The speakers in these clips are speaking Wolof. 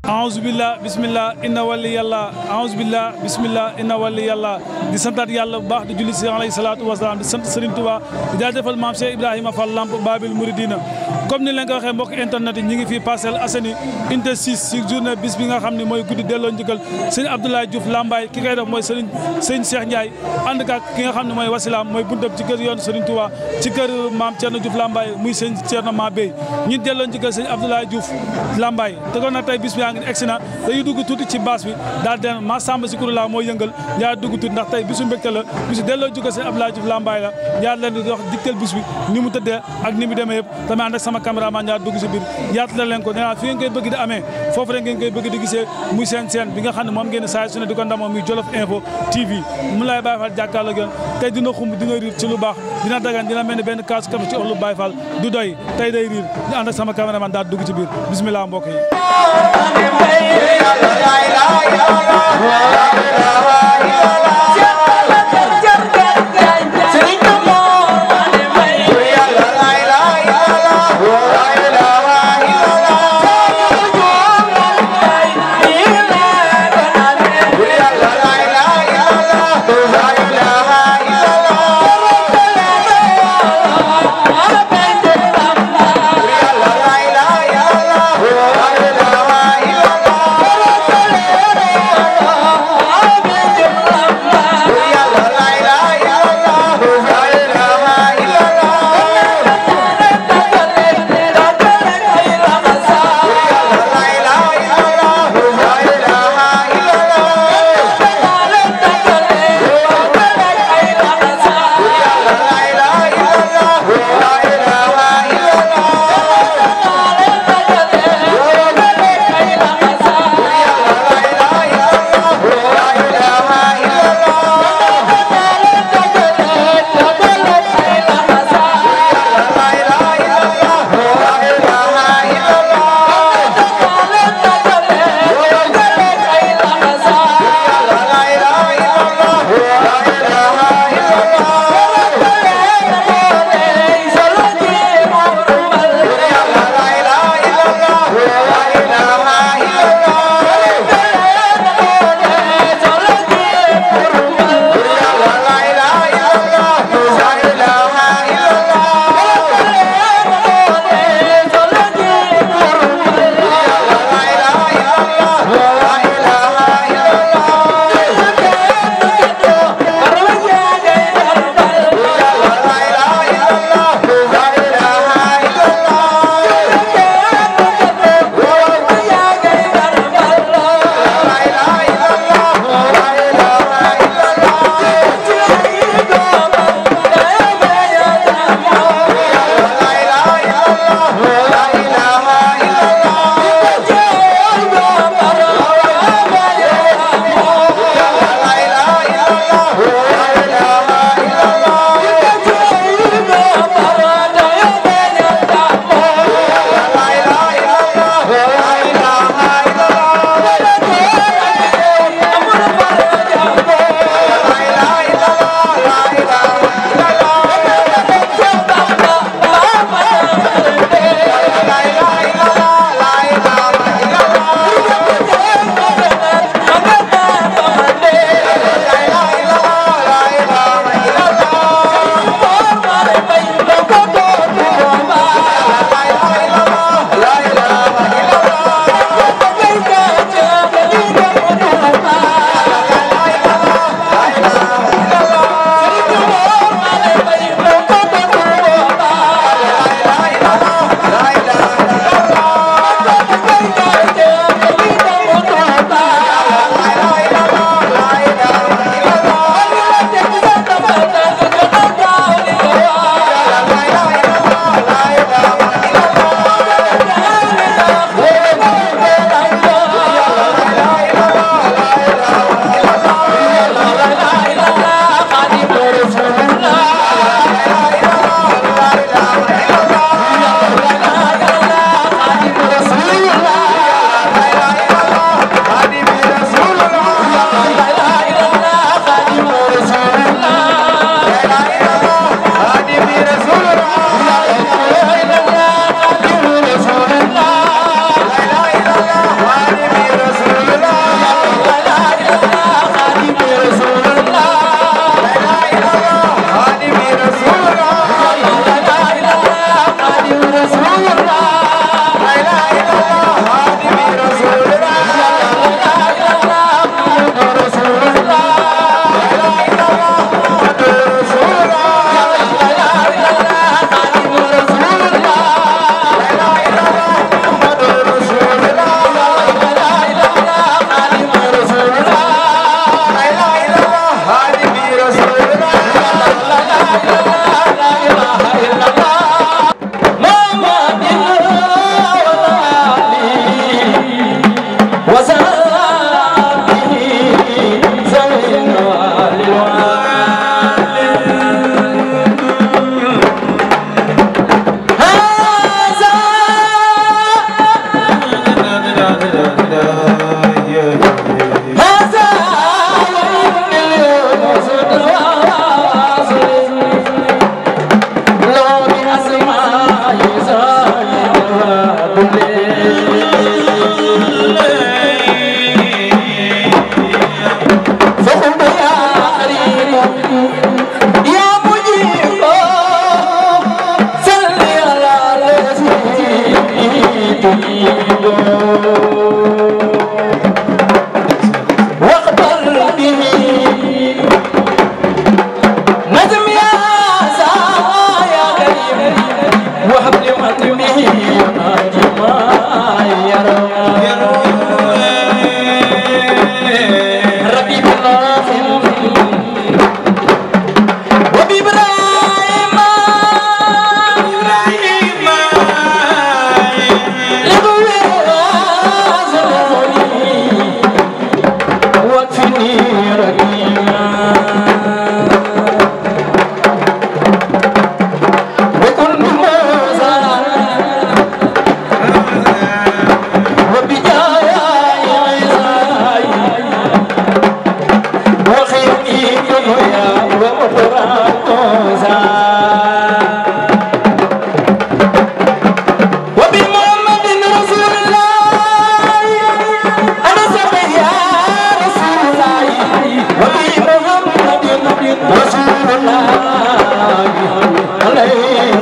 aousubillah bisimillah inna wali yàlla aousubillah bisimillah inna wali yàlla di santaat yàlla bu baax di julli si alayhi salaatu wasalaam di sant Serigne Touba di jaajëfal maam Cheikh Ibrahima Fall Lamp Babil Mouridina comme ni leen ko waxee mbokk internet yi ñi ngi fii Parcelles Assainies unité 6 si journée bis bi nga xam ne mooy guddi delloo njëkkal sëñ Abdoulaye Diouf Lambaye ki koy def mooy Serigne sëñ Cheikh Ndiaye ànd ak ki nga xam ne mooy wasilaam mooy buntab ci kër yoon Serigne Touba ci kër maam Thierno Diouf Lambaye muy sëñ Thierno Ma Bey ñun delloo njëkkal sëñ Abdoulaye Diouf Lambaye te kon nag tey bis bi yaa ngi egsi na dañuy dugg tuuti ci baas bi daal den ma samba si kuru la mooy yëngal ñaar dugg tuuti ndax tey bisu mbégte la bisu delloo njëkkal sëñ Abdoulaye Diouf Lambaye la ñaar leen di wax diktal bis bi ni mu tëddee ak ni mu demee yëpp tamit ànd ak sama caméraman ñaar dugg si biir yaatu la leen ko nee naa fi ngeen koy bëgg di amee foofu rek ngeen koy bëgg di gisee muy seen seen bi nga xam ne moom ngeen saa su ne di ko ndamoo muy Jolof Info TV mu lay Baye Fall jàkkaarloo gën tey dina xumb dina riir ci lu baax dina dagan dina mel ni benn kaasu kafe ci olu Baye Fall du doy tey day riir ñu ànd ak sama caméraman daal dugg ci biir bismillah mbokk yi Yeah.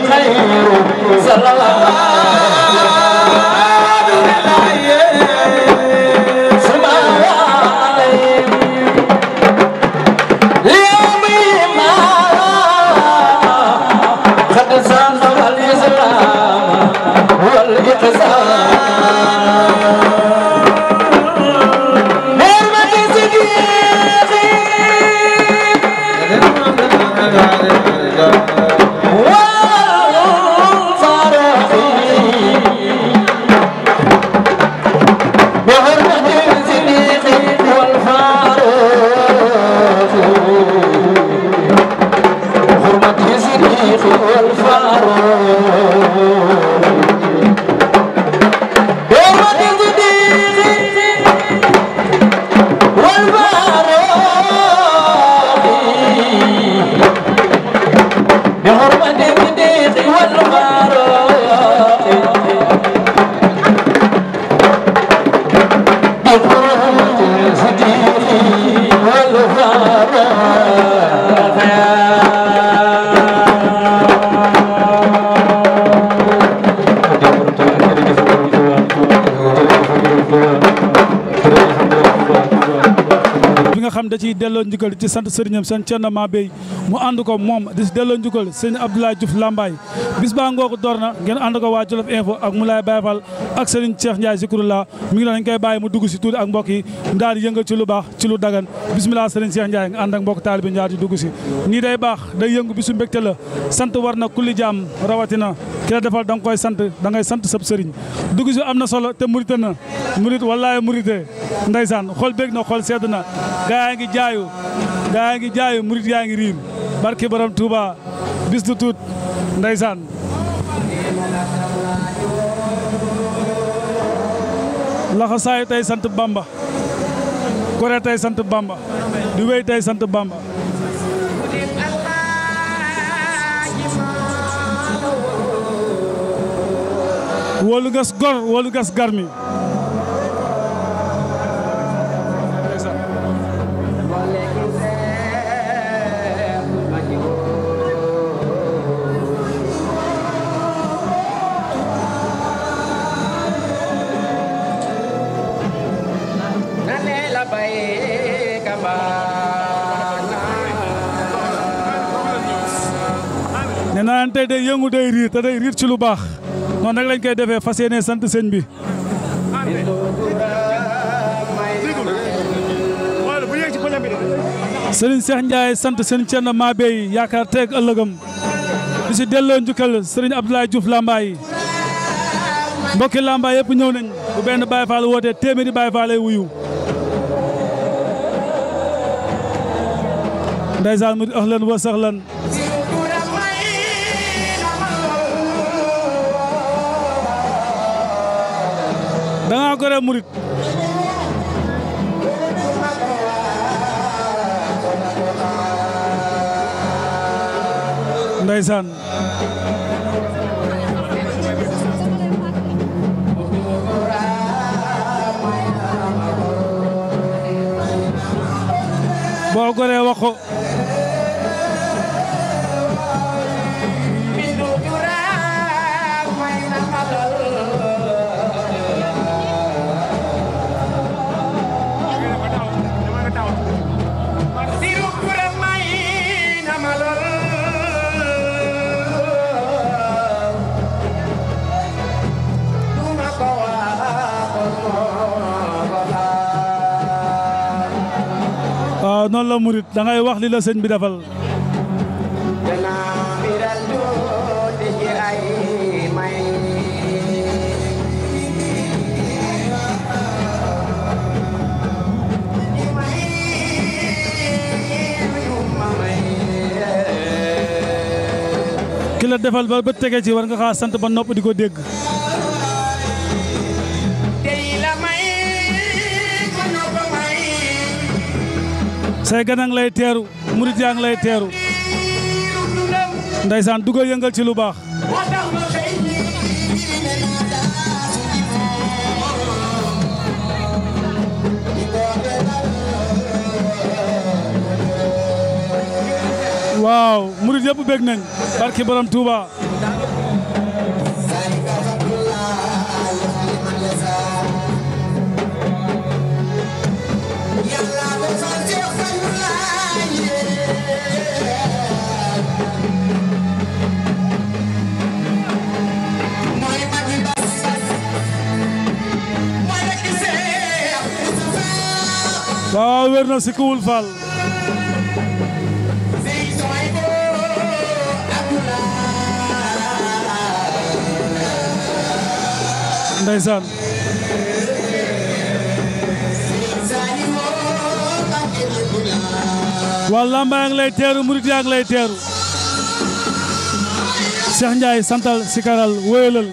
خير صلوات ثم عليهم اليوم ما قد صنع الإسلام والإحسان نعمة صديقي والفرح بحرمة صديقي والفاروق حرمة صديقي والفاروق حرمة صديقي والفاروق بحرمة صديقي والفاروق بحرمة صديقي bi nga xam da ciy delloo njukkal ci sant sëriñam seen Thierno Mabey mu ànd ko moom di si delloo njukkal sëñ Abdoulaye Diouf Lambaye bis baa ngooku door na ngeen ànd ko waa Jolof Info ak Moulay Baye Fall ak sëriñ Cheikh Ndiaye Zikrullah mi ngi doon dañ koy bàyyi mu dugg si tuuti ak mbokk yi daal di yëngal ci lu baax ci lu dagan bisimilah sëriñ Cheikh Ndiaye nga ànd ak mbokk taalibe ñaar di dugg si nii day baax day yëngu bisu mbégte la sant war na kulli jaam rawatina ki la defal da nga koy sant da ngay sant sab sëriñ dugg si am na solo te murite na murit wallaay murite ndeysaan xol bég na xol sedd na gaa yaa ngi jaayu gaa yaa ngi jaayu murit yaa ngi riir barki borom Touba bis du tuut ndeysaan laxa saayu tey sant Bamba gore tey sant Bamba di wéy tey sant Bamba wóolu gas gor wóolu gas garmi nee naa leen tey day yëngu day riir te day riir ci lu baax noonu nag lañ koy defee fas yéene sant sëñ bi sëriñ Cheikh Ndiaye sant sëñ Thierno Mabey yaakaar teeg ëllëgam di si delloo njukkal sëriñ Abdoulaye Diouf Lambaye mbokki Lambaye yëpp ñëw nañ bu benn Baye Fall wootee téeméeri Baye Fall lay wuyu ndeysaan mu di ahlan wa sahlan da ngaa gore murit ndeysaan boo goree wax ko waaw noonu la murit da ngay wax li la sëñ bi defal ki la defal ba ba tege ci war nga xaa sant ba nopp di ko dégg say ganang lay teeru murit yaa ngi lay teeru ndaysaan dugal yëngal ci lu baax waaw murit yëpp bég nañ barki borom Touba waaw wér na si kuwul Fall ndeysaan waa lamba yaa ngi lay teeru murit yaa ngi lay teeru Cheikh Ndiaye santal sikaral wéyalal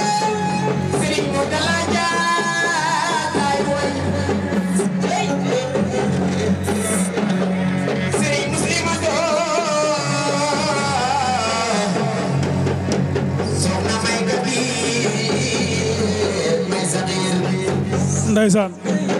ndeysaan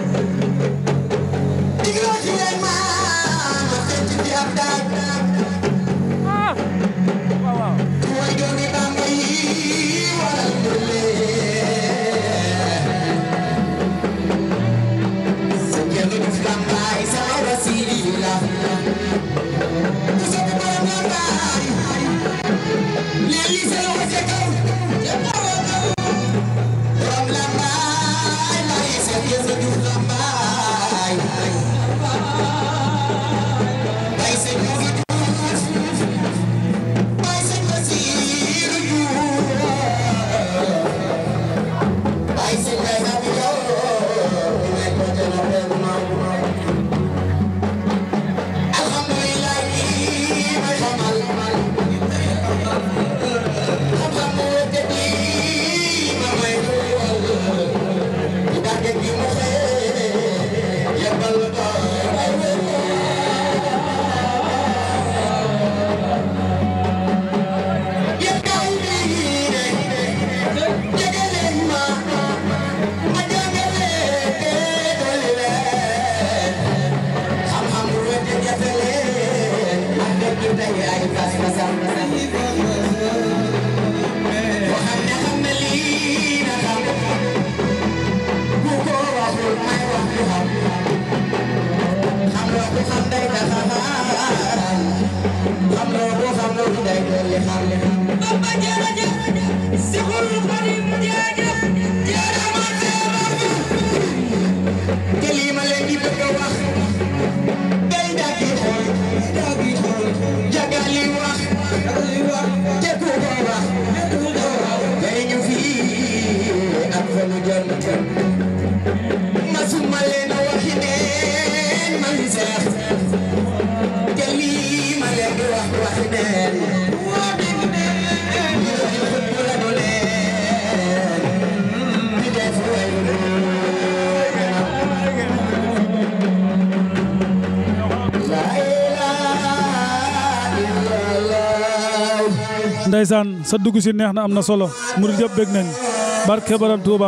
ndeysaan sa dugg si neex na am na solo murid yëpp bég nañ barke Borom Touba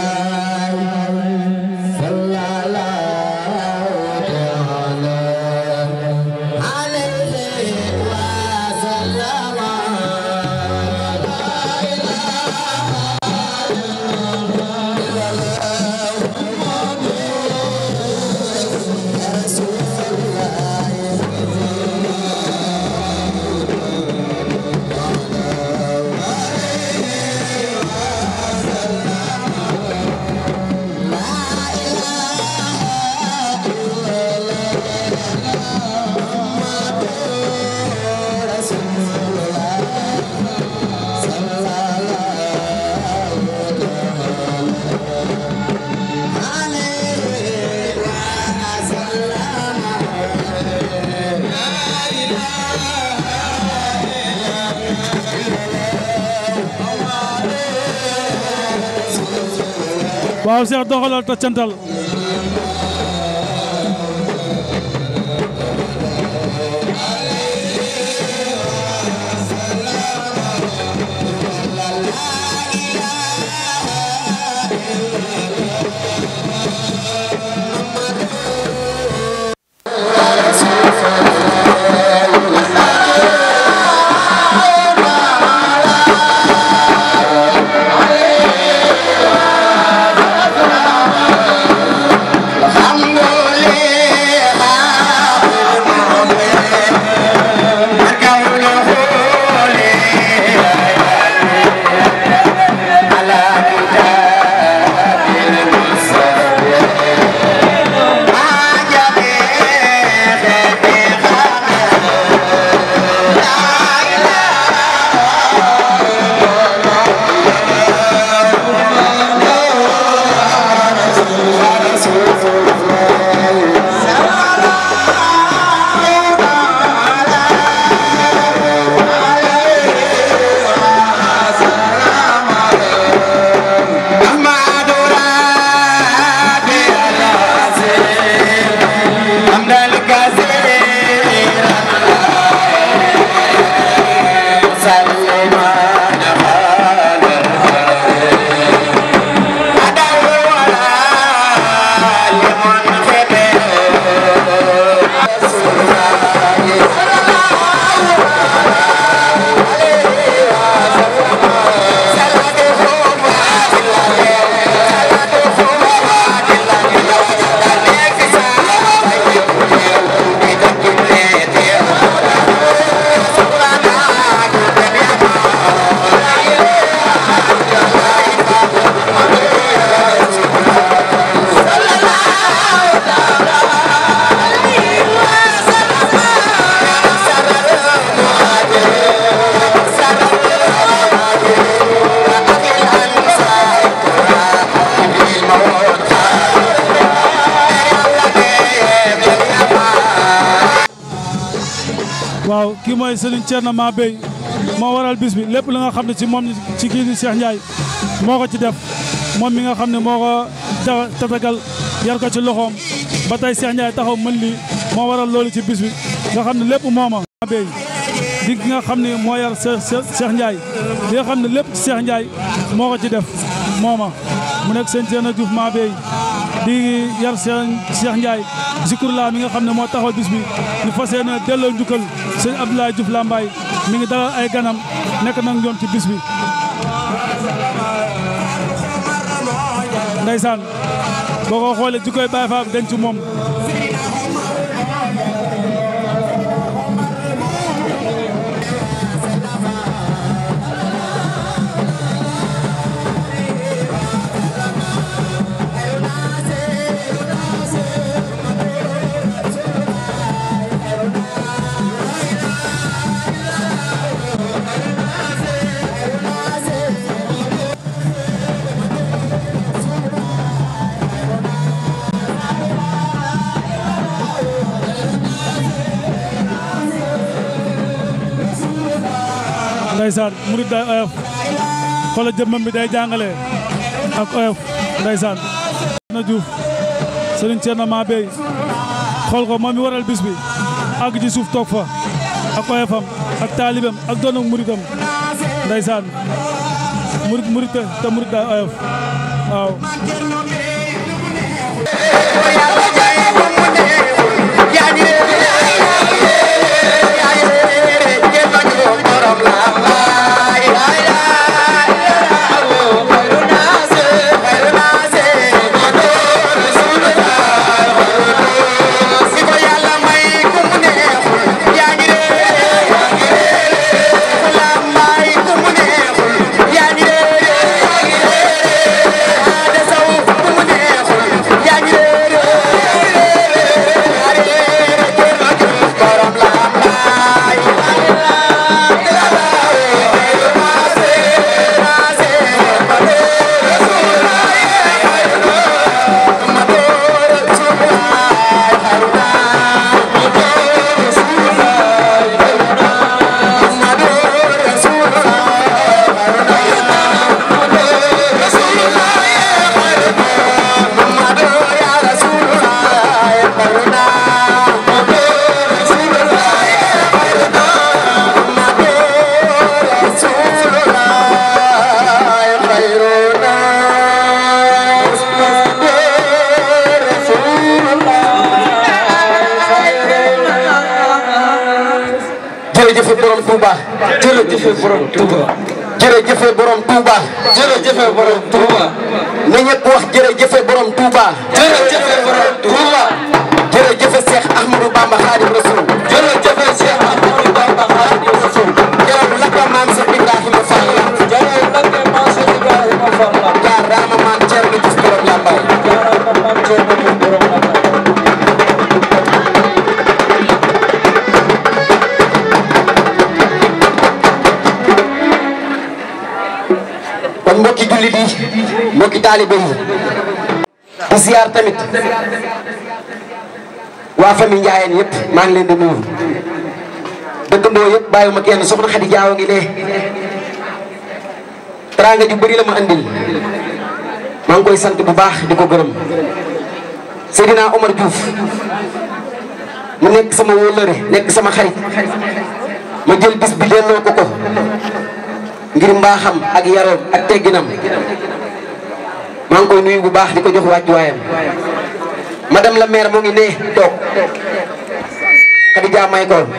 waaw Cheikh doxalal ta cantal Thank mooy Serigne Thierno Ma Bey moo waral bis bi lépp li nga xam ne ci moom ci kii di Cheikh Ndiaye moo ko ci def moom mi nga xam ne moo ko ja tatagal yar ko ci loxoom ba tey Cheikh Ndiaye taxaw mën lii moo waral loolu ci bis bi nga xam ne lépp mooma Ma Bey di ki nga xam ne moo yar Cheikh Ndiaye li nga xam ne lépp ci Cheikh Ndiaye moo ko ci def mooma mu nekk seen Thierno Diouf Ma Bey di yar Cheikh Ndiaye Zikrullah mi nga xam ne moo taxaw bis bi ñu fas yéene delloo njukkal sëñ Abdoulaye Diouf Lambaye mi ngi dalal ay ganam nekk nag ñoom ci bis bi ndeysaan boo ko xoolee ji koy Baye Fall denc moom ndeysaan murid day oyof xoolal jëmmam bi day jàngale ak oyof ndeysaan na Diouf Serigne Thierno Ma Bey xool ko moom mi waral bis bi àgg ci suuf toog fa ak oyofam ak taalibam ak doonu muridam ndeysaan murid murid te murid day oyof waaw jërëjëf borom Touba jërëjëf borom Touba jërëjëf borom Touba jërëjëf borom Touba na ñëpp wax jërëjëf borom Touba jërëjëf borom Touba jërëjëf Cheikh Ahmadou Bamba Khadim Rasoul jërëjëf Cheikh Ahmadou Bamba Khadim Rasoul jërëjëf lakka maam Cheikh Ibrahima Fall jërëjëf lakka maam Cheikh Ibrahima Fall jaaraama maam Thierno Diouf borom Lambaye jaaraama maam Thierno Diouf borom Lambaye kon mbokki jullit yi mbokki taalibe yi di siyaar tamit waa famille Ndiayeen yëpp maa ngi leen di nuyu dëkkandoo yëpp bàyyiwuma kenn soxna Xadi Jaaw ngi ne teraanga ju bëri la ma andil maa ngi koy sant bu baax di ko gërëm Seydina Omar Diouf mu nekk sama wóllëre nekk sama xarit ma jël bis bi delloo ko ko ngir mbaaxam ak yaroom ak tegginam maa ngi koy nuyu bu baax di ko jox wàccuwaayam madame la maire mu ngi ne toog Khadija may ko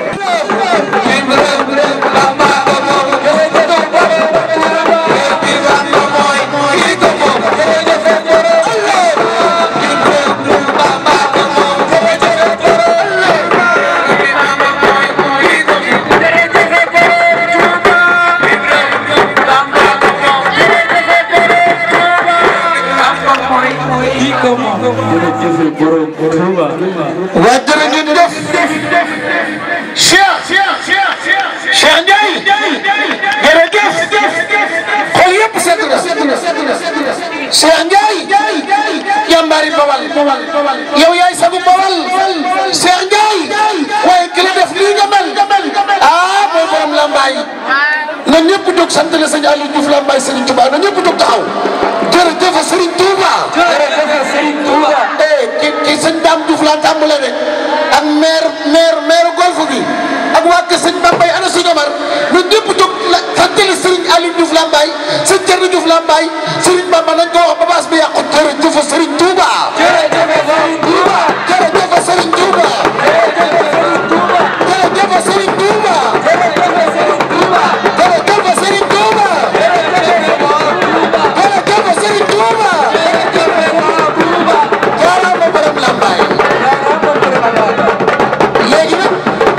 waa jërë ngeen def Cheikh Cheikh Ndiaye jërëjëf xol yëpp sedd na Cheikh Ndiaye jàmbaari Bawal yow yaay sagu Bawal Cheikh Ndiaye waaye ki la def lii nga mel sant la sëñ Aliou Diouf la Mbaye Serigne Touba na ñëpp jóg taxaw jërëjëf Serigne Touba. jërëjëf Serigne Touba. eh ki ki sëñ Dame Diouf laa tàmbale de ak maire maire maire golf bi ak waa kër sëñ Bambay ana sëñ Omar ñun ñëpp jóg la sant la Serigne Aliou Diouf la Mbaye sëñ Thierno Diouf la Mbaye Serigne Bamba nañ ko wax ba baas bi yàqu jërëjëf Serigne Touba. jërëjëf Serigne Touba. jërëjëf Serigne Touba. jërëjëf Serigne Touba. jërëjëf Serigne Touba. jërëjëf Serigne Touba. jërëjëf Serigne Touba. jaaraama borom Lambaye. léegi nag.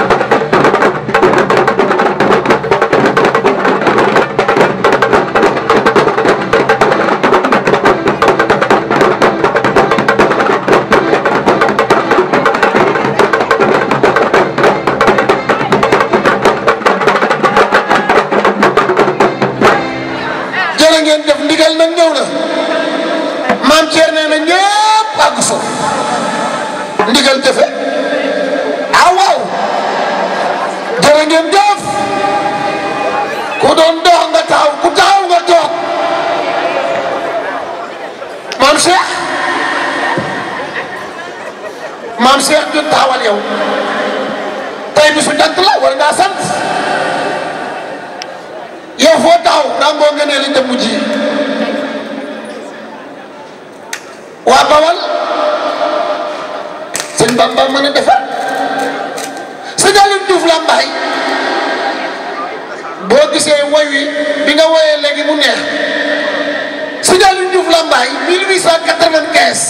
jërë ngeen def ndigal nag ñëw na maam Thierno nee na ñëpp àgg fa ndigal jëfe ah waaw jërë ngeen jëf ku doon dox nga taxaw ku taxaw nga toog maam Cheikh maam Cheikh ñu taxawal yow tey bisu jant la war ngaa sant yow foo taxaw ràngoo nga ne li jëmm ji waa Bawal sëñ Bamba mën a defar sëñ Aliou Diouf Lambaye boo gisee woy wi bi nga woyee léegi mu neex sëñ Aliou Diouf Lambaye 1895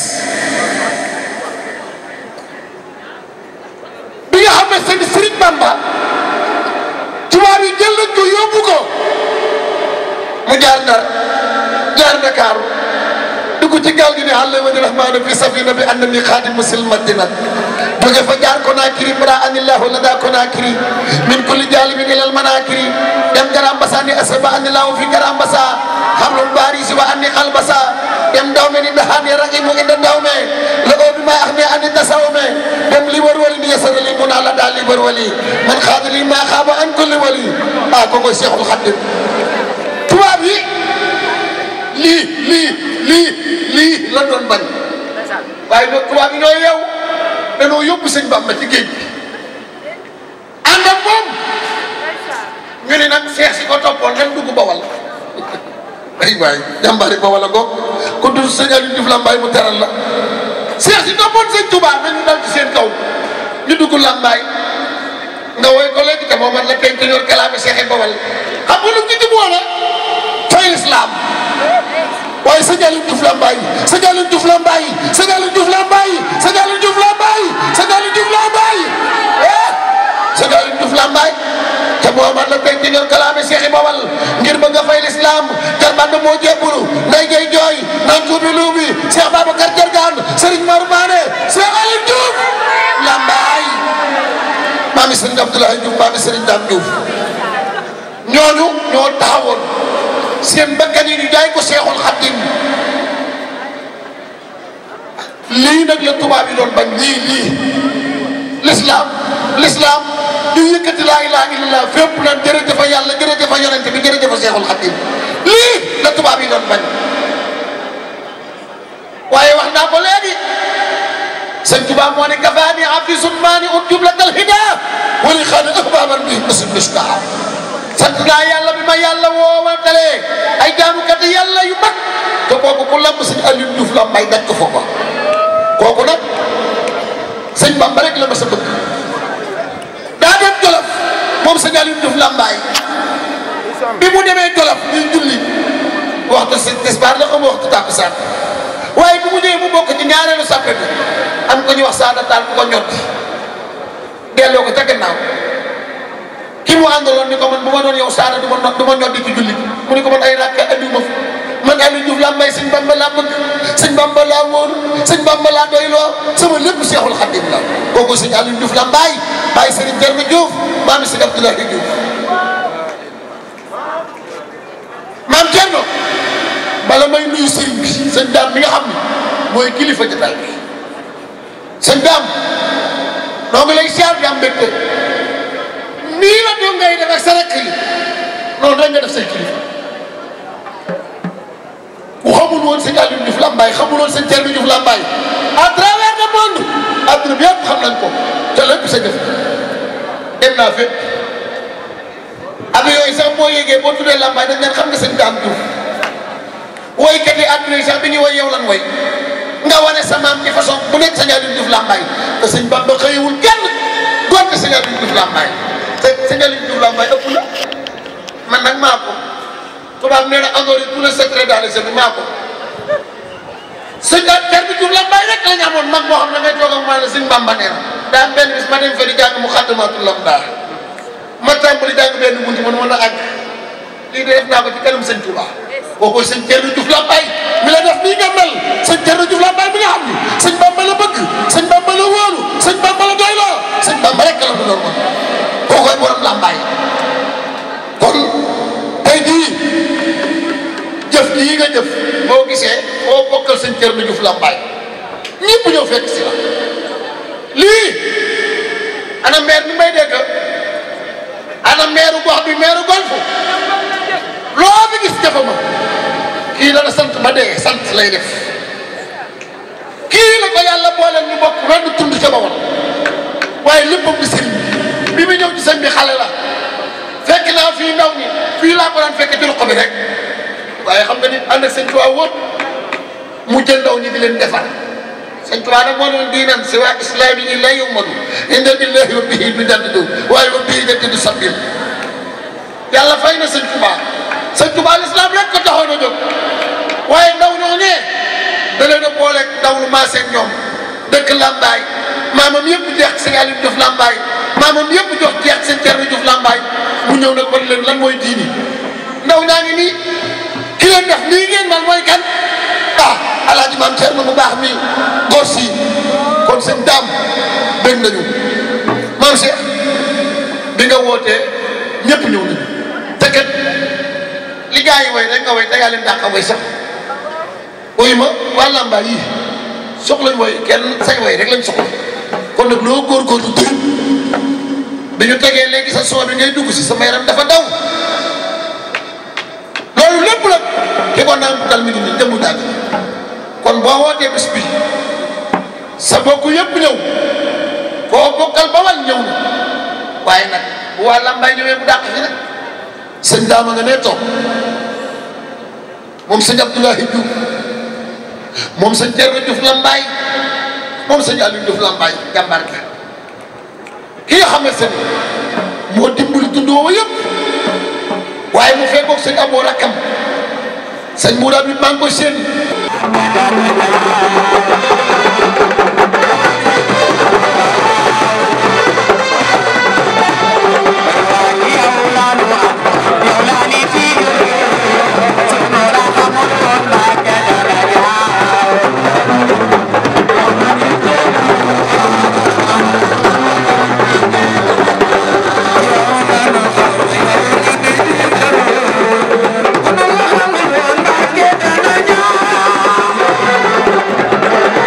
bi nga xam ne sëñ Serigne Bamba tubaab yi jël nañ ko yóbbu ko mu jaar Ndar jaar Ndakaaru dugg ci gaal gi ne allamani rahmaanu fi safina bi annani xaadimu sil madina jóge fa jaar Konaakiri bara anillahu la daa Konaakiri min kulli jaalibin ilal manaakiri dem Garam Basa ni asaba anillahu fi Garam Basa xamlum baari si wa anni xalbasa dem dawme ni dahaani raqimu inda dawme la oo bi ma ax ne ani tasawme dem li war wali ni yasara li mun ala daal li war wali man xaada li maa xaaba an kulli wali ah kookoy Cheikhul Khadim tubaab yi lii lii lii lii la doon bañ waaye nag tubaab yi ñoo yeew danoo yóbbu sëñ Bamba ci géej bi ànd ak moom ñu ne nag seex si ko toppoon nan dugg Bawal ay waay jàmbaari Bawal a ngoog ku dul sëñ Aliou Diouf Lambaye mu teral la seex si toppoon sëñ Tuubaa nañu dal ci seen kaw ñu dugg Lambaye nga woy ko léegi te moom la kenn te yor kalaame seexi Bawal xam nga lu ci jubóo la fay islam waaye sëñ Aliou Diouf Lambaye sëñ Aliou Diouf Lambaye sëñ Aliou Diouf Lambaye sëñ Aliou Diouf Lambaye sëñ Aliou Diouf Lambaye eh sëñ Aliou Diouf Lambaye te Muhammad la tey ci ngeen kalaame Cheikh Bawal ngir bëgg a fay l'islam jarban moo jébbulu nday gay jooy naan tuubi luubi Cheikh Babacar Jargaan Serigne Mor Mané Cheikh Aliou Diouf Lambaye maami Serigne Abdoulaye Diouf maami Serigne Dame Diouf ñooñu ñoo taxawoon seen bakkan yi ñu jaay ko Seexul Xaddim lii nag la tubaab yi doon bañ lii lii l'islam l'islam ñu yëkkati laa ilaaha illallah fépp naan jërëjëf yàlla jërëjëf yonent bi jërëjëf Seexul Xaddim lii la tubaab yi doon bañ waaye wax naa ko léegi sëñ Tuubaa moo ne kafaani abdi summaani ut jumlatal hidaa wali xaani ahbaaban bi musim mishkaa sant naa yàlla bi ma yàlla woowantalee ay jaamukat yàlla yu mag te kooku ku lamb sëñ Aliou Diouf la may daj ko foofa kooku nag sëñ Bamba rek la ma sa bëgg daa dem Jolof moom sëñ Aliou Diouf Lambaay bi mu demee Jolof ñuy julli waxtu si tisbaar la xam waxtu tàkkusaan waaye bi mu ñëwee mu bokk ci ñaareelu sàppe bi am ko ñu wax saada taal ku ko ñotti delloo ko ca gannaaw ki mu àndaloon ni ko man bu ma doon yow saada du ma du ma ñoddi ci julli mu ni ko man ay rakka andiw ma man Aliou Diouf laa may sëñ Bamba laa bëgg sëñ Bamba laa wóor sëñ Bamba laa doyloo sama lépp Seexul Xadim la kooku sëñ Aliou Diouf la mbaay bàyyi sëriñ Thierno Diouf maam sëñ Abdoulaye Diouf maam Thierno bala may nuyu sëriñ bi sëñ daam mi nga xam ne mooy kilifa jotaay bi sëñ daam noo ngi lay siyaar di am mbégte nii la doon ngay def ak sa rakk yi noonu rek nga def say kilifa ku xamul woon sëñ Aliou Diouf Lambaye xamul woon sëñ Thierno Diouf Lambaye à travers le monde adduna bi yëpp xam nañ ko te lépp sa jëf dem naa fépp avion yi sax boo yéegee boo tuddee Lambaye dañ leen xam nga sëñ Dame Diouf woykat yi adduna yi sax bi ñuy woy yow lan woy nga wane sa maam ci façon bu nekk sëñ Aliou Diouf Lambaye te sëñ Bamba xëyewul kenn doonte sëñ Aliou Diouf Lambaye te sëñ Aliou Diouf Lambaye ëpp la man nag maa ko tubaab nee na honoré tous les secrets dans les bi maa ko sëñ Thierno Diouf Lambaye rek la ñu amoon mag moo xam ne ngay toog ak maa la sëñ Bamba nee na daa am benn bis ma dem fa di jàng mu xaddamaatul lam daa ma tàmbali jàng benn buntu man mën a àgg lii de def naa ko ci kanam sëñ Touba boo koy sëñ Thierno Diouf Lambaye mi la def nii nga mel sëñ Thierno Diouf Lambaye mi nga xam ni sëñ Bamba la bëgg sëñ Bamba la wóolu sëñ Bamba la doyloo sëñ Bamba rek la doon man koo koy borom Lambaye kon tey jii jëf jii nga jëf boo gisee boo bokkal sëñ Thierno Diouf Lambaye ñëpp ñëw fekk si la lii ana maire bi may dégg ana maire gox bi maire golf loo bi gis jafe ma kii dana sant ba dee sant lay def kii la ko yàlla booleel ñu bokk wenn tund ca ba woon waaye léppam di sëriñ bi mu ñëw ci sëñ bi xale la fekk naa fii ndaw ñi fii laa ko daan fekk ci ruq bi rek waaye xam nga ni ànd ak sëñ Tuubaa wóot mu jël ndaw ñi di leen defar sëñ Tuubaa nag moo doon diinam si waa islaam yi la yumadu inda billahi wa bihi du jaddidu waaye wa bihi jaddidu sabil yàlla fay na sëñ Tuubaa sëñ Tuubaa l'islam rek ko taxoon a jóg waaye ndaw ñoo ñee da leen a boole ndaw lu maasee ñoom dëkk Lambaay maamam yëpp jeex sëñ Aliou Diouf Lambaay maamam yëpp jox jeex sëñ Thierno Diouf Lambaay mu ñëw nag wan leen lan mooy diini ndaw ñaa ngi nii ki leen def lii ngeen man mooy kan ah alaaji maam Thierno mu baax mi góor si kon sëñ daam dégg nañu maam Cheikh bi nga wootee ñëpp ñëw nañu te kat li gars yi way rek nga way te yaa leen dàq a way sax wuyu ma waa Lambaay yii soxlañ way kenn say way rek lañ soxla kon nag loo góorgóorlu tur bi ñu tegee léegi sa soo bi ngay dugg si sama yaram dafa daw loolu lépp nag ki ko naan dal mi ngi nii jëmmu dàgg kon boo wootee bés bi sa bokk yëpp ñëw koo bokkal ba wal ñëw na waaye nag bu waa Lambaay ñëwee bu dàq fi nag sëñ daama nga nee toog moom sëñ Abdoulahi Diouf moom sëñ Thierno Diouf Lambaay moom sëñ Aliou Diouf Lambaay jàmbaar ka ki nga xamante ne moo dimbali tund woowu yëpp waaye mu fekkoog sëñ Abou Rakam sëñ Mourad bi maa ngi koy séen Thank you.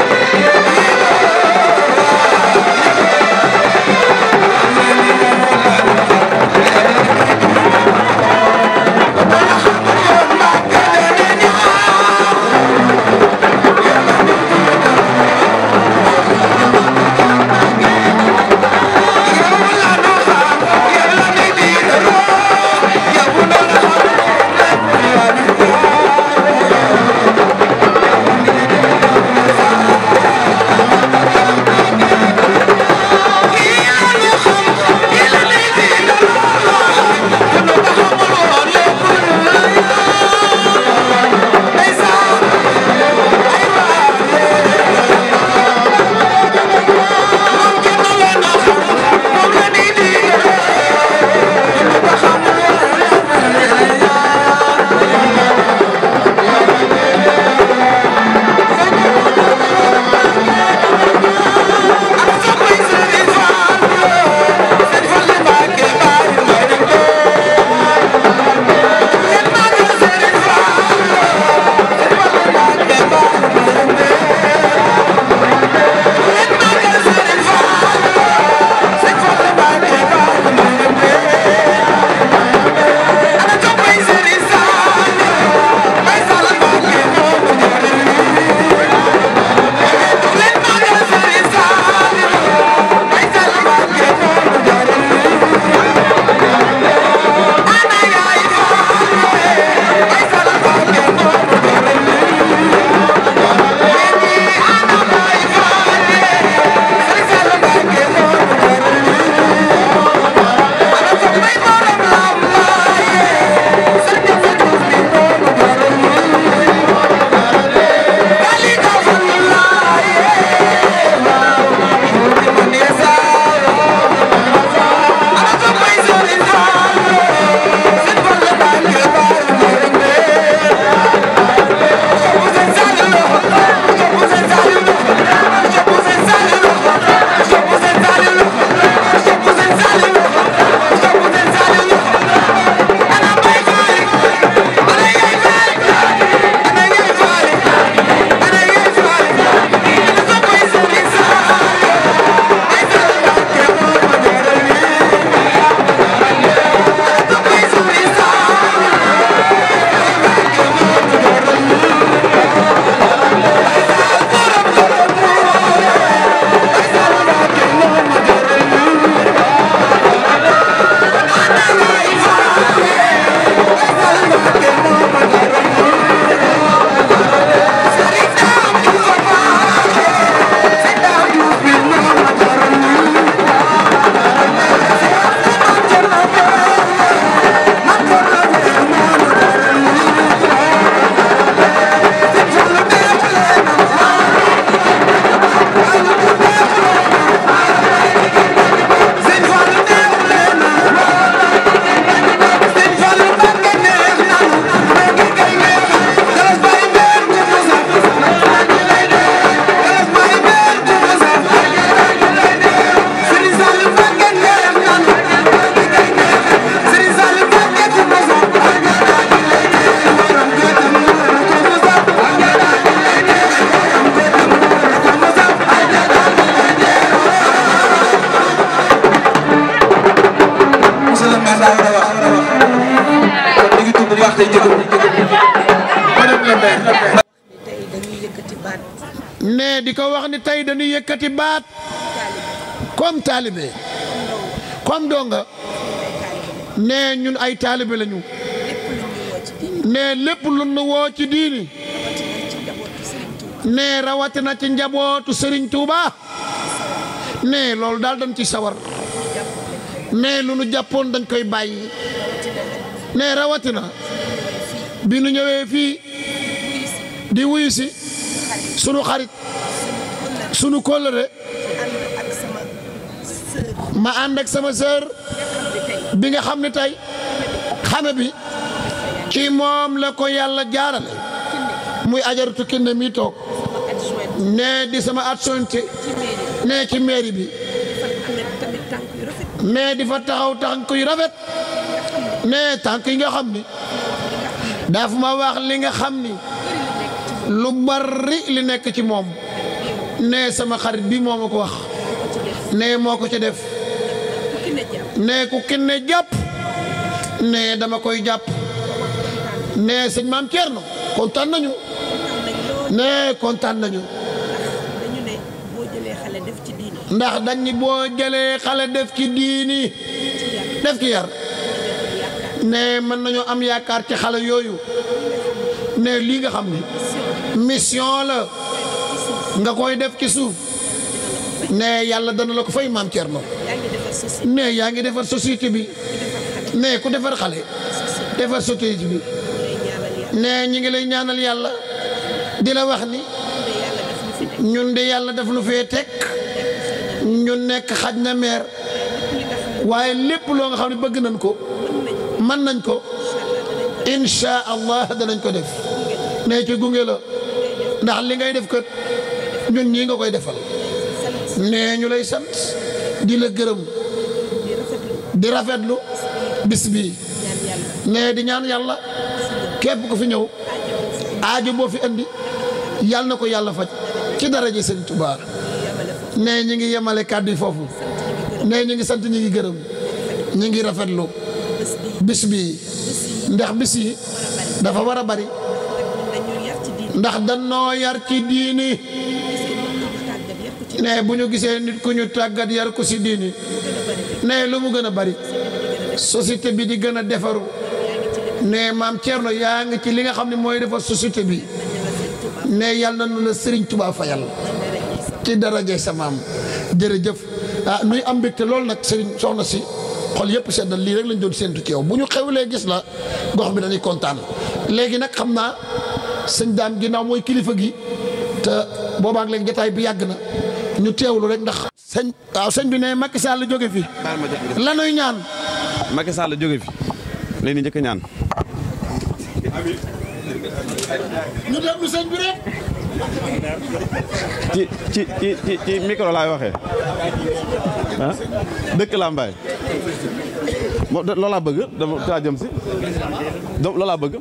lay jëgëm madame le maire tey dañuy yëkkati baat ne di ko wax ni tey dañuy yëkkati baat comme taalibe comme donga ne ñun ay taalibe lañu ne lépp lu nu woo ci diini ne rawatina ci njabootu Serigne Touba ne loolu daal dañ ci sawar ne lu nu jàppoon dañ koy bàyyi ne rawatina bi nu ñëwee fii di wuyu si sunu xarit sunu kóllëre ma ànd ak sama sœur bi nga xam ne tey xame bi ci moom la ko yàlla jaarale muy ajaratu kinne mi toog ne di sama adjointe ne ci mairie bi ne di fa taxaw tànk yu rafet ne tànk yi nga xam ni daf ma wax li nga xam ni lu bari li nekk ci moom ne sama xarit bi moo ma ko wax ne moo ko ci def ne ku kinne jàpp ne dama koy jàpp ne sëñ maam Thierno kontaan nañu ne kontaan nañu dañu ne boo jëlee xale def ci diine ndax dañ ni boo jëlee xale def ci diini def ci yar ne mën nañoo am yaakaar ci xale yooyu ne lii nga xam ni mission la nga koy def ci suuf ne yàlla dana la ko fay maam Thierno yaa ngi defar société ne yaa ngi defar société bi ne ku defar xale defar société bi ne ñi ngi lay ñaanal yàlla di la wax ni ñun de yàlla daf nu fee teg ñu nekk xaj na meer waaye lépp loo nga xam ne bëgg nañ ko mën nañ ko insha allah danañ ko def ne ci gunge la ndax li ngay def kat ñun ñii nga koy defal ne ñu lay sant di la gërëm di rafetlu bis bi ne di ñaan yàlla képp ku fi ñëw aajo boo fi andi yàlla na ko yàlla faj ci daraja Sëriñ Tuubaa ne ñi ngi yemale kàddu yi foofu ne ñi ngi sant ñi ngi gërëm ñi ngi rafetlu bis bi ndax bis yi dafa war a bari dañu yar ci diine ndax danoo yar ci diini tàggat yar ko ci ne bu ñu gisee nit ku ñu tàggat yar ko si diini ne lu mu gën a bari société bi di gën a defaru ne maam Thierno yaa ngi ci li nga xam ne mooy defar société bi ne yàlla na nu la Serigne Touba fayal ci daraje sa maam jërëjëf ah nuy am mbégte loolu nag Serigne soxna si xol yëpp seddal lii rek lañ doon séentu ci yow bu ñu xewlee gis la gox bi dañuy kontaan léegi nag xam naa sëñ daam ginnaaw mooy kilifa gi te boobaak léegi jotaay bi yàgg na ñu teewlu rek ndax. sëñ waaw sëñ bi ne Macky Sall jóge fi lanuy ñaan Macky Sall jóge fi léegi ni njëkk a ñaan ñu déglu sëñ bi rek. ci ci ci ci ci micro laay waxee ah dëkk Lambaye moom de loolaa bëgg dama taa jëm si donc loolaa bëgg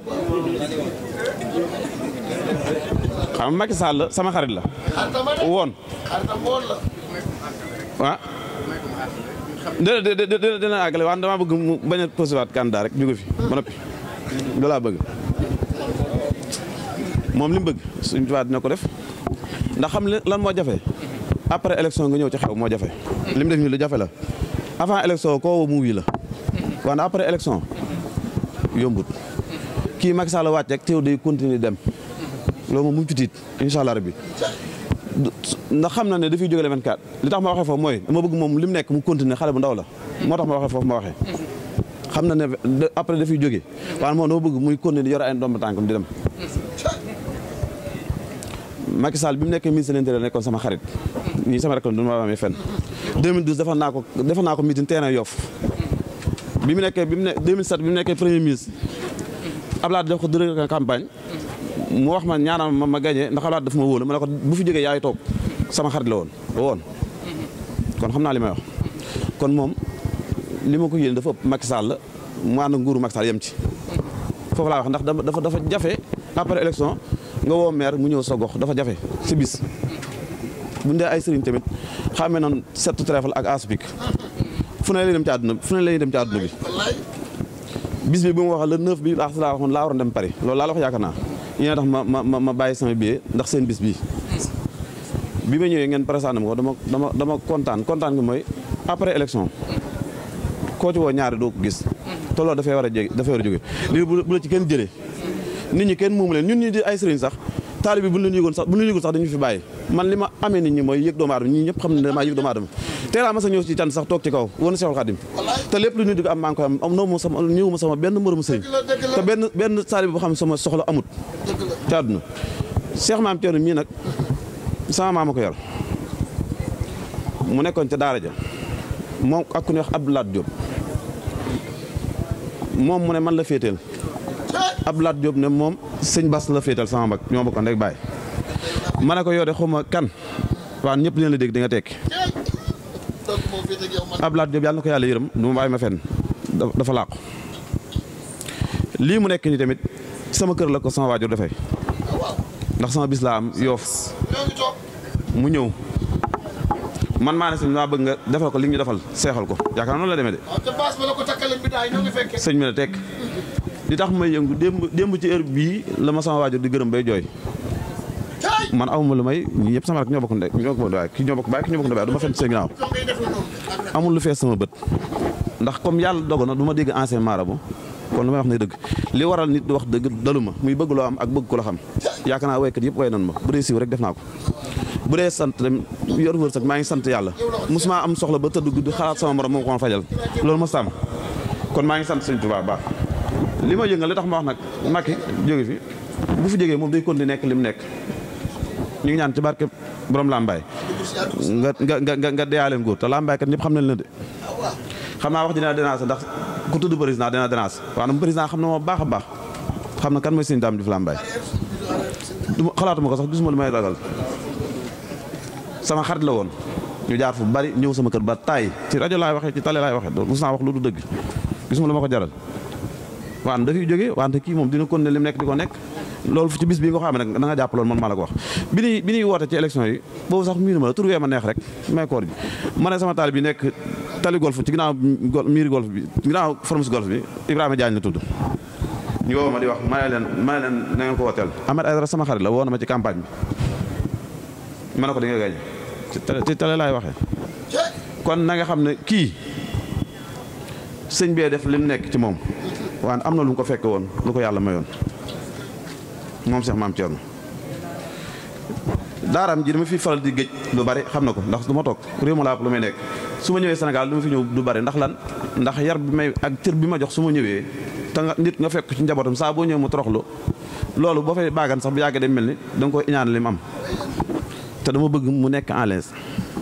xam nga Macky Sall sama xarit la woon ah dina dina dina àggale wax dama bëgg mu bañ a posiwaat candidat rek jóge fi ba noppi loolaa bëgg moom li mu bëgg suñ tubaab dina ko def ndax xam lan moo jafe après élection nga ñëw ci xew moo jafe li mu def nii lu jafe la avant élection koo woo mu wii la wante après élection yombut kii Macky Sall wàcc rek teew day continuer dem loolu moom mu ngi ci tiit incha allah rabbi ndax xam na ne dafay jóge le 24 li tax ma waxee foofu mooy dama bëgg moom li mu nekk mu continuer xale bu ndaw la moo tax ma waxee foofu ma waxee xam na ne après dafay jóge waaye moom dama bëgg muy continuer di yor ay ndomb tànkam di dem Macky Sall bi mu nekkee ministre de l'intérieur nekkoon sama xarit ñii sama rek la du ma amee fenn 2012 defal naa ko defal naa ko meeting terrain Yoff bi mu nekkee bi mu ne 2007 bi mu nekkee premier ministre Abdoulaye def ko directeur campagne mu wax ma ñaanal ma ma gagné ndax Abdoulaye daf ma wóolu ma ne ko bu fi jógee yaay toog sama xarit la woon woon kon xam naa li may wax kon moom li ma ko yéene dafa ëpp Macky Sall mu ànd nguuru Macky Sall yem ci foofu laa wax ndax dafa dafa jafe après élection nga woo maire mu ñëw sa gox dafa jafe si bis bu dee ay sëriñ tamit xamee noonu sept trèfle ak aspik fu ne lay dem ci àdduna fu ne lay dem ci àdduna bi bis bi bu ma wax le 9 bi laa laa waxoon laa waroon dem Paris loolu laa la wax yaakaar naa yéen a tax ma ma ma bàyyi sama billet ndax seen bis bii bi ma ñëwee ngeen présenté ma ko dama dama dama kontaan kontaan gi mooy après élection koo ci woo ñaari doo ko gis te loolu dafay war a jég dafay war a jóge lii bu bu la ci kenn jëlee nit ñi kenn moomu leen ñun ñi di ay sëriñ sax taalibe bi bu ñu leen yëgoon sax bu ñu leen yëgoon sax dañu fi bàyyi man li ma amee nit ñi mooy yëg doomu aadama ñii ñëpp xam ne damaa yëg doomu aadama tey laa mas a ñëw ci can sax toog ci kaw woon Seexul Xadim te lépp lu ñu di ko am maa ngi koy am am noo ma sama ñëwuma sama benn moromu sëriñ te benn benn taalibe boo xam ne sama soxla amut ci àdduna Cheikh Maam Thierno mii nag sama maama ko yor mu nekkoon ca daara ja moom ak ku ñuy wax Abdou Lat Diop moom mu ne man la féeteel Abdou Lat Diop ne moom sëñ Bass la féetal sama mag ñoo bokkoon rek bàyyi ma ne ko yow de xawma kan waaw ñëpp leen la dégg di nga tekki donc moo féete ak yow man Abdou Lat Diop yàlla na ko yàlla yërëm du ma bàyyi ma fenn da- dafa làqu lii mu nekk nii tamit sama kër la ko sama waajur dafay ndax sama bis laa am yoof ñoo ngi toog mu ñëw man maa ne sëñ maa bëgg nga defal ko li ñu defal seexal ko yaakaar naa noonu la demee de waaw te baas ba la ko takkale bi daay ñoo ngi fekkee sëñ bi ne tekk li tax may yëngu démb démb ci heure bii la ma sama waajur di gërëm bay jooy tey man awma lu may ñi ñëpp sama rek ñoo bokk ndey ñoo bokk baay ki ñoo bokk baay ki ñoo bokk ndey du ma fenn seen ginnaaw ñoo ngay def la noonu amul lu fees sama bët ndax comme yàlla dogal na du ma dégg ancien marabout kon lu may wax ne dëgg li waral nit di wax dëgg dalu ma muy bëgg loo am ak bëgg ko la xam yaakaar naa waykat yëpp way nan ma bu dee siiw rek def naa ko bu dee sant dem yor wërsëg maa ngi sant yàlla mosuma am soxla ba tëdd guddi xalaat sama morom moom ko ma fajal loolu ma sàmm kon maa ngi sant sëñ Tuubaa baax li ma yëngal li tax ma wax nag Macky jóge fi bu fi jógee moom day continuer nekk li mu nekk ñu ngi ñaan ci barke borom Lambaay nga nga nga nga nga deyaaleen góor te Lambaay kat ñëpp xam nañ la de xam naa wax dina déranger ndax ku tudd président dina déranger waaw nag président xam na ma baax a baax xam na kan mooy sëñ Dame Diouf Lambaay du ma xalaatuma ko sax gisuma lu may ragal sama xarit la woon ñu jaar fu bari ñëw sama kër ba taay ci rajo laay waxee ci télé laay waxee donc mus naa wax lu du dëgg gisuma lu ma ko jaral waan dafiy jógee wante kii moom dina kon ne lim nekk di ko nekk loolu ci bis bii nga xam ne nag da nga jàpp loolu man maa la ko wax bi ñuy bi ñuy woote ci élection yi boobu sax miinu ma la tur wee ma neex rek may koor ji ma ne sama taal bi nekk tali golf ci ginnaaw gol miiri golf bi ginnaaw formus golf bi Ibrahima Diagne la tudd ñu woo ma di wax ma ne leen ma ne leen na ngeen ko wooteel Ahmed Aïdara sama xarit la woo na ma ci campagne bi ma ne ko di nga gañ ci télé ci télé laay waxee kon na nga xam ne kii sëñ bee def lim nekk ci moom waaye am na lu mu ko fekke woon lu ko yàlla mayoon moom Cheikh Maam Thierno daaraam ji dama fi faral di géej lu bari xam na ko ndax du ma toog réew ma laa lu may nekk su ma ñëwee Sénégal du ma fi ñëw du bari ndax lan ndax yar bi may ak cër bi ma jox su ma ñëwee te nga nit nga fekk ci njabootam saa boo ñëw mu toroxlu loolu boo fay baagan sax bu yàggee day mel ni da nga koy iñaan li mu am te dama bëgg mu nekk en l'aise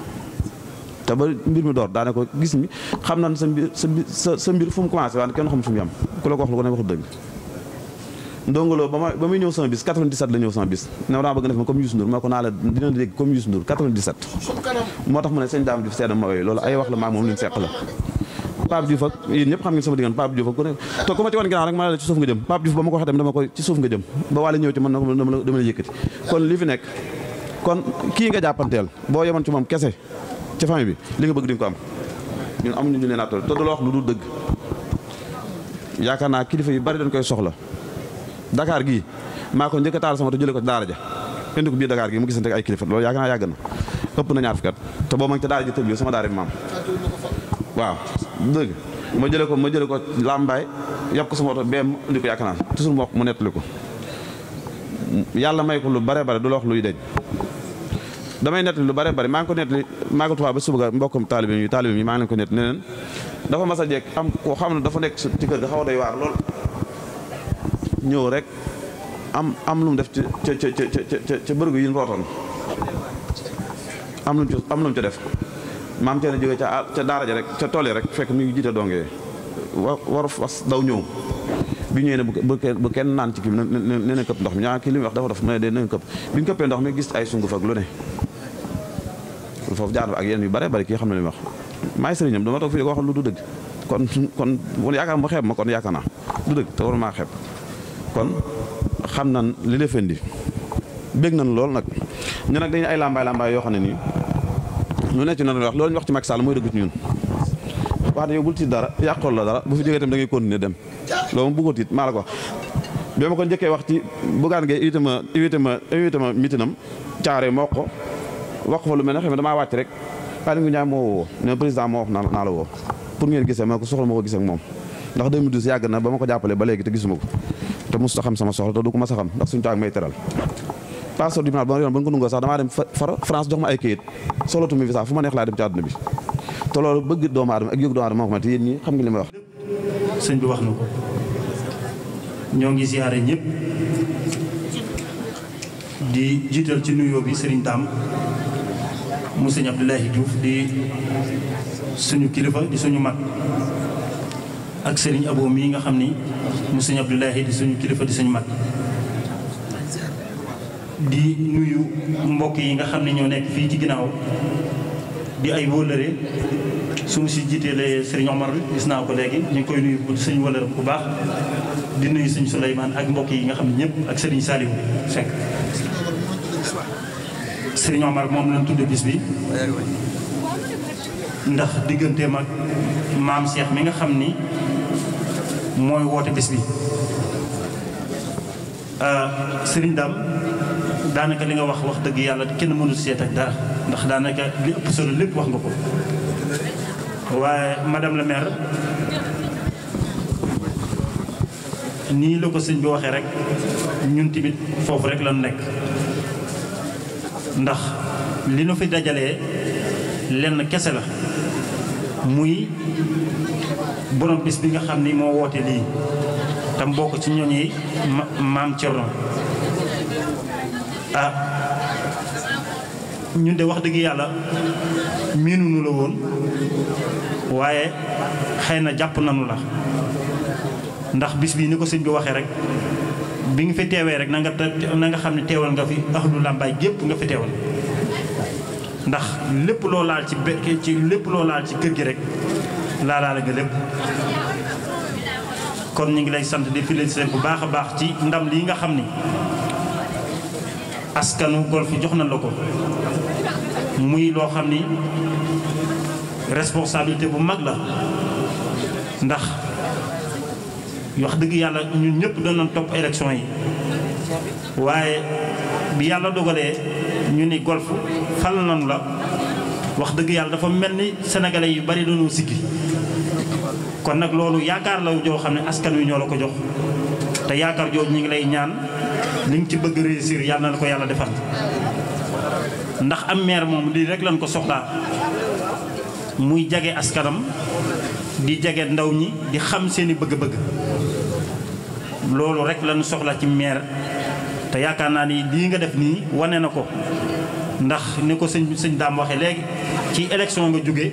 te ba mbir mi door daane ko gis mi xam na sa mbir sa mbir sa sa mbir fu mu commencé waaye kenn xam fu mu yam ku la ko wax lu ko ne waxul dëgg ndongoloo ba ma ba muy ñëw sama bis 97 la ñëw sama bis ne ma daa bëgg def ma comme Youssou Ndour ma ko naa la dina la dégg comme Youssou Ndour 97 suñu kanam moo tax mu ne sëñ Dame Diouf seedam ma yooyu loolu ay wax la maa moom lu ñu seq la Pape Diouf ak yéen ñëpp xam ngeen sama diggante Pape Diouf ak ku ne te ku ma ci wan ginnaaw rek ma ne la ci suuf nga jëm Pape Diouf ba ma ko waxee tamit dama koy ci suuf nga jëm ba wàlla ñëw ci man na ko dama la dama la yëkkati kon li fi nekk kon kii nga jàppanteel boo yemoon ci moom kese ci famille bi li nga bëgg di nga ko am ñun amuñu ñu leen attal te du la wax lu dul dëgg yaakaar naa kilifa yu bari dañ koy soxla Dakar gii maa ko njëkk a taal sama te jëlee ko ci daara ja indi ko biir Dakar gii mu gisante ak ay kilifa loolu yaakaar naa yàgg na ëpp na ñaar fukki at te boo ma ngi ca daara ji tëb sama daara bi maam waaw dëgg ma jëlee ko ma jëlee ko làmbaay yàpp ko sama oto beem indi ko yaakaar naa toujours mu wax mu nettali ko yàlla may ko lu bare bare du la wax luy deñ damay nettali lu bare bare maa ngi ko nettali maa ngi Tuubaa ba suba ga mbokkam taalibe yi taalibe yi maa ngi leen ko nettali ne leen dafa mas a jekk am koo xam ne dafa nekk ci kër ga xaw a doy waar lool ñëw rek am am lu mu def ca ca ca ca ca ca bërëgu yi ñu rootoon am lu mu ca am lu mu ca def maam cee na jógee ca ca daara ja rek ca tool yi rek fekk mi ngi jiite dongee wa waru fas daw ñëw bi ñëwee ne bu bu kenn naan ci kii ne ne na këpp ndox mi ñaa kii li mu wax dafa def mu ne de na këpp bi ñu këppee ndox mi gis ay sunguf ak lu ne foofu jaar ak yenn yu bare bari kii xam ne li mu wax maay sëriñam dama toog fii ko wax lu du dëgg kon kon bu yaakaar ma xeeb ma kon yaakaar naa du dëgg te war maa xeeb kon xam nan li la fendi bég nañ lool nag ñu nag dañu ay lambaay lambaay yoo xam ne nii lu nekk ci noonu wax loolu ñu wax ci Macky Sall mooy dëgg ci ñun wax ne yow bul tiit dara yàqool la dara bu fi jógee tam da ngay continuer dem loolu moom bëggoo tiit maa la ko wax bi ma ko njëkkee wax ci Bougane Gueye invité ma invité ma invité ma mitinam caare ma wax ko wax ko fa lu mel ne xam ne damaa wàcc rek Aly Ngouille Ndiaye moo woo ne président moo wax naa naa la woo pour ngeen gisee ma ko soxla ma ko gisee ak moom ndax 2012 yàgg na ba ma ko jàppalee ba léegi te gisuma ko te mosut a xam sama soxla te du ko mas a xam ndax suñu taag may teral passeport diplomate ba yoon ba nga ko nungoo sax damaa dem far France jox ma ay kayit solatu mi visa fu ma neex laa dem ci àdduna bi te loolu bëgg doomu aadama ak yëg doomu aadama moo ko ma te yéen ñi xam nga li may wax sëñ bi wax na ko ñoo ngi ziyaare ñëpp di jiital ci nuyoo bi Serigne Dame mu sëñ Abdoulaye Diouf di suñu kilifa di suñu mag ak Serigne Abo mii nga xam ni mu sëñ Abdoulaye di suñu kilifa di suñu mag di nuyu mbokk yi nga xam ne ñoo nekk fii ci ginnaaw di ay wóllëre suñu si jiiteele Serigne Omar gis naa ko léegi ñu ngi koy nuyu bu suñu wóllëre bu baax di nuyu suñu Souleymane ak mbokk yi nga xam ne ñëpp ak Serigne Saliou Seck Serigne Omar moom lañ tudde bis bi ndax digganteem ak maam Cheikh mi nga xam ni mooy woote bis bi Serigne Dame daanaka li nga wax wax dëgg yàlla kenn mënul seet ak dara ndax daanaka li ëpp solo lépp wax nga ko waaye madame la maire nii la ko sëñ bi waxee rek ñun tamit foofu rek lañu nekk ndax li nu fi dajalee lenn kese la muy borom bis bi nga xam ni moo woote lii tam bokk ci ñooñi maam Thierno ah ñun de wax dëgg yàlla miinunu la woon waaye xëy na jàpp nanu la ndax bis bii ni ko sëñ bi waxee rek bi nga fi teewee rek na nga na nga xam ne teewal nga fi ahlu làmbaay gépp nga fi teewal ndax lépp loo laal ci be ci lépp loo laal ci kër gi rek laalaale nga lépp kon ñu ngi lay sant di félicité bu baax a baax ci ndam lii nga xam ni askanu Golf jox na la ko muy loo xam ni responsabilité bu mag la ndax wax dëgg yàlla ñun ñëpp doon nañ topp élection yi waaye bi yàlla dogalee ñu ni Golf fal nañu la wax dëgg yàlla dafa mel ni sénégalais yu bari dañoo sikki kon nag loolu yaakaar la joo xam ne askan wi ñoo la ko jox te yaakaar jooju ñu ngi lay ñaan li nga ci bëgg réussir yàlla na la ko yàlla defal ndax am maire moom lii rek lañ ko soxlaa muy jage askanam di jage ndaw ñi di xam seeni bëgg-bëgg loolu rek lañu soxla ci maire te yaakaar naa ni lii nga def nii wane na ko ndax ni ko sëñ sëñ daam waxee léegi ci élection nga jóge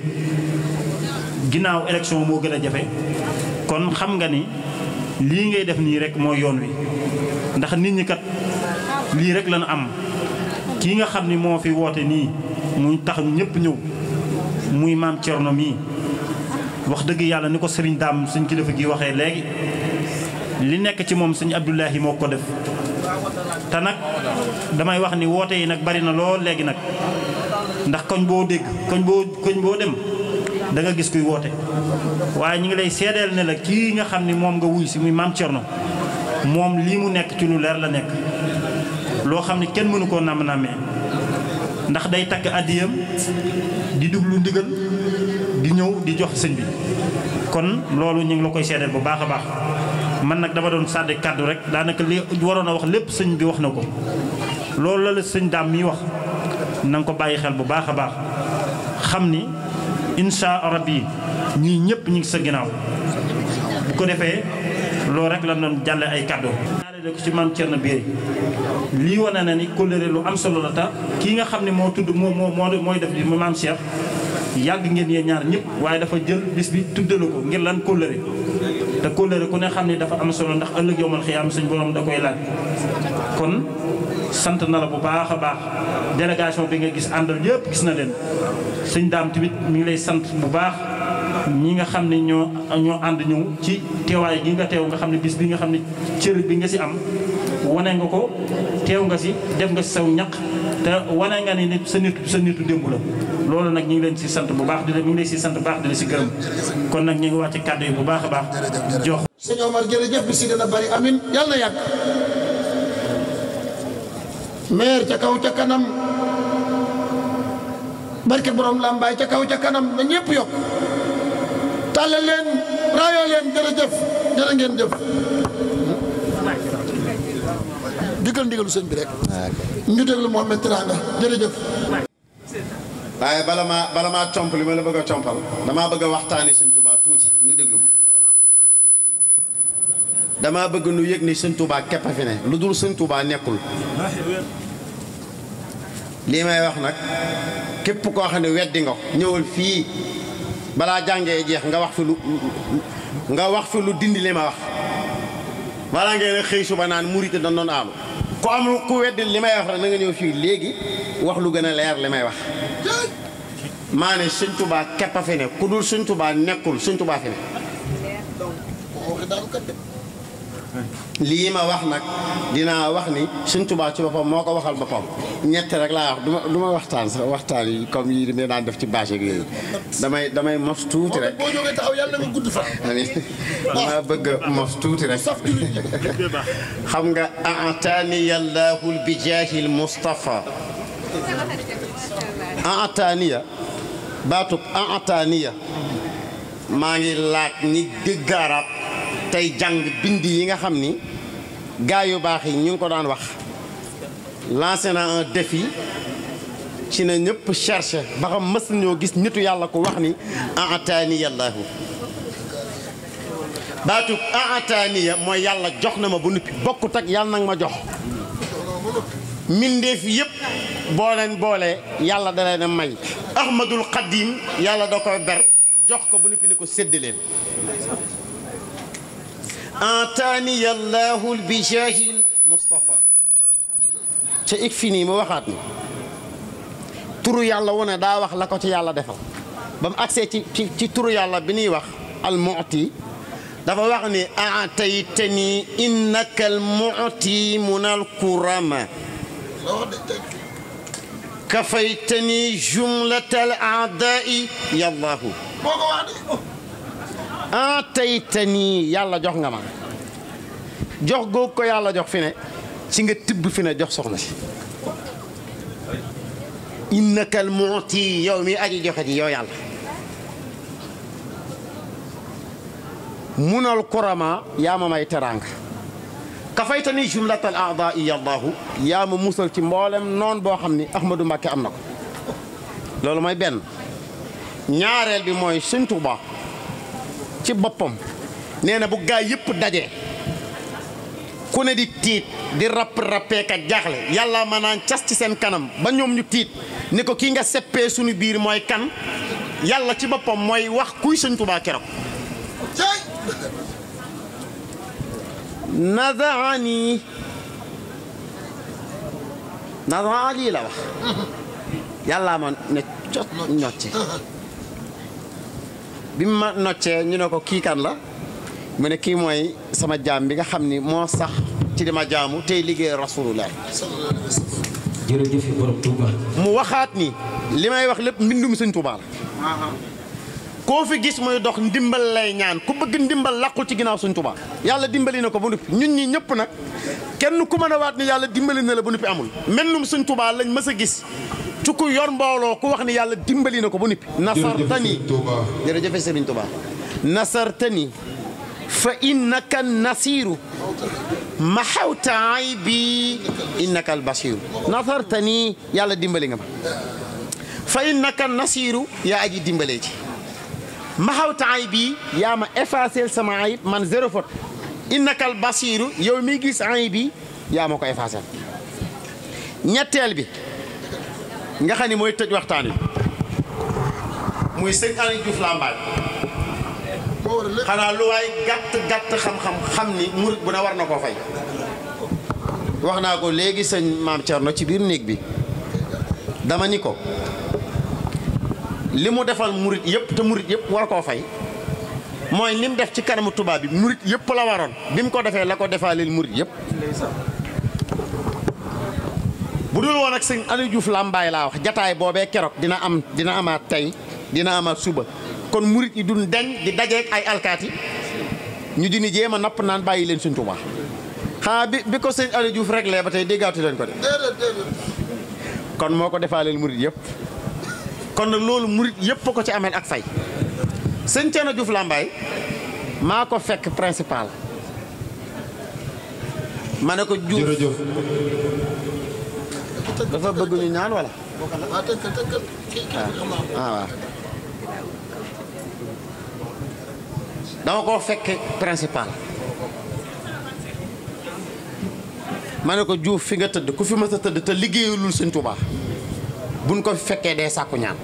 ginnaaw élection moo gën a jafe kon xam nga ni lii ngay def nii rek mooy yoon wi ndax nit ñi kat lii rek lañu am kii nga xam ni moo fi woote nii muy tax ñëpp ñëw muy maam Thierno mii wax dëgg yàlla ni ko sëriñ daam suñ kilifa gi waxee léegi li nekk ci moom sëñ Abdoulahi moo ko def te nag damay wax ni woote yi nag bari na lool léegi nag ndax koñ boo dégg koñ boo koñ boo dem da nga gis kuy woote waaye ñu ngi lay seedeel ne la kii nga xam ni moom nga wuy si muy maam Thierno moom lii mu nekk ci lu leer la nekk loo xam ni kenn mënu koo nàmm nàmmee ndax day takk addiyam di duglu ndigal di ñëw di jox sëñ bi kon loolu ñu ngi la koy seedeel bu baax a baax man nag dama doon sàdde kàddu rek daanaka li waroon a wax lépp sëñ bi wax na ko loolu la la sëñ daam mi wax na nga ko bàyyi xel bu baax a baax xam ni insha rabbi ñii ñëpp ñu ngi sa ginnaaw bu ko defee loolu rek la doon jàlle ay kàddu ñaareel ko ci maam Thierno Biré lii wane na ni kóllëre lu am solo la ta kii nga xam ne moo tudd moo moo mooy def li maam Cheikh yàgg ngeen yee ñaar ñëpp waaye dafa jël bis bi tuddale ko ngir lan kóllëre te kóllëre ku ne xam ne dafa am solo ndax ëllëg yowmal xiyaam suñ borom da koy laaj kon sant na la bu baax a baax délégation bi nga gis àndal yëpp gis na leen sëñ daam tamit mi ngi lay sant bu baax ñi nga xam ne ñoo ñoo ànd ñëw ci teewaay gi nga teew nga xam ne bis bi nga xam ne cër bi nga si am wane nga ko teew nga si def nga si saw ñaq te wane nga ni nit sa nit sa nitu démb la loolu nag ñu ngi leen si sant bu baax di la ñu ngi leen si sant bu baax di la si gërëm kon nag ñu ngi wàcc kàddu yi bu baax a baax jox sëñ Omar jërëjëf bi si dana bari amin yàlla na yàgg maire ca kaw ca kanam barke borom làmbaay ca kaw ca kanam na ñëpp yokk tàllal leen raayoo leen jërëjëf jërë ngeen jëf digal ndigalu sëñ bi rek ñu déglu Mohamed Tiranga jërëjëf waaye bala maa bala maa comp li ma la bëgg a compal damaa bëgg a waxtaani sëñ Touba tuuti ñu déglu ko damaa bëgg nu yëg ni sëñ Touba képp a fi ne lu dul sëñ Touba nekkul lii may wax nag képp koo xam ne weddi nga ko ñëwal fii balaa jàngee jeex nga wax fi lu nga wax fi lu dindi li ma wax balaa ngeen a xëy suba naan murite dañ doon aalu ku am ku weddi li may wax rek na nga ñëw fii léegi wax lu gën a leer li may wax maa ne sëñ Touba képp a fi ne ku dul sëñ Touba nekkul sëñ Touba fi ne lii ma wax nag dinaa wax ni sëñ Touba ci boppam moo ko waxal boppam ñett rek laa wax duma du ma waxtaan sax waxtaan yi comme yi ne daan def ci bâche ak yooyu damay damay mos tuuti rek boo jógee taxaw yàlla nga gudd fa amiin dama bëgg a mos tuuti rek saf jullit ñi xam nga ataaniya llaahu bijaahil Mustafa ataaniya baatub ataaniya maa ngi laaj ñi dégg arab tey jàng bind yi nga xam ni gaa yu baax yi ñu ngi ko daan wax lancé na un défi ci na ñëpp cherché ba xam mës ñoo gis nitu yàlla ko wax ni ataaniya llaahu baatub ataaniya mooy yàlla jox na ma bu nuppi bokkut ak yàlla nag ma jox mbindeef yëpp boo leen boolee yàlla da leen a may ahmadul xadim yàlla da koy ber jox ko bu nuppi ni ko sédd leen ataaniya llaahu bi jaahil Mustafa ca ik fi nii mu waxaat ni turu yàlla wu ne daa wax la ko ci yàlla defal ba mu agsee ci ci ci turu yàlla bi ñuy wax al mu'ti dafa wax ni aataytani innaka al mu'ti mun al kurama kafaytani jumlata al aadai yallahu moo ko wax de aataytani yàlla jox nga ma jox googu ko yàlla jox fi ne ci nga tibb fi ne jox soxna si innaka al mu'ti yow mi aji joxe ji yow yàlla munal kurama yaa ma may teraanga kafaytani jumlatal aadai yallahu yaa ma musal ci mboolem noon boo xam ni Ahmadou Mbacké am na ko loolu mooy benn ñaareel bi mooy Sëñ Tuuba ci boppam nee na bu gaa yëpp dajee ku ne di tiit di rapp rappeeka jaaxle yàlla ma naan cas ci seen kanam ba ñoom ñu tiit ni ko kii nga seppee suñu biir mooy kan yàlla ci boppam mooy wax kuy Sëñ Tuuba keroog nadaani nadaani la wax yàllaa ma ne cot ñocce bi mu ma noccee ñu ne ko kii kan la mu ne kii mooy sama jaam bi nga xam ni moo sax ci di ma jaamu tey liggéey rasulullah jërëjëf borom Touba. mu waxaat ni li may wax lépp mbindum sëñ Tuubaa la koo fi gis muy dox ndimbal lay ñaan ku bëgg ndimbal làqul ci ginnaaw suñ Tuubaa yàlla dimbali na ko ba noppi ñun ñi ñëpp nag kenn ku mën a waat ni yàlla dimbali na la ba noppi amul mennum suñ Tuubaa lañ mës a gis ci ku yor mbooloo ku wax ni yàlla dimbali na ko ba noppi nasartani jërëjëf Sëriñ Tuubaa nasartani fa innaka nasiru maxawta aybi innaka albasiru nasartani yàlla dimbali nga ma fa innaka nasiru yaa aji dimbalee ci maxawta aybi yaa ma effacé sama ayib man zéro faute innaka albasiru yow mi gis aybi yaa ma ko effacé ñetteel bi nga xam ni mooy tëj waxtaan wi muy sëñ Aliou Diouf Lambaye xanaa lu waay gàtt gàtt xam-xam xam ni murit bu ne war na koo fay wax naa ko léegi sëñ maam Thierno ci biir néeg bi dama ni ko li mu defal murit yëpp te murit yëpp war koo fay mooy li mu def ci kanamu tubaab bi murit yëpp la waroon bi mu ko defee la ko defaaleel murit yëpp bu dul woon ak sëñ Aliou Diouf Lambaye laa wax jataay boobee keroog dina am dina amaat tey dina amaat suba kon murit yi duñ deñ di dajeek ay alkaati ñu dini jéem a napp naan bàyyi leen Sëñ Tuubaa xanaa bi bi ko sëñ Aliou Diouf réglé ba tey déggaatu leen ko de kon moo ko defaaleel murit yëpp kon nag loolu murit yëpp ko ci ameel ak fay sëñ Thierno Diouf Lambaye maa ko fekk principal ma ne ko Diouf jërëjëf dafa bëgg ñu ñaan wala waaw tënkal tënkal kii kii bi xam naa ko. ah waaw dama koo fekk principal ma ne ko Diouf fi nga tëdd ku fi mës a tëdd te liggéeyalul sëñ Tuubaa buñ ko fekkee dee sàkku ñaan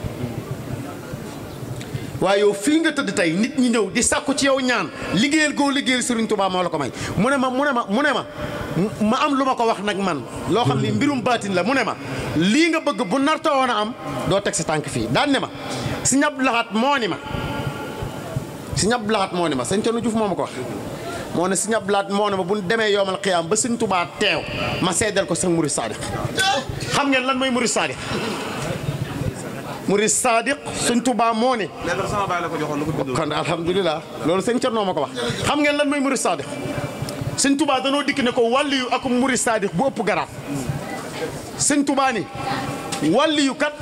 waaye yow fii nga tëdd tey nit ñi ñëw di sàkku ci yow ñaan liggéeyal goo liggéeyal sëriñ Tuubaa moo la ko may mu ne ma mu ne ma mu ne ma ma am lu ma ko wax nag man loo xam ni mbirum baatin la mu ne ma lii nga bëgg bu nartoo woon a am doo teg sa tànk fii daan ne ma si ñab laxaat moo ni ma si ñab laxaat moo ni ma sëñ Thierno Diouf moo ma ko wax moo ne si ñab laxaat moo ne ma bu ñu demee yoomal xiyaam ba sëñ Tuubaa teew ma seedal ko sax murid saadiq xam ngeen lan mooy murid saadiq murid saadiq sëñ Tuubaa moo ne kon alhamdulilah loolu sëñ Thierno ma ko wax xam ngeen lan mooy murid saadiq sëñ Tuubaa danoo dikk ne ko wàlliyu ak murid saadiq bu ëpp garaat sëñ Tuubaa ni wàlliyu kat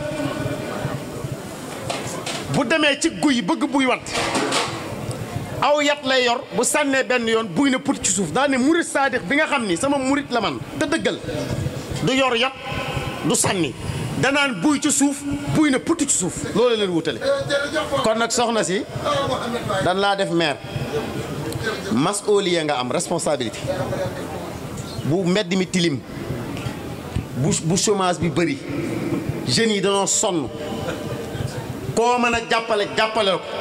bu demee ci guy bëgg buy wat aw yat lay yor bu sànnee benn yoon buy na put ci suuf daa ne murit saadix bi nga xam ni sama murit la man te dëggal du yor yat du sànni danaan buy ci suuf buy na put ci suuf loolu leen wutale kon nag soxna si dan laa def maire mas'uliya nga am responsabilité bu mbedd mi tilim bu bu chômage bi bëri jeunes yi danoo sonn koo mën a jàppale jàppale ko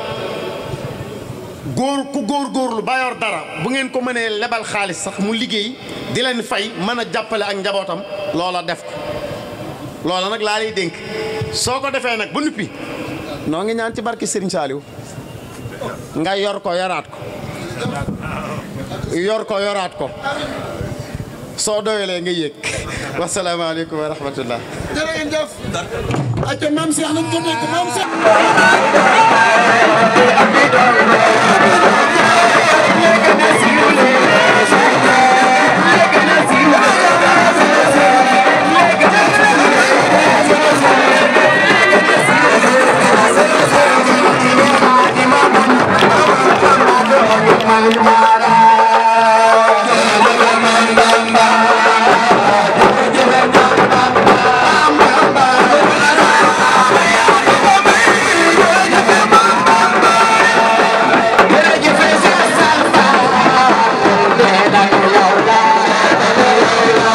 góor ku góor góorlu ba yor dara bu ngeen ko mënee lebal xaalis sax mu liggéey di leen fay mën a jàppale ak njabootam loola def ko loola nag laa lay dénk soo ko defee nag ba nuppi noo ngi ñaan ci barke Serigne Saliou nga yor ko yoraat ko yor ko yoraat ko soo doyalee nga yéeg wasalaamaaleykum wa rahmatullah jërë ngeen jëf. acca maam Cheikh nañ ko dégg maam Cheikh. Jërëjëf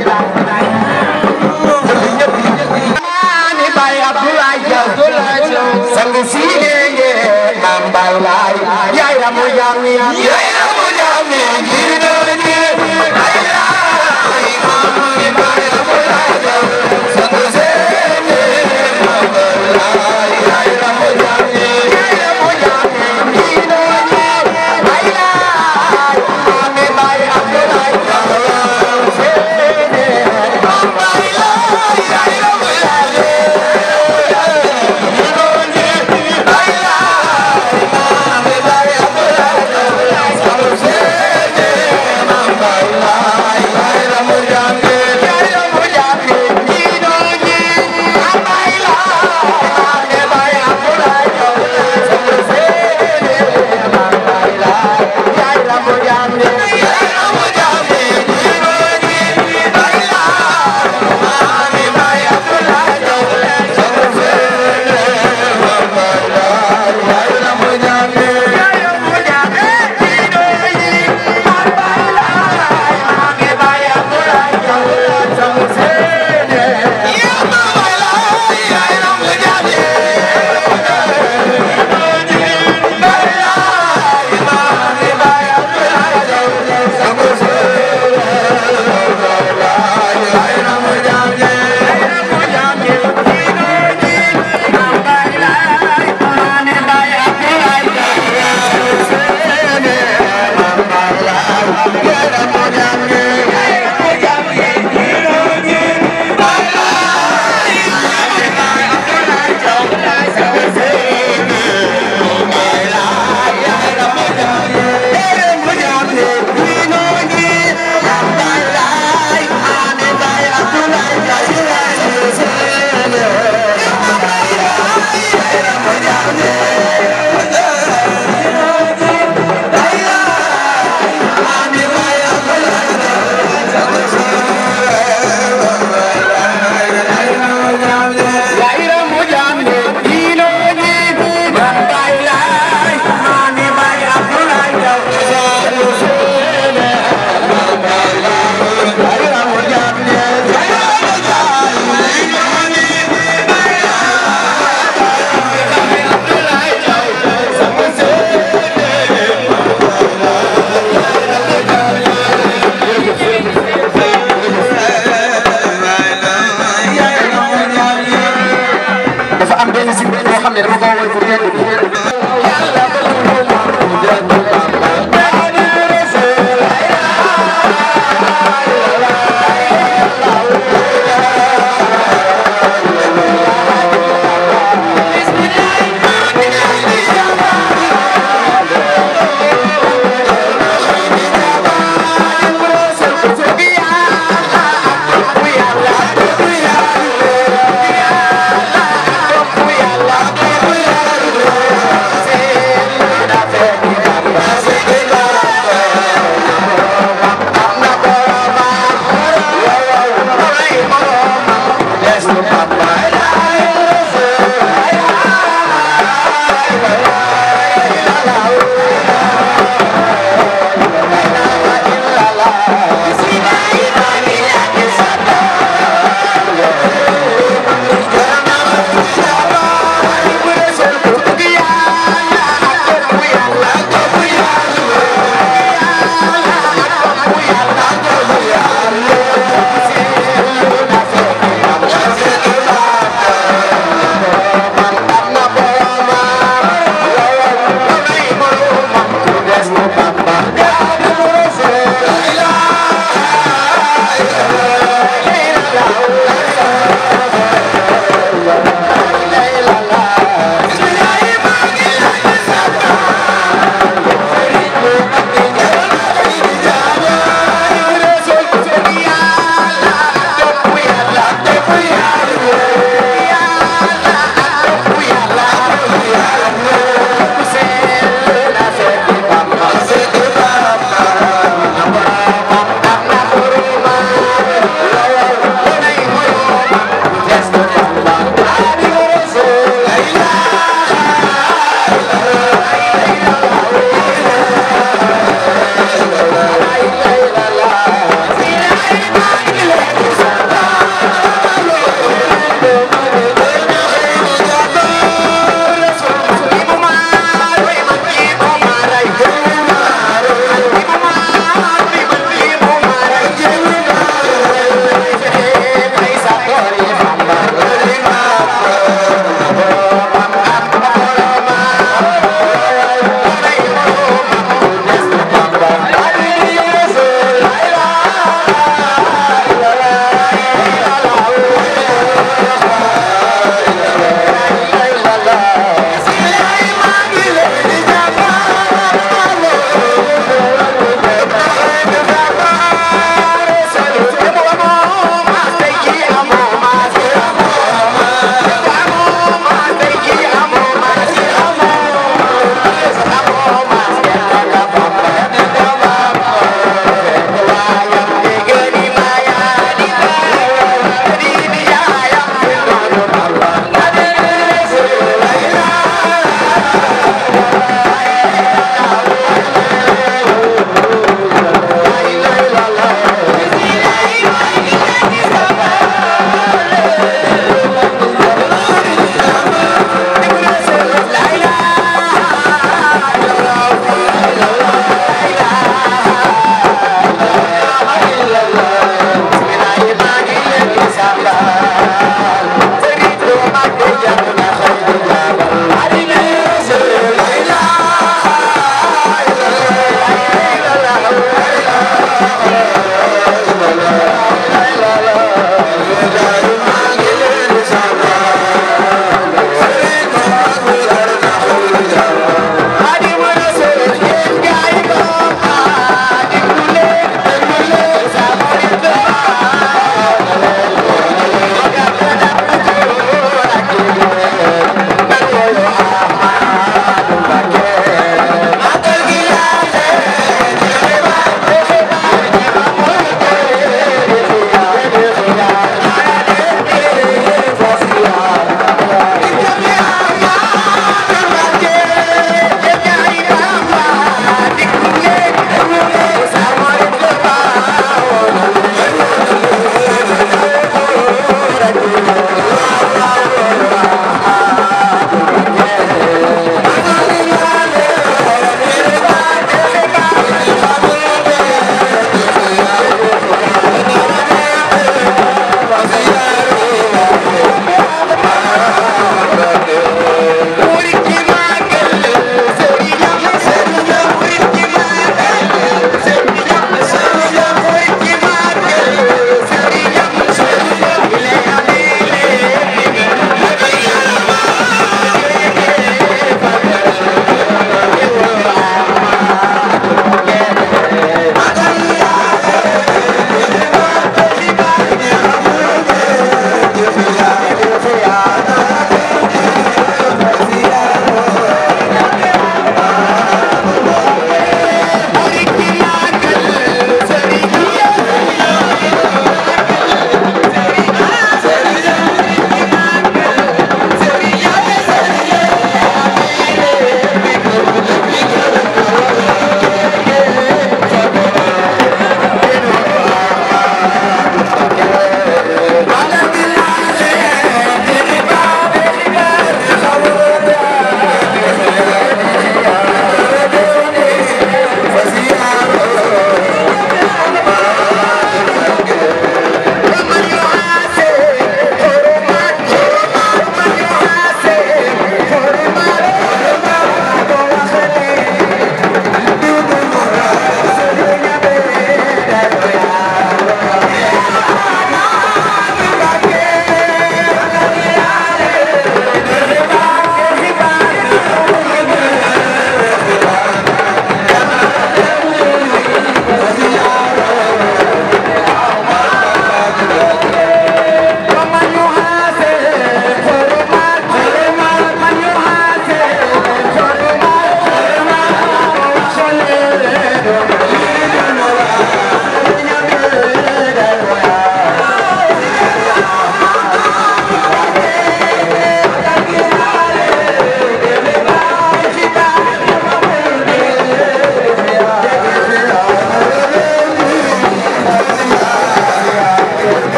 Mani Baye Abdoulaye Diaw sang si nenge Mam Baye Laay yaay ramu jami yaay ramu jami dino ni Baye Laay Mami Baye Abdoulaye Diaw sang si nenge Mam Baye Laay yaay ramu jami yaay ramu jami dino ni Baye Laay Mami Baye Abdoulaye Diaw sang si nenge Mam Baye Laay yaay ramu jami Bye.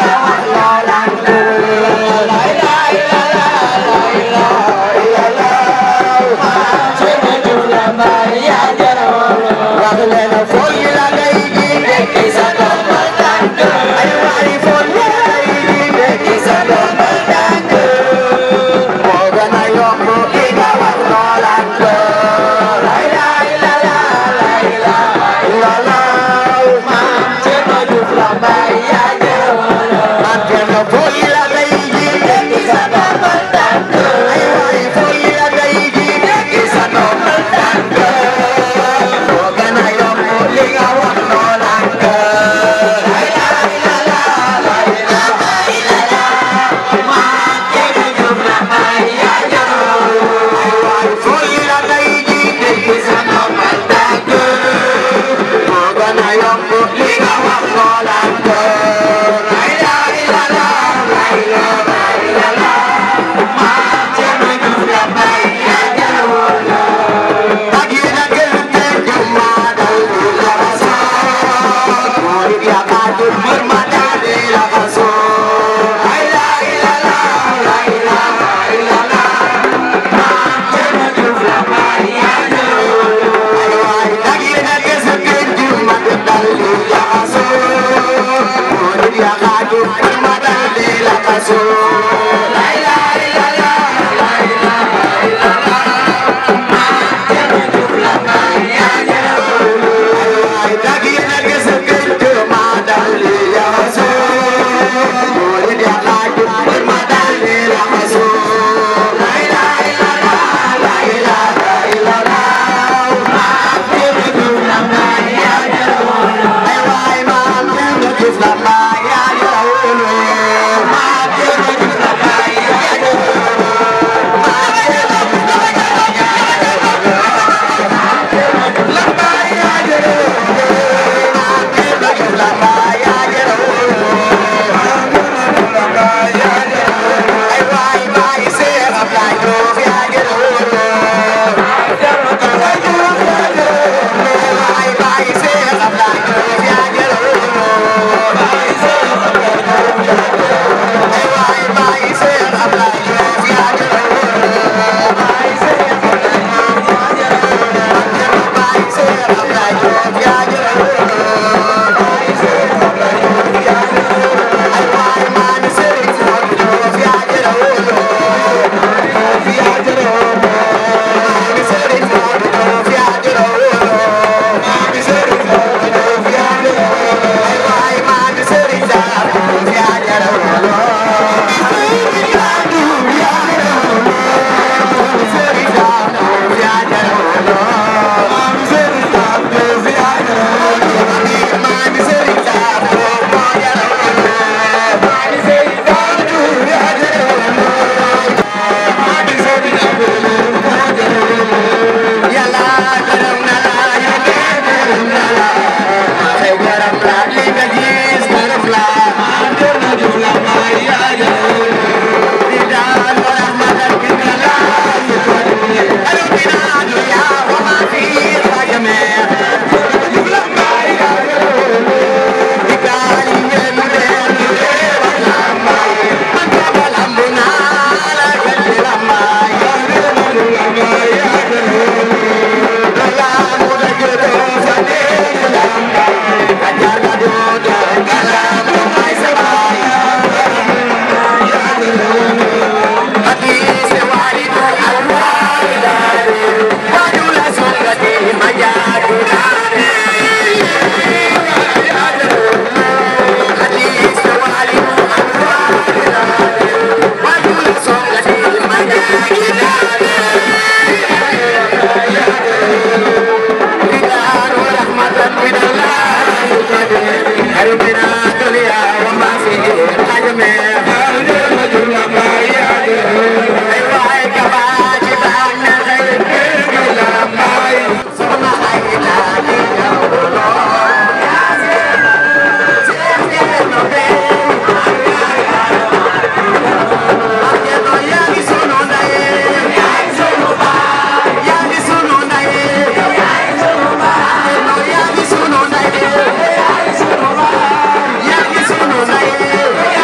Yeah.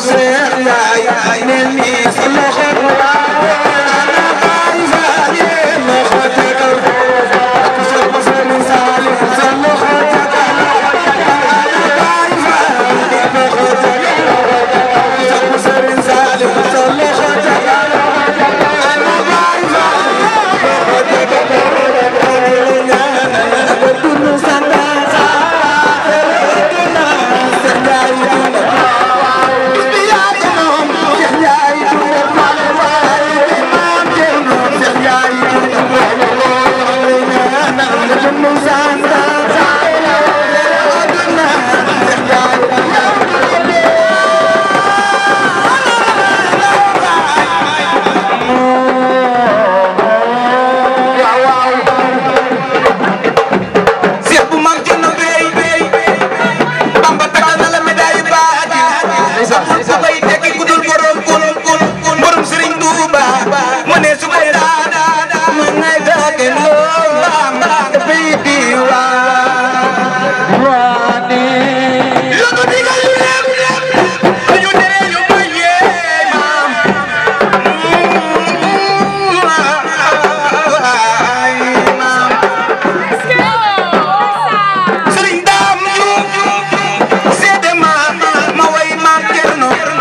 Sëriñ Daam Juuf seede ma ma way ma Cerno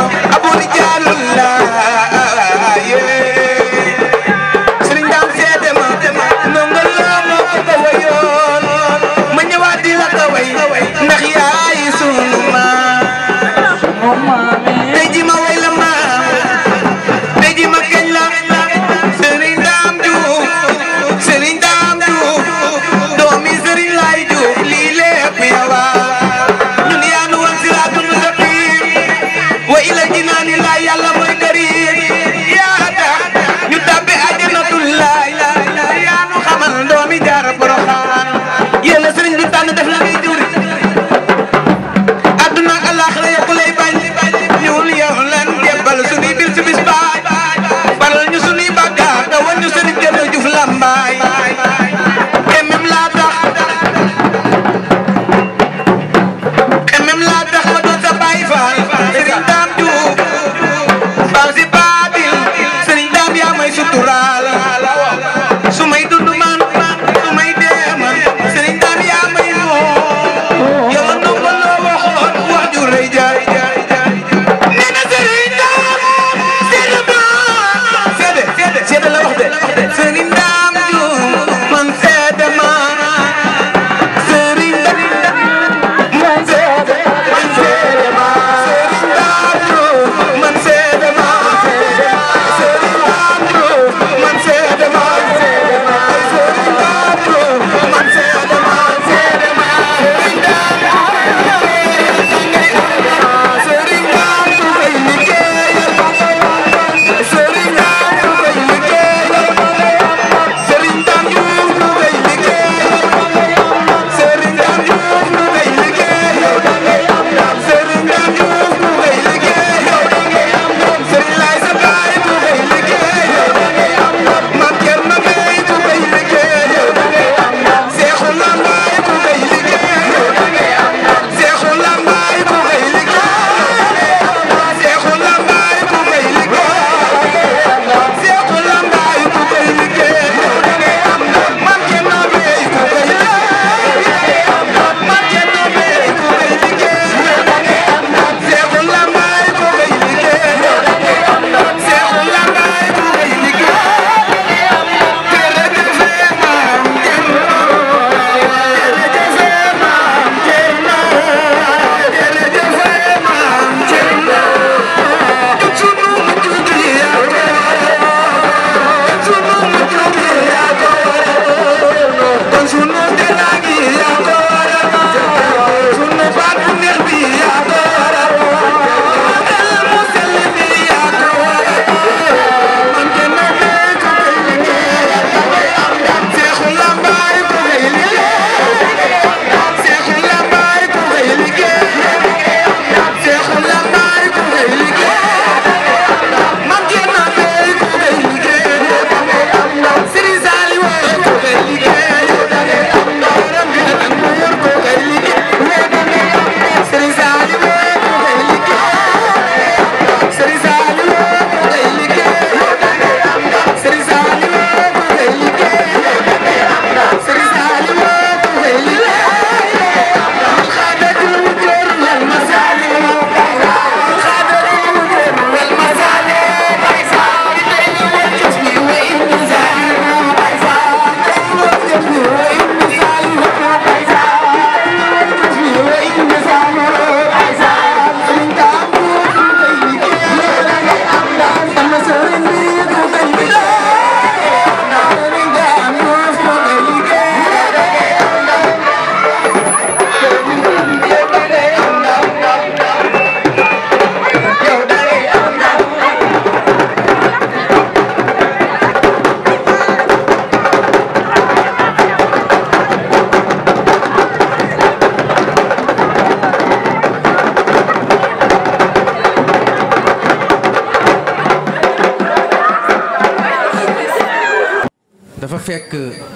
fekk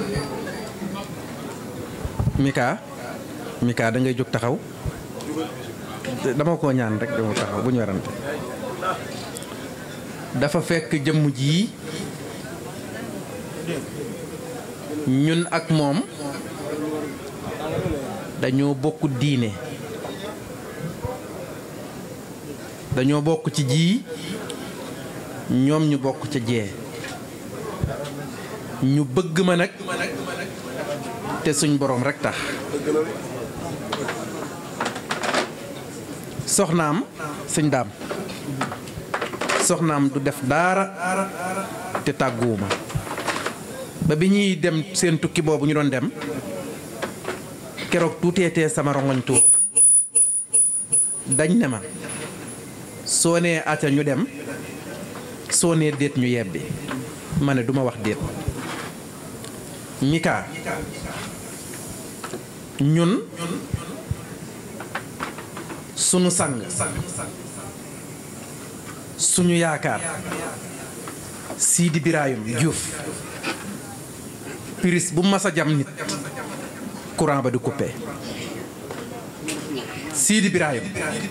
Mika Mika da ngay jóg taxaw dama ko ñaan rek dama taxaw bu ñu warante dafa fekk jëmm jii ñun ak moom dañoo bokk diine dañoo bokk ci ji ñoom ñu bokk ca jee ñu bëgg ma nag te suñ boroom rekk tax soxnaam sëñ daam soxnaam du def daara te tàgguwuma ba bi ñuy dem seen tukki boobu ñu doon dem keroog tuuteetee sama rongoñ tuut dañ ne ma soo nee acca ñu dem soo nee déet ñu yebbi ma ne duma wax déet Mika ñun sunu sang suñu yaakaar Sidi Birayum Diouf piris bu mas a jam nit courant ba du coupé Sidi Birayum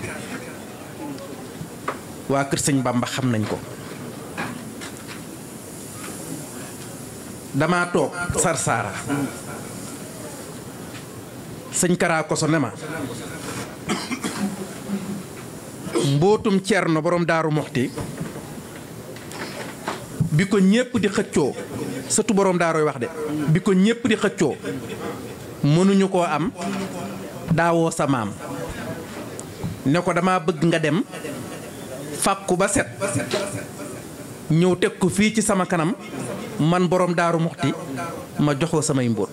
waa kër sëñ Bamba xam nañ ko dama toog sarsaara sëñ Kara Koso ne ma mbootum Cerno borom daaru moxti bi ko ñépp di xëccoo sëtu borom daarooy wax de bi ko ñépp di xëccoo mënuñu koo am daawoo sa maam ne ko dama bëgg nga dem fàkku ba set ñëw teg ko fii ci sama kanam man borom daaru moxti ma joxoo samay mbóot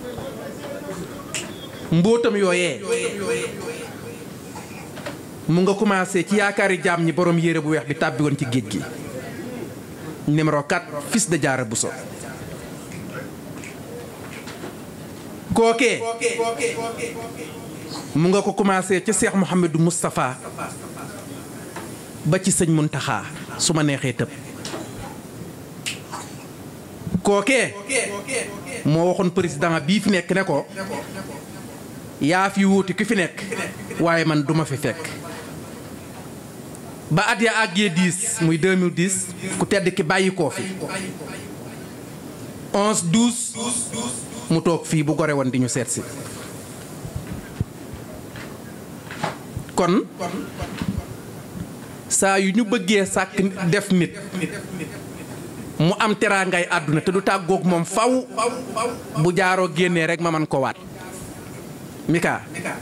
mbóotam yooyee mu nga commencé ci yaakaari jaam ñi borom yére bu weex bi tàbbi woon ci géej gi numéro 4 fils de Diarra Bousso kookee mu nga ko commencé ci Cheikh Mouhamadou Moustapha ba ci sëñ Muntaxa su ma neexee tëb kookee moo waxoon président bii fi nekk ne ko yaa fi wuuti ki fi nekk waaye man duma fi fekk ba at ya àggee 10 muy 2010 ku tedd ki bàyyi koo fi 11 12 mu toog fii bu gore woon di ñu seet si kon saa yu ñu bëggee sàkk def nit mu am teraangay àdduna te du tàggoog moom faw bu jaaroo génnee rek ma man ko waat Mika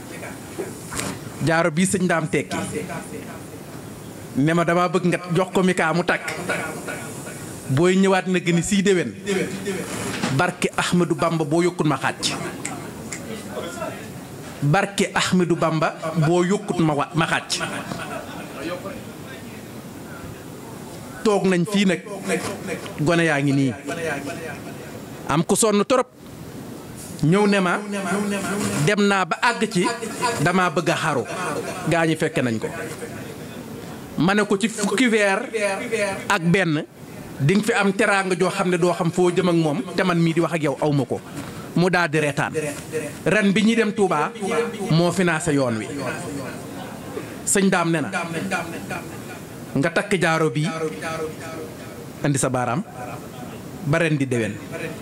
jaaro bii sëñ daam tekki ne ma dama bëgg nga jox ko Mika mu takk booy ñëwaat na gëni sii déwén barke Ahmadou Bamba boo yokkut ma xàcc barke Ahmadou Bamba boo yokkut ma wa ma xàcc toog nañ fii nag gone yaa ngi nii am ku sonn torop ñëw ne ma dem naa ba àgg ci dama bëgg a xaru gaa ñi fekke nañ ko ma ne ko ci fukki weer ak benn di nga fi am teraanga joo xam ne doo xam foo jëm ak moom te man mii di wax ak yow aw ma ko mu daal di reetaan ren bi ñuy dem Touba moo financé yoon wi sëñ daam ne na nga takk jaaro bii indi sa baaraam ba ren di déwén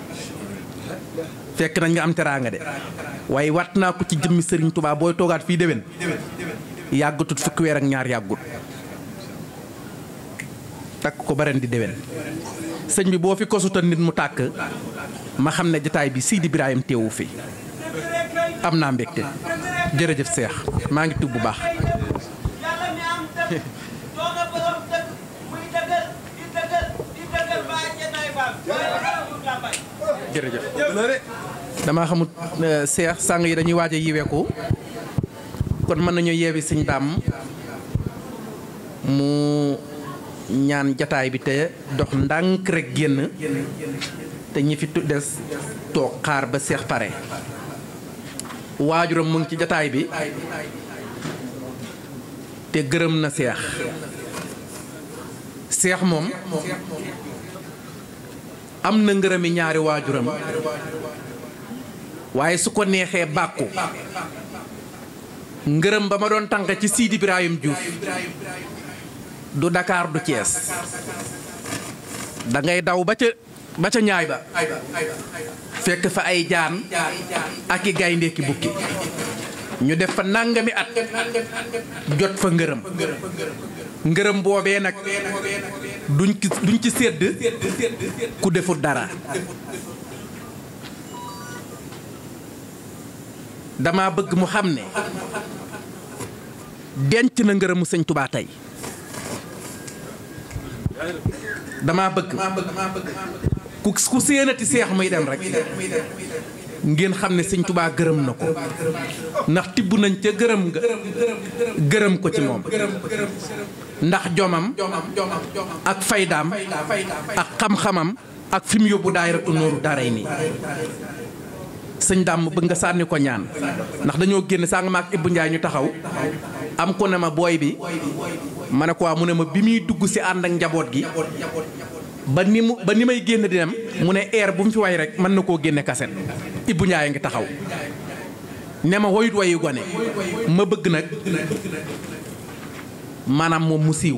fekk nañ nga am teraanga de waaye wat naa ko ci jëmmi sëriñ Touba booy toogaat fii déwén yàggatut fukki weer ak ñaar yàggut takk ko ba ren di déwén sëñ bi boo fi kosutal nit mu tàkk ma xam ne jataay bi Sidi Ibrahima teewu fi am naa mbégte jërëjëf seex maa ngi tub bu baax jërëjëf damaa xamut seex sàng yi dañuy waaj a yiweeku kon mën nañu yeewi sëñ daam mu ñaan jataay bi te dox ndànk rek génn te ñi fi des toog xaar ba seex pare waajuram mu ngi ci jataay bi te gërëm na seex seex moom am na ngërëmi ñaari waajuram waaye su ko neexee bàkku ngërëm ba ma doon tànk ci Sidi Ibrahim Diouf du Dakar du Thiès da ngay daw ba ca ba ca ñaay ba fekk fa ay jaan ak i gaynde ki bukki ñu def fa nangami at jot fa ngërëm ngërëm boobee nag duñ ci duñ ci sédd ku deful dara dama bëgg mu xam ne denc na ngërëmu sëñ Tubaa tey dama bëgg ku ku séenati seex muy dem rek ngeen xam ne sëñ Tubaa gërëm na ko ndax tibb nañ ca gërëm nga gërëm ko ci moom ndax jomam ak faydaam ak xam-xamam ak fi mu yóbbu daayiratu nooru daaray nii sëñ dàmm bëgg nga sànni ko ñaan ndax dañoo génn saa nga ma ak Ibou Ndiaye ñu taxaw am ko ne ma booy bi ma ne ko waa mu ne ma bi muy dugg si ànd ak njaboot gi ba ni mu ba ni may génn di dem mu ne air bu mu fi way rek mën na koo génne kaset Ibou Ndiaye ngi taxaw ne ma woyut wayu gone ma bëgg nag maanaam moom mu siiw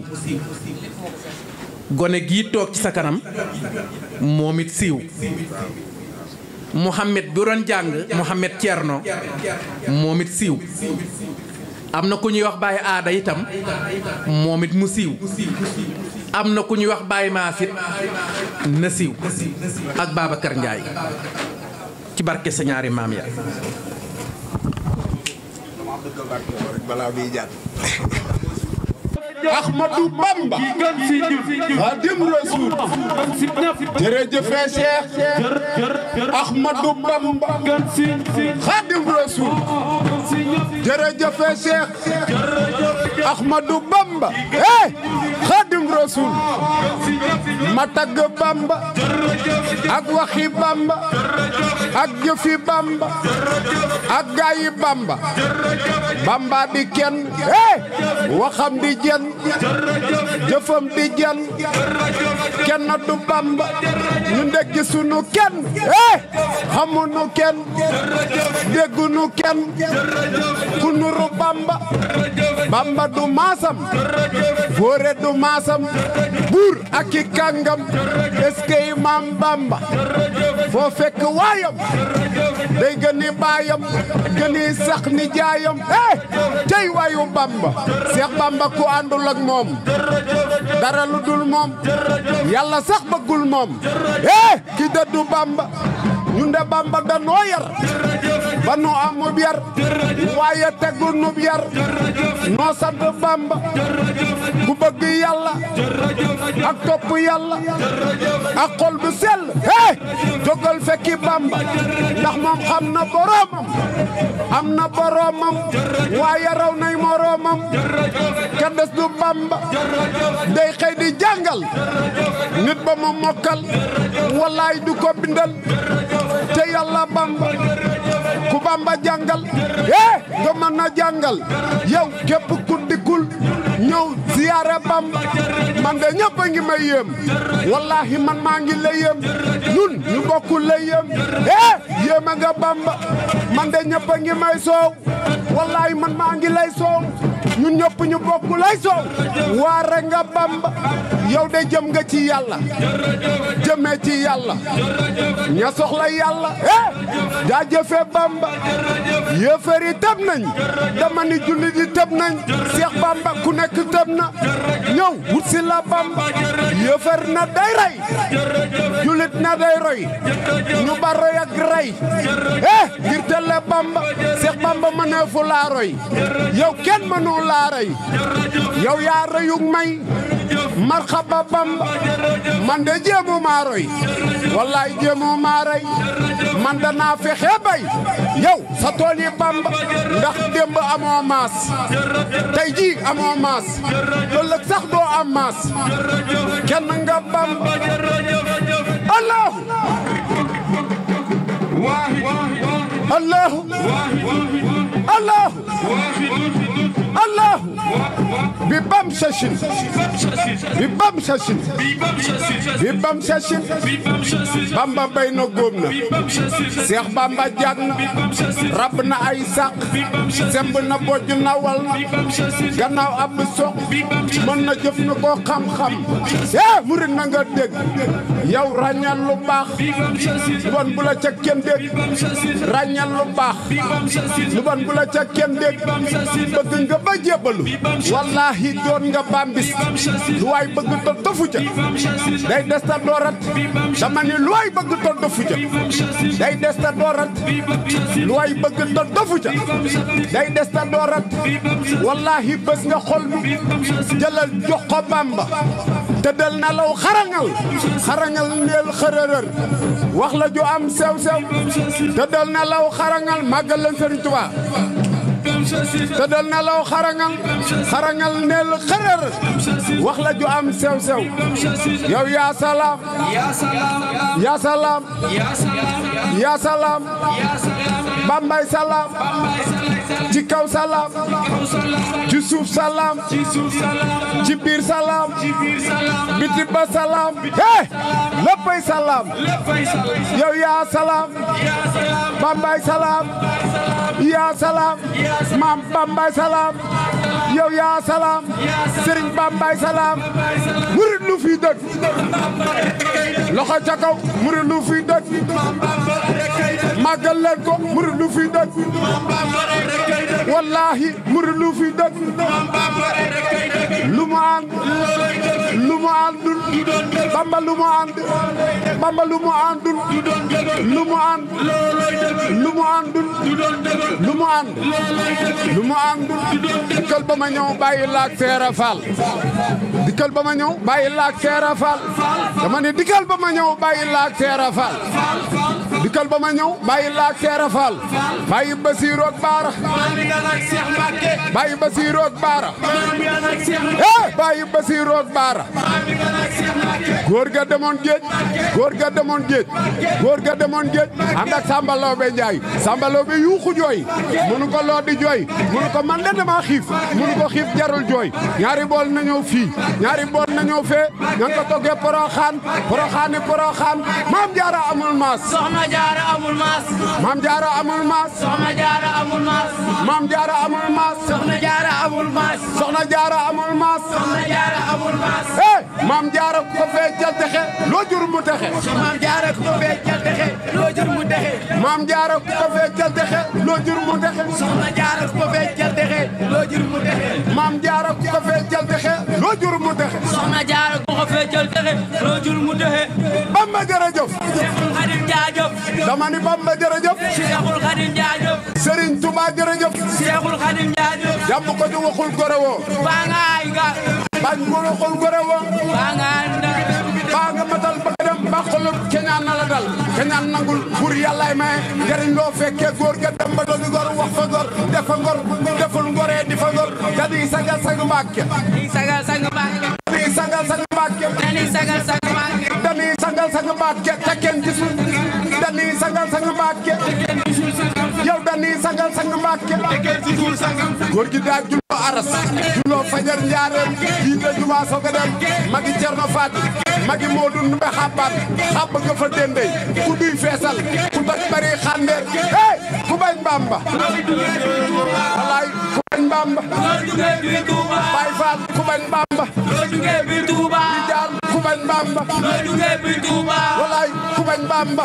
gone gii toog ci sa kanam moom it siiw Mouhamed bi doon jàng Mouhamed Thierno moom it siiw am na ku ñuy wax Baye Aada itam moom it mu siiw am na ku ñuy wax Baye Maasit na siiw ak Babacar Ndiaye ci barke sa ñaari maam ya Ahmadou Bamba Xadim Rasul jërëjëf Cheikh Ahmadou Bamba Xadim Rasul jërëjëf Cheikh Ahmadou Bamba eh Xadim Rasul ma tagg Bamba ak waxi Bamba ak jëfi Bamba ak gaayi Bamba Bamba di kenn eh waxam di jenn jëfam di jenn kenn du Bamba ñu ndekki sunu kenn eh xamunu kenn déggunu kenn ku nuru Bamba Bamba du maasam góore du maasam buur ak i kàngam eskey maam Bamba foo fekk waayam day gëni baayam gëni sax ni jaayam eh tey waayu Bamba Seex Bamba ku àndul ak moom dara lu dul moom yàlla sax bëggul moom eh ki dëddu Bamba ñun de Bamba danoo yar ba nu amub yar waaye tegu nub yar noo sant Bamba ku bëgg yàlla ak topp yàlla ak xol bu sell eh jógal fekki Bamba ndax moom xam na boroomam am na boroomam waaye raw nay moroomam ka des du Bamba day xëy di jàngal nit ba mu mokkal wallaay du ko bindal te yàlla Bamba ku Bamba jàngal eh nga mën na jàngal yow képp ku dikkul ñëw ziyaare Bamba man de ñëpp a ngi may yéem wallahi man maa ngi lay yéem ñun ñu bokkul lay yéem eh yéema nga Bamba man de ñëpp a ngi may soow wallahi man maa ngi lay soow ñun ñëpp ñu bokk lay soow waare nga Bamba yow de jëm nga ci yàlla jëmee ci yàlla ña soxla yàlla eh jaajëfe Bamba yéefar yi tëb nañ dama ni jullit yi tëb nañ Seex Bamba ku nekk tëb na ñëw wut si la Bamba yéefar na day rey jullit na day roy ñu ba roy ak rey eh ngir telle Bamba Seex Bamba mëneefu laa roy yow kenn mënu laa roy yow yaa reyug may marxaba Bamba man de jéemu maa roy wallaay jéemu maa roy man danaa fexe bay yow sa tool yi Bamba ndax démb amoo maas tey jii amoo maas ëllëg sax doo am maas kenn nga Bamba allahu allahu allahu allahu bi bam sashin bi bam sashin bi bam sashin bamba bay na góob na seex bamba jag na rab na ay sàq semb na bojj na wal na gannaaw ab soq mën na jëf na koo xam-xam eh murit na nga dégg yow ràññal lu baax lu bon bu la ca kenn dégg ràññal lu baax lu bon bu la ca kenn dégg bëgg nga ba jébbalu wallaahi doon nga bambis lu waay bëgg to dofu ca day des ta doorat dama ni lu waay bëgg to dofu ca day des ta doorat lu waay bëgg to dofu ca day des ta doorat wallaahi bés nga xol bi jëlal jox ko bamba tëddal na law xarangal xarangal ndeel xërërër wax la ju am sew sew tëddal na law xarangal màggal leen Sëriñ Tuubaa tëddal na law xarangal xarangal ndeel xërër wax la ju am sew sew yow yaa salaam yaa salaam yaa salaam bambay salaam ci kaw salaam ci suuf salaam ci biir salaam biti ba salaam eh léppay salaam yow yaa salaam bambay salaam yaa salaam maam bambay salaam yow yaa salaam sëriñ bambay salaam murit lu fi dëkk loxo ca kaw murit lu fi dëkk màggal leen ko murit lu fi dëkk wallaahi murit lu fi dëkk lu mu ànd lu mu àndul bamba lu mu ànd bamba lu mu àndul lu mu ànd lu mu àndul lu mu ànd lu mu àndul dikkal ba ma ñëw bàyyi laak seera faal dikkal ba ma ñëw bàyyi laak seera faal dama ne dikkal ba ma ñëw bàyyi laak seera faal dikkal ba ma ñëw bàyyi laak seera faal bàyyi basiiru ak baara bàyyi basiiru ak baara eh bàyyi basiiru ak baara góor ga demoon géej góor ga demoon géej góor ga demoon géej ànd ak Samba Lawbe Njaay Samba Lawbe yuuxu jooy mënu ko loo di jooy mënu ko man de dama xiif mënu ko xiif jarul jooy ñaari bool na ñëw fii ñaari bool na ñëw fee ña ko toggee poroxaan poroxaani poroxaan maam jaara amul maas soxna jaara amul maas maam jaara amul maas soxna jaara amul maas maam jaara amul maas soxna jaara amul maas soxna jaara amul maas soxna jaara amul maas eh maam jaara ku ko fee jal texe loo jur mu texe maam jaara ku ko fee jal texe loo jur mu texe maam jaara ku ko fee jal texe loo jur mu texe soxna jaara ku ko fee jal texe loo jur mu texe maam jaara ku ko fee jal texe loo jur mu texe soxna jaara ku ko fee jal texe loo jur mu texe bamba jërëjëf Seexul Xadim jaajëf dama ni bamba jërëjëf Seexul Xadim jaajëf Serigne Touba jërëjëf Seexul Xadim jaajëf jàmm ko di waxul gore woo baa nga ay ga bañ ko waxul gore woo baa nga ànda baa nga matal ba dem ba xolub keñaan na la dal keñaan nangul pour yàllaay maye njariñ loo fekkee góor ga dem ba dogi gor wax fa gor defa ngor deful ngoree di fa ngor dadi sagal sang mbàkke di sagal sang Mbàkke dadi sagal sang mbàkke dani sagal sang Mbàkke dani sagal sang mbàkke te kenn gisul dani sagal sang mbàkke yow dani sagal sang mbàkke góor gi daa julloo aras julloo fajar njaareem jiite jumaa soog a dem magi cerno faati magi moodu numbe xabbaat xabb nga fa dendey ku duy feesal ku toj bari xandeer hey ku bañ bamba walaay ku bañ bamba bay faal ku bañ bamba di jaar ku bañ bamba walaay ku bañ bamba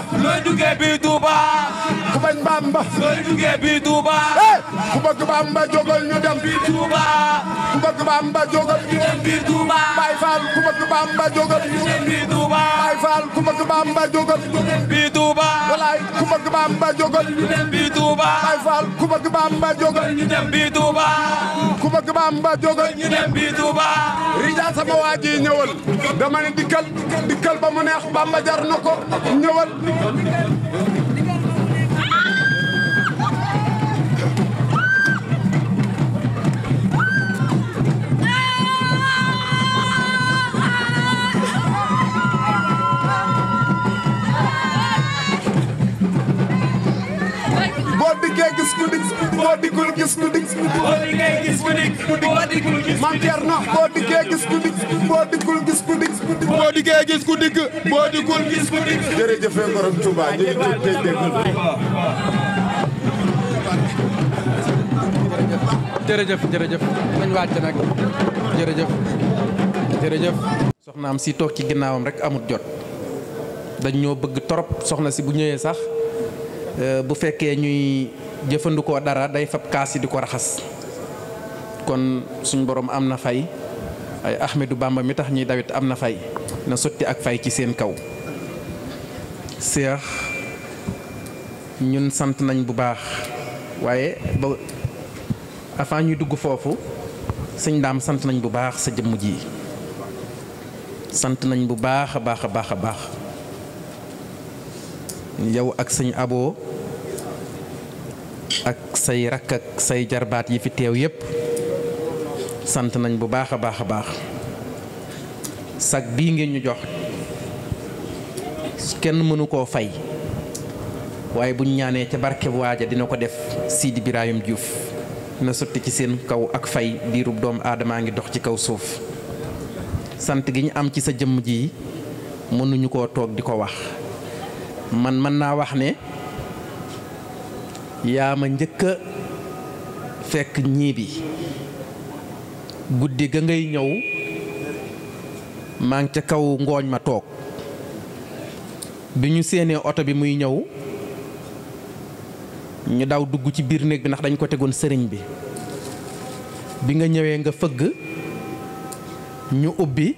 ku bañ bamba hey ku bëgg bamba jógal ñu dem ku bëgg bamba jógal ñu dem bay faal ku bëgg bamba jógal ñu dem bay faal ku bëgg bamba jógal ñu dem walaay ku bëgg bamba jógal ñu dem bay faal ku bëgg bamba jógal ñu dem ku bëgg bamba jógal ñu dem Rija sama waa ji ñëwal dama ne dikkal dikkal ba mu neex bamba jar na ko ñëwal boo dikkee gis ku dik boo dikkul gis ku dik boo dikkee gis ku dikk boo dikkul gis maam Thierno boo dikkee gis ku dikk boo dikkul gis ku dikk boo dikkee gis ku dikk boo dikkul gis ku dikk jërëjëf borom Touba ñu ngi tudd tey dégg jërëjëf jërëjëf nañ wàcc nag jërëjëf jërëjëf soxnaam si toog ci ginnaawam rek amut jot dañ ñoo bëgg torop soxna si bu ñëwee sax euh, bu fekkee ñuy jëfandikoo dara day fab kaas yi di ko raxas kon suñ borom am na fay ay Ahmedou Bamba mi tax ñuy dawit am na fay na sotti ak fay ci seen kaw seex ñun sant nañ bu baax waaye ba avant ñuy dugg foofu sëñ daam sant nañ bu baax sa jëmm ji sant nañ bu baax a baax a baax a baax yow ak sëñ aboo ak say rakk ak say jarbaat yi fi teew yépp sant nañ bu baax a baax a baax sag bii ngeen ñu jox kenn mënu koo fay waaye buñ ñaanee ca barke waaja dina ko def Sidi Birayim Diouf na sotti ci seen kaw ak fay diirub doomu aadamaa ngi dox ci kaw suuf sant gi ñu am ci sa jëmm ji mënuñu koo toog di ko wax man mën naa wax ne yaa ma njëkk a fekk ñii bi guddi ga ngay ñëw maa ngi ca kaw ngooñ ma toog bi ñu séenee oto bi muy ñëw ñu daw dugg ci biir néeg bi ndax dañ ko tegoon sëriñ bi bi nga ñëwee nga fëgg ñu ubbi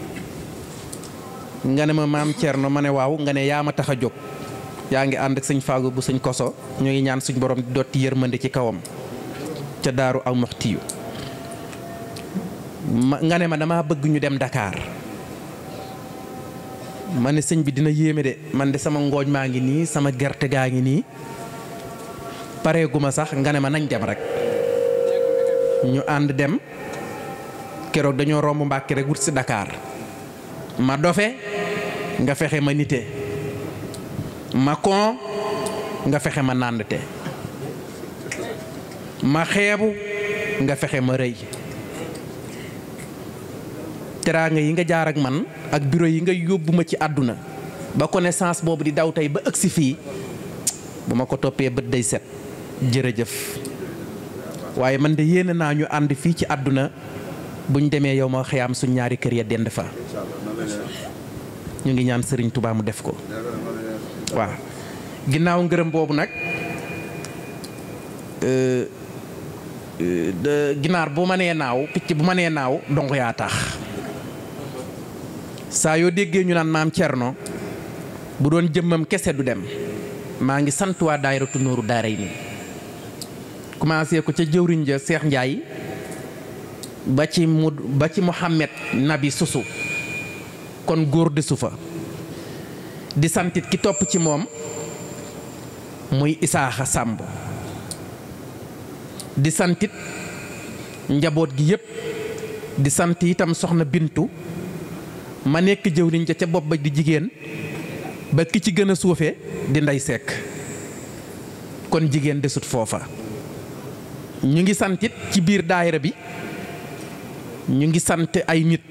nga ne ma maam Thierno ma ne waaw nga ne yaa ma tax a jóg yaa ngi ànd ak sëñ Faagu bu sëñ koso ñu ngi ñaan suñ borom di dotti yërmande ci kawam ca daaru aw moxtiyu ma nga ne ma dama bëgg ñu dem Dakar ma ne sëñ bi dina yéeme de man de sama ngooñ maa ngi nii sama gerte gaa ngi nii pareeguma sax nga ne ma nañ dem rek ñu ànd dem keroog dañoo romb Mbàkke rek wut si Dakar ma dofe nga fexe ma nite ma kon nga fexe ma nàndte ma xeebu nga fexe ma rëy teraanga yi nga jaar ak man ak bureau yi nga yóbbu ma ci àdduna ba connaissance boobu di daw tey ba ëgsi fii bu ma ko toppee bët day set jërëjëf waaye man de yéene naa ñu ànd fii ci àdduna buñ demee yow ma xëyaam suñ ñaari kër ya dend fa ñu ngi ñaan sëriñ Touba mu def ko waaw ginnaaw ngërëm boobu nag ginaar bu ma nee naaw picc bu ma nee naaw donc yaa tax saa yoo déggee ñu naan maam Thierno bu doon jëmmam kese du dem maa ngi sant waa daayiratu Nooru Daaray nii commencé ko ca jëwriñ ja Seex Njaay ba ci mu ba ci Muhammad Nabi Susu kon góor desu fa di santit ki topp ci moom muy Isaaxa Sàmb di santit njaboot gi yépp di sant itam soxna Bintu ma nekk jëwriñ ja ca bopp ba di jigéen ba ki ci gën a suufe di ndey sekk kon jigéen desut foofa ñu ngi santit ci biir daayira bi ñu ngi sant ay nit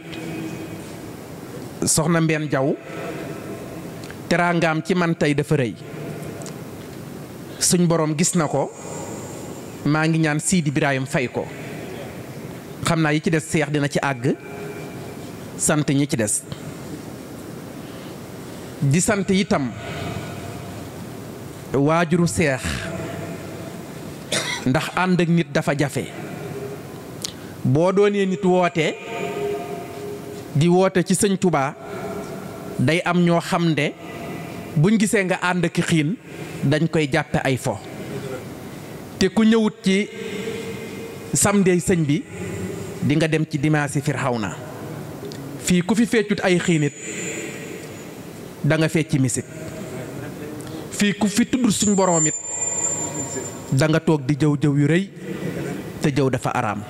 soxna Mbeen Jaw teraangaam ci man tey dafa rëy suñ boroom gis na ko maa ngi ñaan Sidi Birahim fay ko xam naa yi ci des seex dina ci àgg sant ñi ci des di sant itam waajuru seex ndax ànd ak nit dafa jafe boo doonee nit woote di woote ci sëñ Touba day am ñoo xam ne buñ gisee nga ànd ak xiin dañ koy jàppe ay fo te ku ñëwut ci samedi sëñ bi di nga dem ci dimanche Firawna fii ku fi feccut ay xiinit da nga fecci misik fii ku fi tudd suñ boroom it da nga toog di jëw jëw yu rëy te jëw dafa araam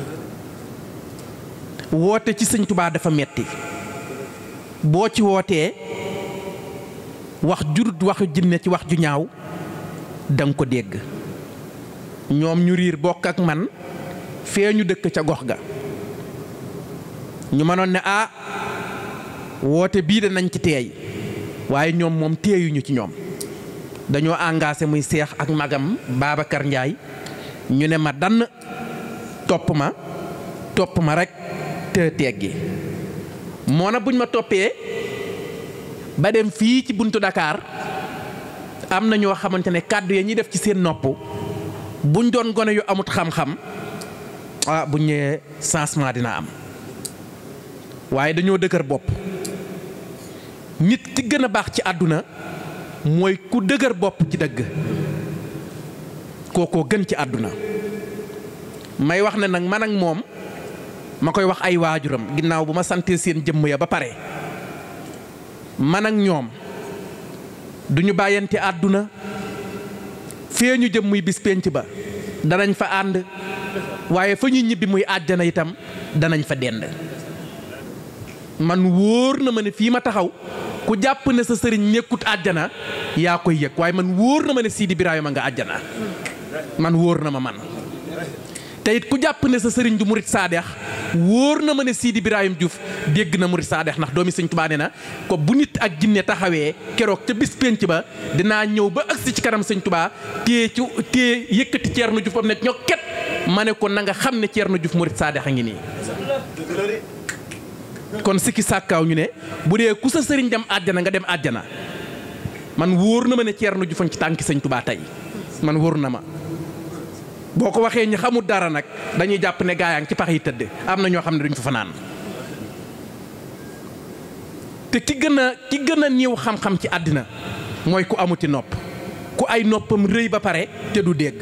woote ci sëñ Tubaa dafa metti boo ci wootee wax jurut waxu jinne ci wax ju ñaaw danga ko dégg ñoom ñu riir bokk ak man fee ñu dëkk ca gox ga ñu mënoon ne ah woote bii de nañ ci teey waaye ñoom moom teeyuñu ci ñoom dañoo engagé muy seex ak magam Babacar Ndiaye ñu ne ma dann topp ma topp ma rek te teggi moo na buñ ma toppee ba dem fii ci buntu Dakar am na ñoo xamante ne kàddu ya ñuy def ci seen nopp buñ doon gone yu amut xam-xam ah buñ ñëwee changement dina am waaye dañoo dëgër bopp nit ki gën a baax ci àdduna mooy ku dëgër bopp ci dëgg kookoo gën ci àdduna may wax ne nag man ak moom ma koy wax ay waajuram ginnaaw bu ma santee seen jëmm ya ba pare man ak ñoom duñu bàyyante àdduna fee ñu jëm muy bis pénc ba danañ fa ànd waaye fa ñu ñibbi muy àjjana itam danañ fa dend man wóor na ma ne fii ma taxaw ku jàpp ne sa sëriñ nekkut àjjana yaa koy yëg waaye man wóor na ma ne Sidi Birahima nga àjjana man wóor na ma man te it ku jàpp ne sa sëriñ du murit saadeex wóor na ma ne Sidi Birahim Diouf dégg na murit saadeex ndax doomi sëñ Tuubaa nee na ko bu nit ak jinne taxawee keroog ca bis pénc ba dinaa ñëw ba agsi ci kanam sëñ Tuubaa téye ci téye yëkkati Ceerno Diouf am ne ñokket ma ne ko na nga xam ne Ceerno Diouf murit saadeex a ngi nii kon sikki sàkkaaw ñu ne bu dee ku sa sëriñ dem àjjana nga dem àjjana man wóor na ma ne Ceerno Diouf ci tànki sëñ Tuubaa tey man wóor na ma boo ko waxee ñi xamul dara nag dañuy jàpp ne gaayaan ci pax yi tëdd am na ñoo xam ne duñ fa fanaan te ki gën a ki gën a niiw xam-xam ci àddina mooy ku amuti nopp ku ay noppam rëy ba pare te du dégg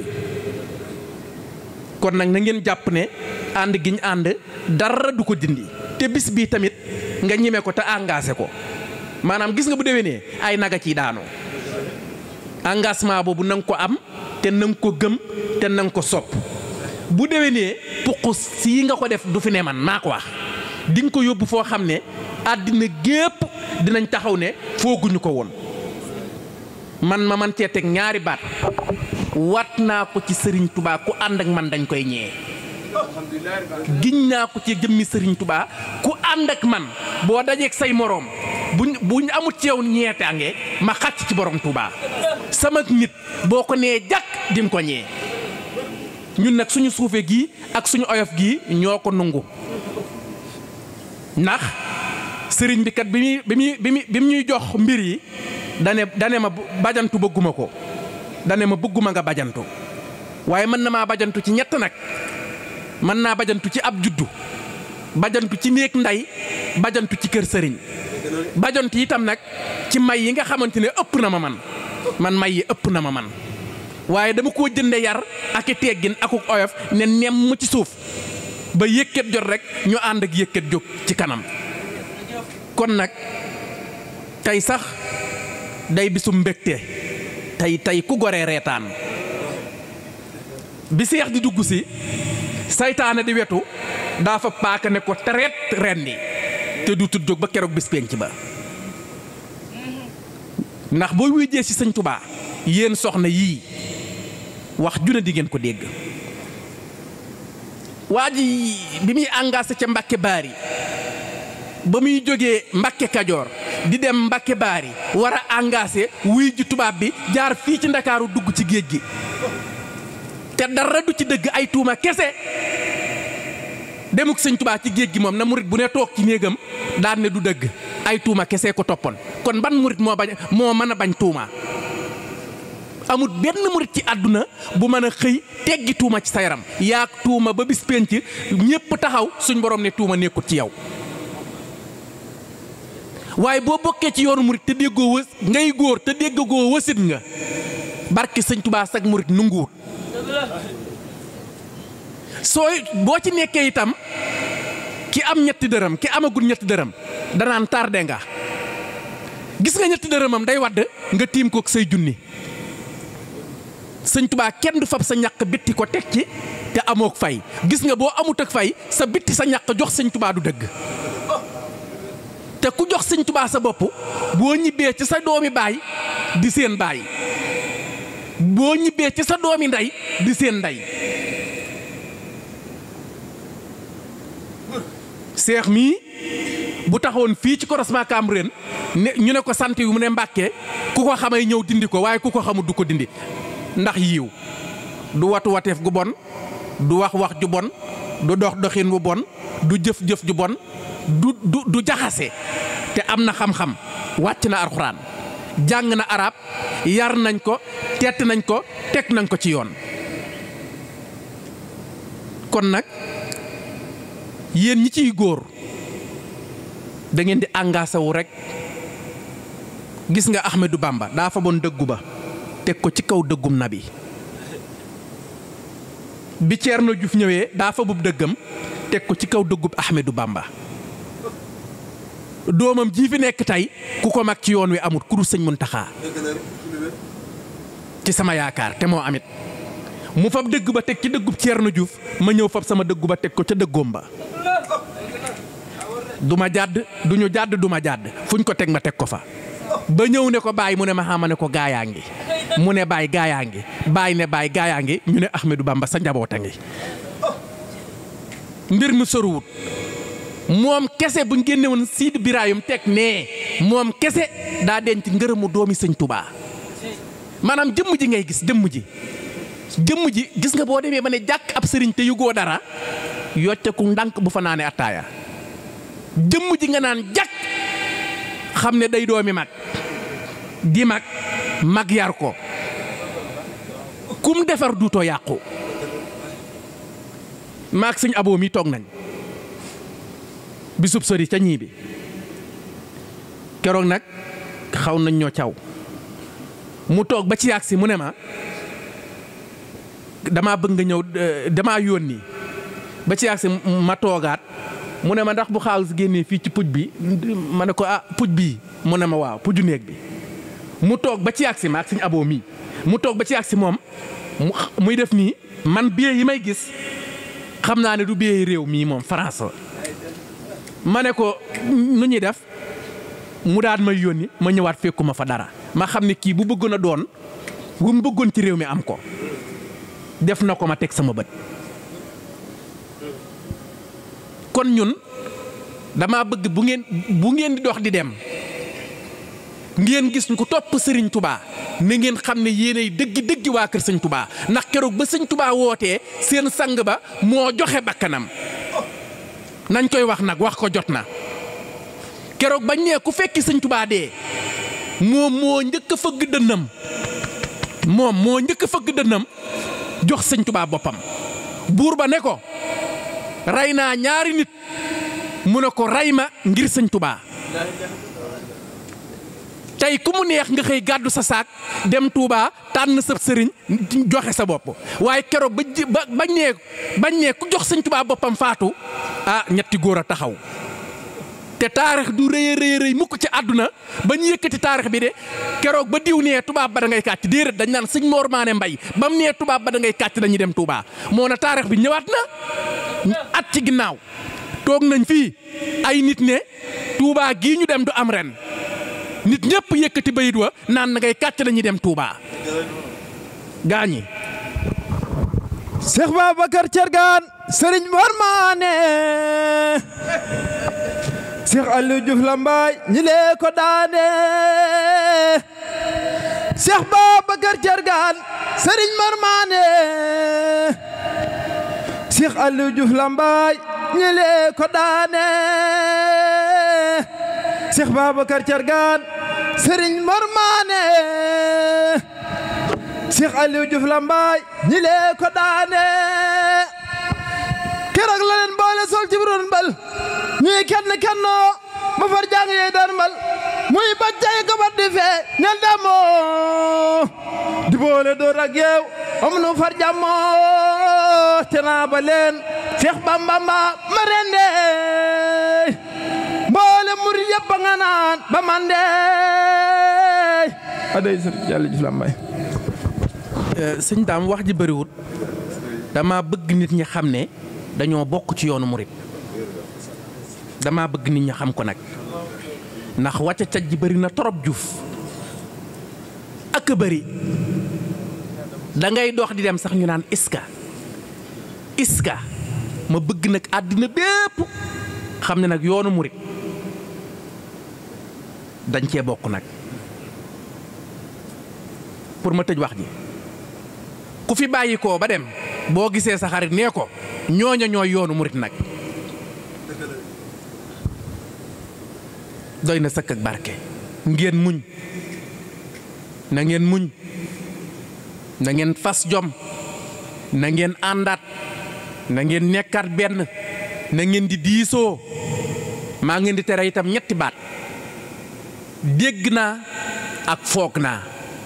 kon nag na ngeen jàpp ne ànd gi ñu ànd dara du ko dindi te bis bii tamit nga ñeme ko te engagé ko maanaam gis nga bu déwénee ay naga ciy daanu engagement boobu na nga ko am te na nga ko gëm te na nga ko sopp bu déwénee puqus sii nga ko def du fi ne man maa ko wax di nga ko yóbbu foo xam ne àddina gépp dinañ taxaw ne fooguñu ko woon man ma man cee teg ñaari baat wat naa ko ci sëriñ tubaa ku ànd ak man dañ koy ñee giñ naa ko ci jëmmi sëriñ tubaa ku ànd ak man boo dajeeg say moroom buñ buñ amut ci yow ñeetaange ma xàcc ci borom tubaa sama nit boo ko nee jàkk dim ko ñee ñun nag suñu suufe gii ak suñu oyof gii ñoo ko nungu ndax sëriñ bi kat bi muy bi muy bi muy bi mu ñuy jox mbir yi dane dane ma bajantu bëgguma ko dane ma bëgguma nga bajantu waaye mën na maa bajantu ci ñett nag mën naa bajantu ci ab juddu bajantu ci néeg ndey bajantu ci kër sëriñ bajantu itam nag ci may yi nga xamante ne ëpp na ma man man may yi ëpp na ma man waaye dama koo jënde yar ak i teggin akuk oyof ne nem mu ci suuf ba yëkkat jot rek ñu ànd ak yëkkat jóg ci kanam kon nag tey sax day bisu mbégte tey tey ku goree reetaan bi seex di dugg si saytaane di wetu daa fa paaka ne ko tereet rendi te du tut jóg ba keroog bis penc ba ndax boo wéjee ci sëñ Tubaa yéen soxna yii wax juna di ngeen ko dégg waa ji bi muy engagé ca Mbàkke Baari ba muy jógee Mbàkke Kajoor di dem Mbàkke Baari war a engagé wuy ji tubaab bi jaar fii ci Ndakaaru dugg ci géej gi te dara du ci dëgg ay tuuma kese demuk sëñ Tubaa ci géej gi moom na murit bu ne toog ci néegam daan ne du dëgg ay tuuma kese ko toppoon kon ban murit moo bañ moo mën a bañ tuuma amul benn murit ci àdduna bu mën a xëy teggi tuuma ci sa yaram yaag tuuma ba bis penc ñépp taxaw suñ borom ne tuuma nekkut ci yow waaye boo bokkee ci yoonu murit te déggoo wës ngay góor te déggoo wësit nga barki sëñ Tubaa sag murit nunguwut sooy boo ci nekkee itam ki am ñetti dërëm ki amagul ñetti dërëm danaan tardé nga gis nga ñetti dërëmam day wadd nga tiim ko say junni sëñ Tubaa kenn du fab sa ñàq bitti ko teg ci te amook fay gis nga boo amut ak fay sa bitti sa ñàq jox sëñ Tubaa du dëgg te ku jox sëñ Tubaa sa bopp boo ñibbee ci sa doomi baay di seen baay boo ñibbee ci sa doomi ndey di seen ndey seex mii bu taxawoon fii ci croisement Cambérène ne ñu ne ko sant yu mu ne Mbàkke ku ko xamay ñëw dindi ko waaye ku ko xamul du ko dindi ndax yiiw du watu wateef gu bon du wax wax ju bon du dox doxin bu bon du jëf jëf ju bon du du du jaxase te am na xam-xam wàcc na alxuraan jàng na arab yar nañ ko tett nañ ko teg nañ ko ci yoon kon nag yéen ñi ciy góor da ngeen di engagé wu rek gis nga Ahmadou Bamba daa fa bon dëggu ba teg ko ci kaw dëggum nabi bi Ceerno Juuf ñëwee daa fa bub dëggam teg ko ci kaw dëggub Ahmadou Bamba doomam jii fi nekk tey ku ko mag ci yoon wi amut ku dul sëñ Muntaxa ci sama yaakaar te moo amit mu fab dëgg ba teg ci dëggub Ceerno Juuf ma ñëw fab sama dëggu ba teg ko ca dëggoom ba du ma jàdd du ñu jàdd du ma jàdd fuñ ko teg ma teg ko fa ba ñëw ne ko bàyyi mu ne ma xama ne ko gaayaa ngi mu ne bàyyi gaayaa ngi bàyyi ne bàyyi gaayaa ngi ñu ne Ahmadou Bamba sa njaboota ngi mbir mi soruwut moom kese buñ génne woon Sidi Birayum teg nee moom kese daa denc ngërëmu doomi sëñ Touba maanaam jëmm ji ngay gis jëmm ji jëmm ji gis nga boo demee ba ne jàkk ab sëriñ te yugoo dara yocceku ndànk bu fa naanee attaaya jëmm ji nga naan jàkk xam ne day doomi mag di mag mag yar ko kum defar duutoo yàqu maag sëñ aboo mi toog nañ bisub sori ca ñii bi keroog nag xaw nañ ñoo caw mu toog ba ci yàgg si mu ne ma damaa bëgg nga ñëw damaa yónni ba ci yàgg si ma toogaat mu ne ma ndax bu xaalis génnee fii ci puj bi ma ne ko ah puj bii mu ne ma waaw puju néeg bi mu toog ba ci yàgg si ma ak suñu aboo mii mu toog ba ci yàgg si moom muy def nii man billet yi may gis xam naa ne du billet réew mii moom France ma ne ko nu ñuy def mu daan may yónni ma ñëwaat fekkuma fa dara ma xam ne kii bu bëggoon a doon bu mu bëggoon ci réew mi am ko def na ko ma teg sama bët kon ñun dama bëgg bu ngeen bu ngeen di dox di dem ngeen gis ku topp sëriñ tubaa na ngeen xam ne yéenay dëggi dëggi waa kër sëñ tubaa ndax keroog ba sëñ tubaa wootee seen sang ba moo joxe bakkanam nañ koy wax nag wax ko jot na keroog bañ nee ku fekki sëñ tubaa dee moom moo njëkk a fëgg dënnam moom moo njëkk a fëgg dënnam jox sëñ tubaa boppam buur ba ne ko rey naa ñaari nit mu ne ko rey ma ngir sëñ tubaa tey ku mu neex nga xëy gàddu sa saak dem Touba tànn sa sëriñ joxe sa bopp waaye keroog ba ji ba bañ nee bañ nee ku jox sëñ Touba boppam faatu ah ñetti góor a taxaw te taarix du rëy a rëy rëy mukk ci àdduna ba ñu yëkkati taarix bi de keroog ba diw nee tubaab ba da ngay kàcc déedéet dañ naan sëñ Mor Maane Mbay ba mu nee tubaab ba da ngay kàcc dañuy dem Touba moo na taarix bi ñëwaat na at ci ginnaaw toog nañ fii ay nit ne Touba gii ñu dem du am ren nit ñëpp yëkkati bayit wa naan na ngay kàcc dañuy dem Touba gaañi Cheikh Babacar Thiergane Serigne Mor Maane Cheikh Aliou Diouf Lambaye ñi lee ko daane Cheikh Babacar Thiergane Serigne Mor Maane Cheikh Aliou Diouf Lambaye ñi lee ko daane Cheikh Babacar Thiergane Serigne Mor Maane Cheikh Aliou Diouf Lambaye ñi lee ko daane keroog la leen boole sol ci biroon mbal ñuy kenn kennoo ba far jàng yee daan mbal muy baccay ko bat di fee ñel damoo di boole door ak yeew am nu far jàmmoo te naa ba leen Cheikh Bambamba ma rende mboole murid yëpp a nga naan ba man de aday sëñ Yàlla Diouf Lambaye sëñ daam wax ji bëriwut dama bëgg nit ñi xam ne dañoo bokk ci yoonu murit dama bëgg nit ñi xam ko nag ndax wàcca caj ji bëri na torop juuf ak a bëri da ngay dox di dem sax ñu naan iska iska ma bëgg nag àddina bépp xam ne nag yoonu murit dañ cee bokk nag pour ma tëj wax ji ku fi bàyyi koo ba dem boo gisee sa xarit nee ko ñooña ñooy yoonu murit nag doy na sëkk ak barke ngeen muñ na ngeen muñ na ngeen fas jom na ngeen àndaat na ngeen nekkaat benn na ngeen di diisoo maa ngeen di tere itam ñetti baat dégg naa ak foog naa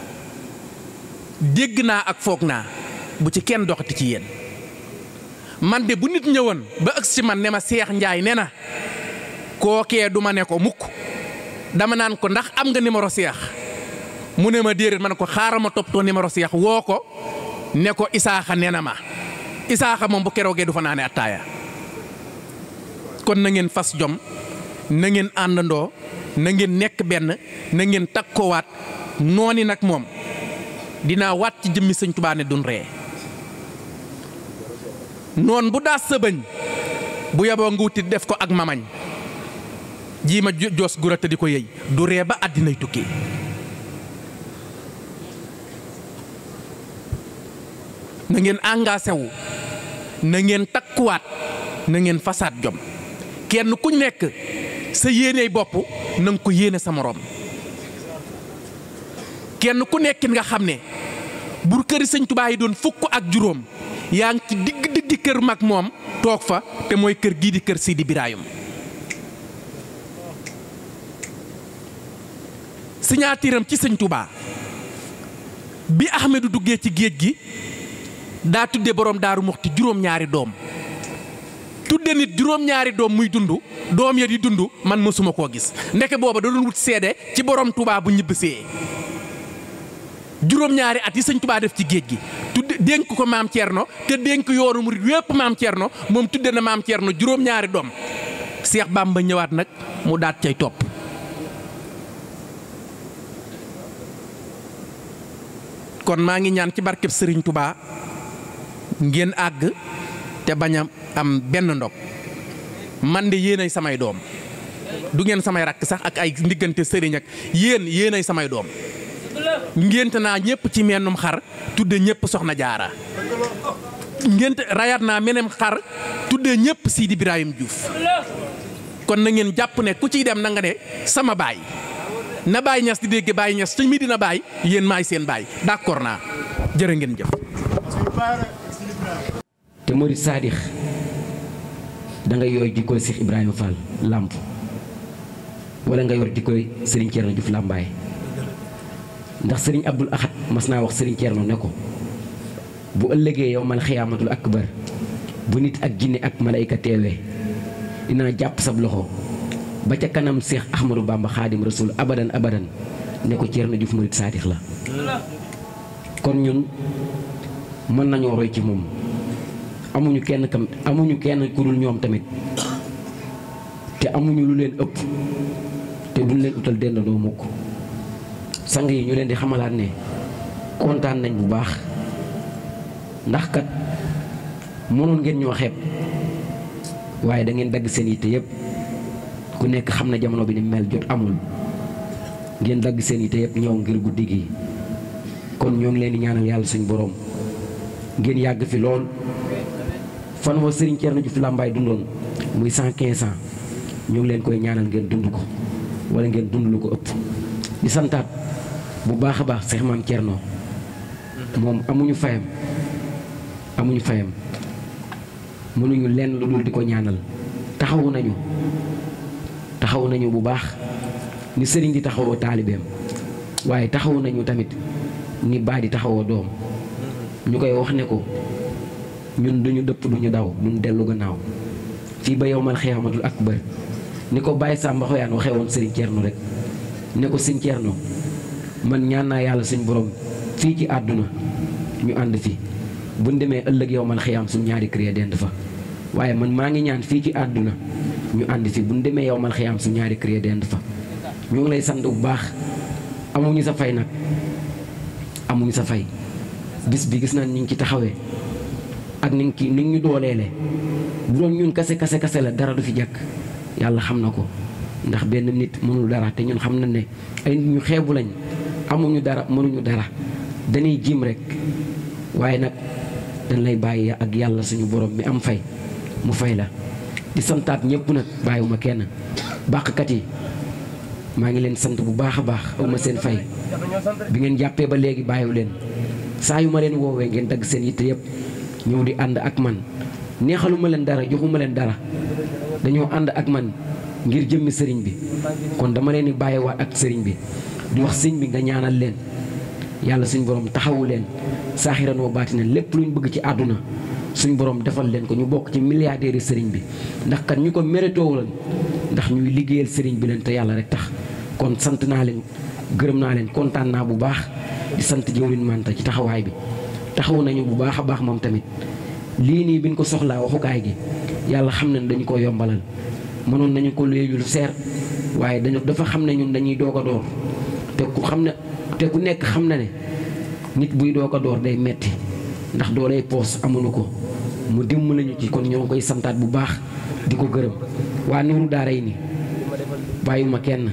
dégg naa ak foog naa bu ci kenn doxati ci yéen man de bu nit ñëwoon ba ëgg ci man ne ma Seex Njaay ne na kookee du ma ne ko mukk dama naan ko ndax am nga numéro Seex mu ne ma déedéet ma ne ko xaaral ma toppatoo numéro Seex woo ko ne ko Isaaxa nee na ma Isaaxa moom bu keroogee du fa naane attaaya kon na ngeen fas jom na ngeen àndandoo na ngeen nekk benn na ngeen takkoowaat nooni nag moom dinaa waat ci jëmmi sëñ Tuubaa ne dun ree noon bu daas sa bëñ bu yaboo nga wutit def ko ak mamañ jii ma joos gura te di ko yëy du ree ba àddinay tukki na ngeen engagé wu na ngeen takkuwaat na ngeen fasaat jom kenn ku nekk sa yéeney bopp na nga ko yéene sa moroom kenn ku nekkin nga xam ne bur këri sëñ Tuubaa yi doon fukk ak juróom yaa ngi ci digg digg kër mag moom toog fa te mooy kër gii di kër Sidi Birayum signature am ci sëñ Tuubaa bi Ahmedu duggee ci géej gi daa tudde borom daaru muxti juróom-ñaari doom tudde nit juróom-ñaari doom muy dund doom ya di dund man mësuma koo gis ndeke booba da doon wut seede ci borom Tuubaa bu ñibbisee juróom-ñaari at yi sëñ Tuubaa def ci géej gi tudde dénk ko maam Thierno te dénk yoonu murit wépp maam Thierno moom tudde na maam Thierno juróom-ñaari doom Seex Bàmba ñëwaat nag mu daat cay topp kon maa ngi ñaan ci barkeb sëriñ Touba ngeen àgg te bañ a am benn ndog man de yéenay samay doom du ngeen samay rakk sax ak ay ndiggante sëriñ ak yéen yéenay samay doom ngénte naa ñëpp ci mennum xar tudde ñëpp soxna jaara ngénte rayaat naa menem xar tudde ñëpp Sidi Ibrahim Diouf kon na ngeen jàpp ne ku ciy dem na nga ne sama baay na Baye Niass di dégg Baye Niass ci mi dina baay yéen maay seen baay d'accord naa jërë ngeen jëf. te murid saadix da nga yor jikkooy Cheikh Ibrahima Fall làmp wala nga yor jikkooy Serigne Thierno Diouf làmbaay ndax Serigne Abdul Ahad mas naa wax Serigne Thierno ne ko bu ëllëgee yow mal xiyaamatul akbar bu nit ak jinne ak malayka teewee dinaa jàpp sab loxo. ba ca kanam Cheikh Ahmadou Bamba Xaadim Rasul abadan abadan ne ko Thierno Diouf murid saadix la kon ñun mën nañoo roy ci moom amuñu kenn kam amuñu kenn ku dul ñoom tamit te amuñu lu leen ëpp te duñ leen utal dendandoo mukk sang yi ñu leen di xamalaat ne kontaan nañ bu baax ndax kat mënoon ngeen ñoo xeeb waaye da ngeen dagg seen yitte yépp ku nekk xam na jamono bi ni mel jot amul ngeen dagg seen yite yëpp ñëw ngir guddi gi kon ñoo ngi leen di ñaanal yàlla suñu borom ngeen yàgg fi lool fan wa Serigne Thierno Diouf Lambaye dundoon muy cent quinze ans ñoo ngi leen koy ñaanal ngeen dund ko wala ngeen dund lu ko ëpp. di santaat bu baax a baax Cheikh Maam Thierno moom amuñu fayam amuñu fayam mënuñu lenn lu dul di ko ñaanal taxawu nañu. taxaw nañu bu baax ni sëriñ di taxawoo taalibeem waaye taxaw nañu tamit ni baa di taxawoo doom ñu koy wax ne ko ñun duñu dëpp duñu daw duñu dellu gannaaw fii ba yowmal xiyaamatul akbar ni ko bàyyi Samba Xoyaan waxee woon sëriñ Thierno rek ne ko sëriñ Thierno man ñaan naa yàlla suñ borom fii ci àdduna ñu ànd fi buñ demee ëllëg yowmal xiyaam suñ ñaari kër dend fa waaye man maa ngi ñaan fii ci àdduna ñu ànd fi bu ñu demee yow mal xiyaam su ñaari kër dend fa ñoo ngi lay sant bu baax amuñu sa fay nag amuñu sa fay bis bi gis nañ ni ngi ci taxawee ak ni ngi ni ñu dooleele bu doon ñun kase kase kase la dara du fi jàkk yàlla xam na ko ndax benn nit mënul dara te ñun xam na ne ay nit ñu xeebu lañ amuñu dara mënuñu dara dañuy jim rek waaye nag dañ lay bàyyi ak yàlla suñu borom mi am fay mu fay la di santaat ñëpp nag bàyyiwuma kenn bàqkat yi maa ngi leen sant bu baax a baax awma seen fay bi ngeen jàppee ba léegi bàyyiwu leen saa yu ma leen woowee ngeen dagg seen yitte yëpp ñëw di ànd ak man neexaluma leen dara joxuma leen dara dañoo ànd ak man ngir jëmmi sëriñ bi kon dama leen di bàyyiwaat ak sëriñ bi di wax sëñ bi nga ñaanal leen yàlla suñ borom taxawu leen saaxiran wa baatinan lépp luñ bëgg ci àdduna suñ borom defal leen ko ñu bokk ci milliardaires yi sëriñ bi ndax kat ñu ko méritoo lan ndax ñuy liggéeyal sëriñ bi leen te yàlla rek tax kon sant naa leen gërëm naa leen kontaan naa bu baax di sant jëwriñ Manta ci taxawaay bi taxawu nañu bu baax a baax moom tamit lii nii biñ ko soxlaa waxukaay gi yàlla xam na ne dañu ko yombalal mënoon nañu ko léegi lu seer waaye dañu dafa xam ne ñun dañuy doog a door te ku xam ne te ku nekk xam na ne nit buy doog a door day metti ndax doolay poos amuñu ko mu dimbali ñu ci kon ñoo ngi koy santaat bu baax di ko gërëm waa Nuuru Daaray ni bàyyiwuma kenn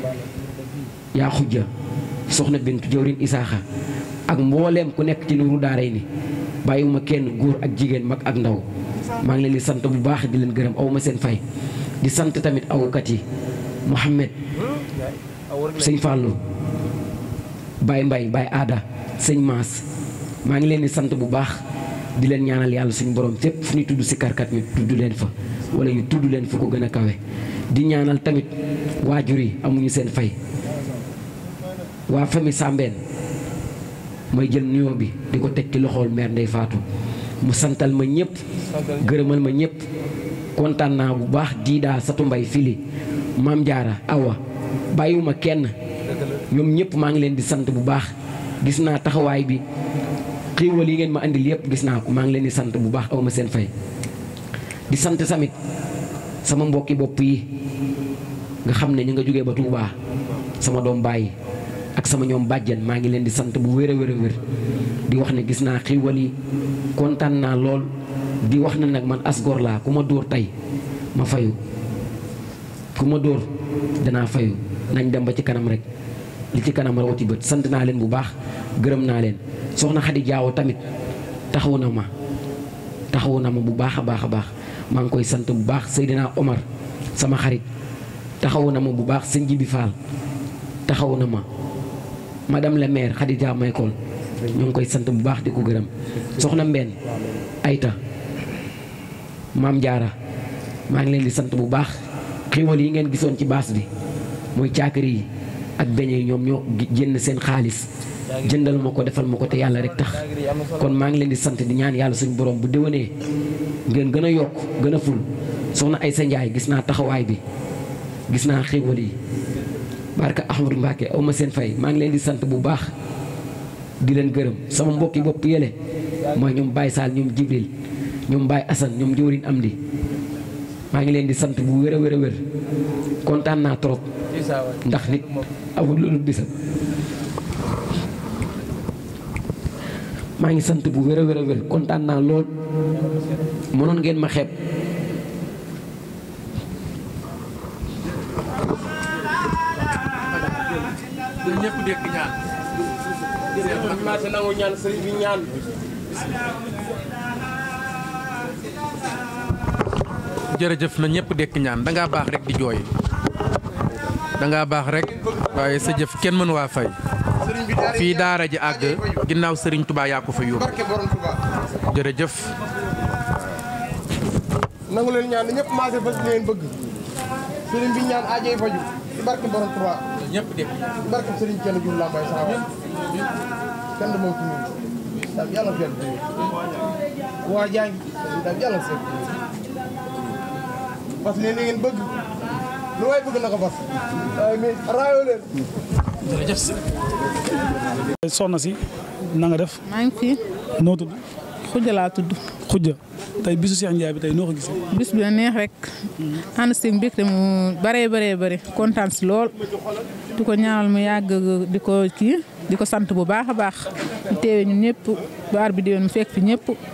yaa xujja soxna Bintu jëwriñ Isaaxa ak mbooleem ku nekk ci Nuuru Daaray ni bàyyiwuma kenn góor ak jigéen mag ak ndaw maa ngi leen di sant bu baax di leen gërëm awma seen fay di sant tamit awukat yi Mouhamed sëñ Fallou Baye Mbaye Baye Aada sëñ Maas maa ngi leen di sant bu baax di leen ñaanal yàlla suñu borom fépp fu ñu tudd si karkat ñu tudd leen fa wala ñu tudd leen fu ko gën a kawe di ñaanal tamit waajur yi amuñu seen fay waa famille Sambeen may jël nuyoo bi di ko teg ci loxool mère Ndeye Fatou mu santal ma ñëpp gërëmal ma ñëpp kontaan naa bu baax diidaa satu mbay fili maam jaara awa bàyyiwuma kenn ñoom ñëpp maa ngi leen di sant bu baax gis naa taxawaay bi xiiwal yi ngeen ma andil yëpp gis naa ko maa ngi leen di sant bu baax awma seen fay di sant tamit sama mbokki bopp yi nga xam ne ñu nga jógee ba Touba sama doom bàyyi ak sama ñoom bàjjen maa ngi leen di sant bu wér a wér a wér di wax ne gis naa xiiwal yi kontaan naa lool di wax na nag man asgor laa ku ma dóor tey ma fayu ku ma dóor danaa fayu nañ dem ba ci kanam rek li ci kanam rawati bët sant naa leen bu baax gërëm naa leen soxna Xadi Jaawo tamit taxawu na ma taxawu na ma bu baax a baax a baax maa ngi koy sant bu baax Seydina Omar sama xarit taxawu na ma bu baax sëñ Jibi Fall taxawu na ma madame la maire Xadi Jaaw Maykol ñoo ngi koy sant bu baax di ko gërëm soxna Mbène Ayta maam Jaara maa ngi leen di sant bu baax xiiwal yi ngeen gisoon ci baas bi mooy caakiri yi ak beñe yi ñoom ñoo jënd seen xaalis jëndal ma ko defal ma ko te yàlla rek tax kon maa ngi leen di sant di ñaan yàlla suñu borom bu déwénee ngeen gën a yokk gën a ful soxna Aysa Njaay gis naa taxawaay bi gis naa xiiwal yi barka Ahmadou Mbacke aw ma seen fay maa ngi leen di sant bu baax di leen gërëm sama mbokki bopp yële mooy ñoom Baye Sall ñoom Jibril ñoom Baye Assane ñoom jëwriñ am di maa ngi leen di sant bu wér a wér a wér kontaan naa trop ndax nit amul lu dul bisam maa ngi sant bu wér a wér a wér kontaan naa lool mënoon ngeen ma xeeb ñëpp dégg ñaan man maa te nangu ñaan sëriñ bi ñaan jërëjëf na ñëpp dekk ñaan da ngaa baax rek di jooy da ngaa baax rek waaye sa jëf kenn mënu waa fay fii daara ji àgg ginnaaw sëriñ Touba yaa ko fa yóbbu jërëjëf nangu leen ñaan ñëpp maase fas leen bëgg sëriñ bi ñaan aajee faju ci barke borom Tuubaa ñëpp dégg ci barke sëriñ kenn jur laa may saxaaba kenn du moom ci ñun daal yàlla fekk waa jaa ngi daal yàlla seet parce que li ngeen bëgg lu waay bëgg na ko fas waaye mais raayoo leen jërëjëf soxna si na nga def maa ngi fi noo tudd xujja laa tudd xujja tey bisu Cheikh Ndiaye bi tey noo ko gisee bis bi neex rek ànd si mbégte mu baree baree bare kontaan si lool di ko ñaanal mu yàgg di ko kii di ko sant bu baax a baax ñu teewee ñun ñëpp baar bi déwén mu fekk fi ñëpp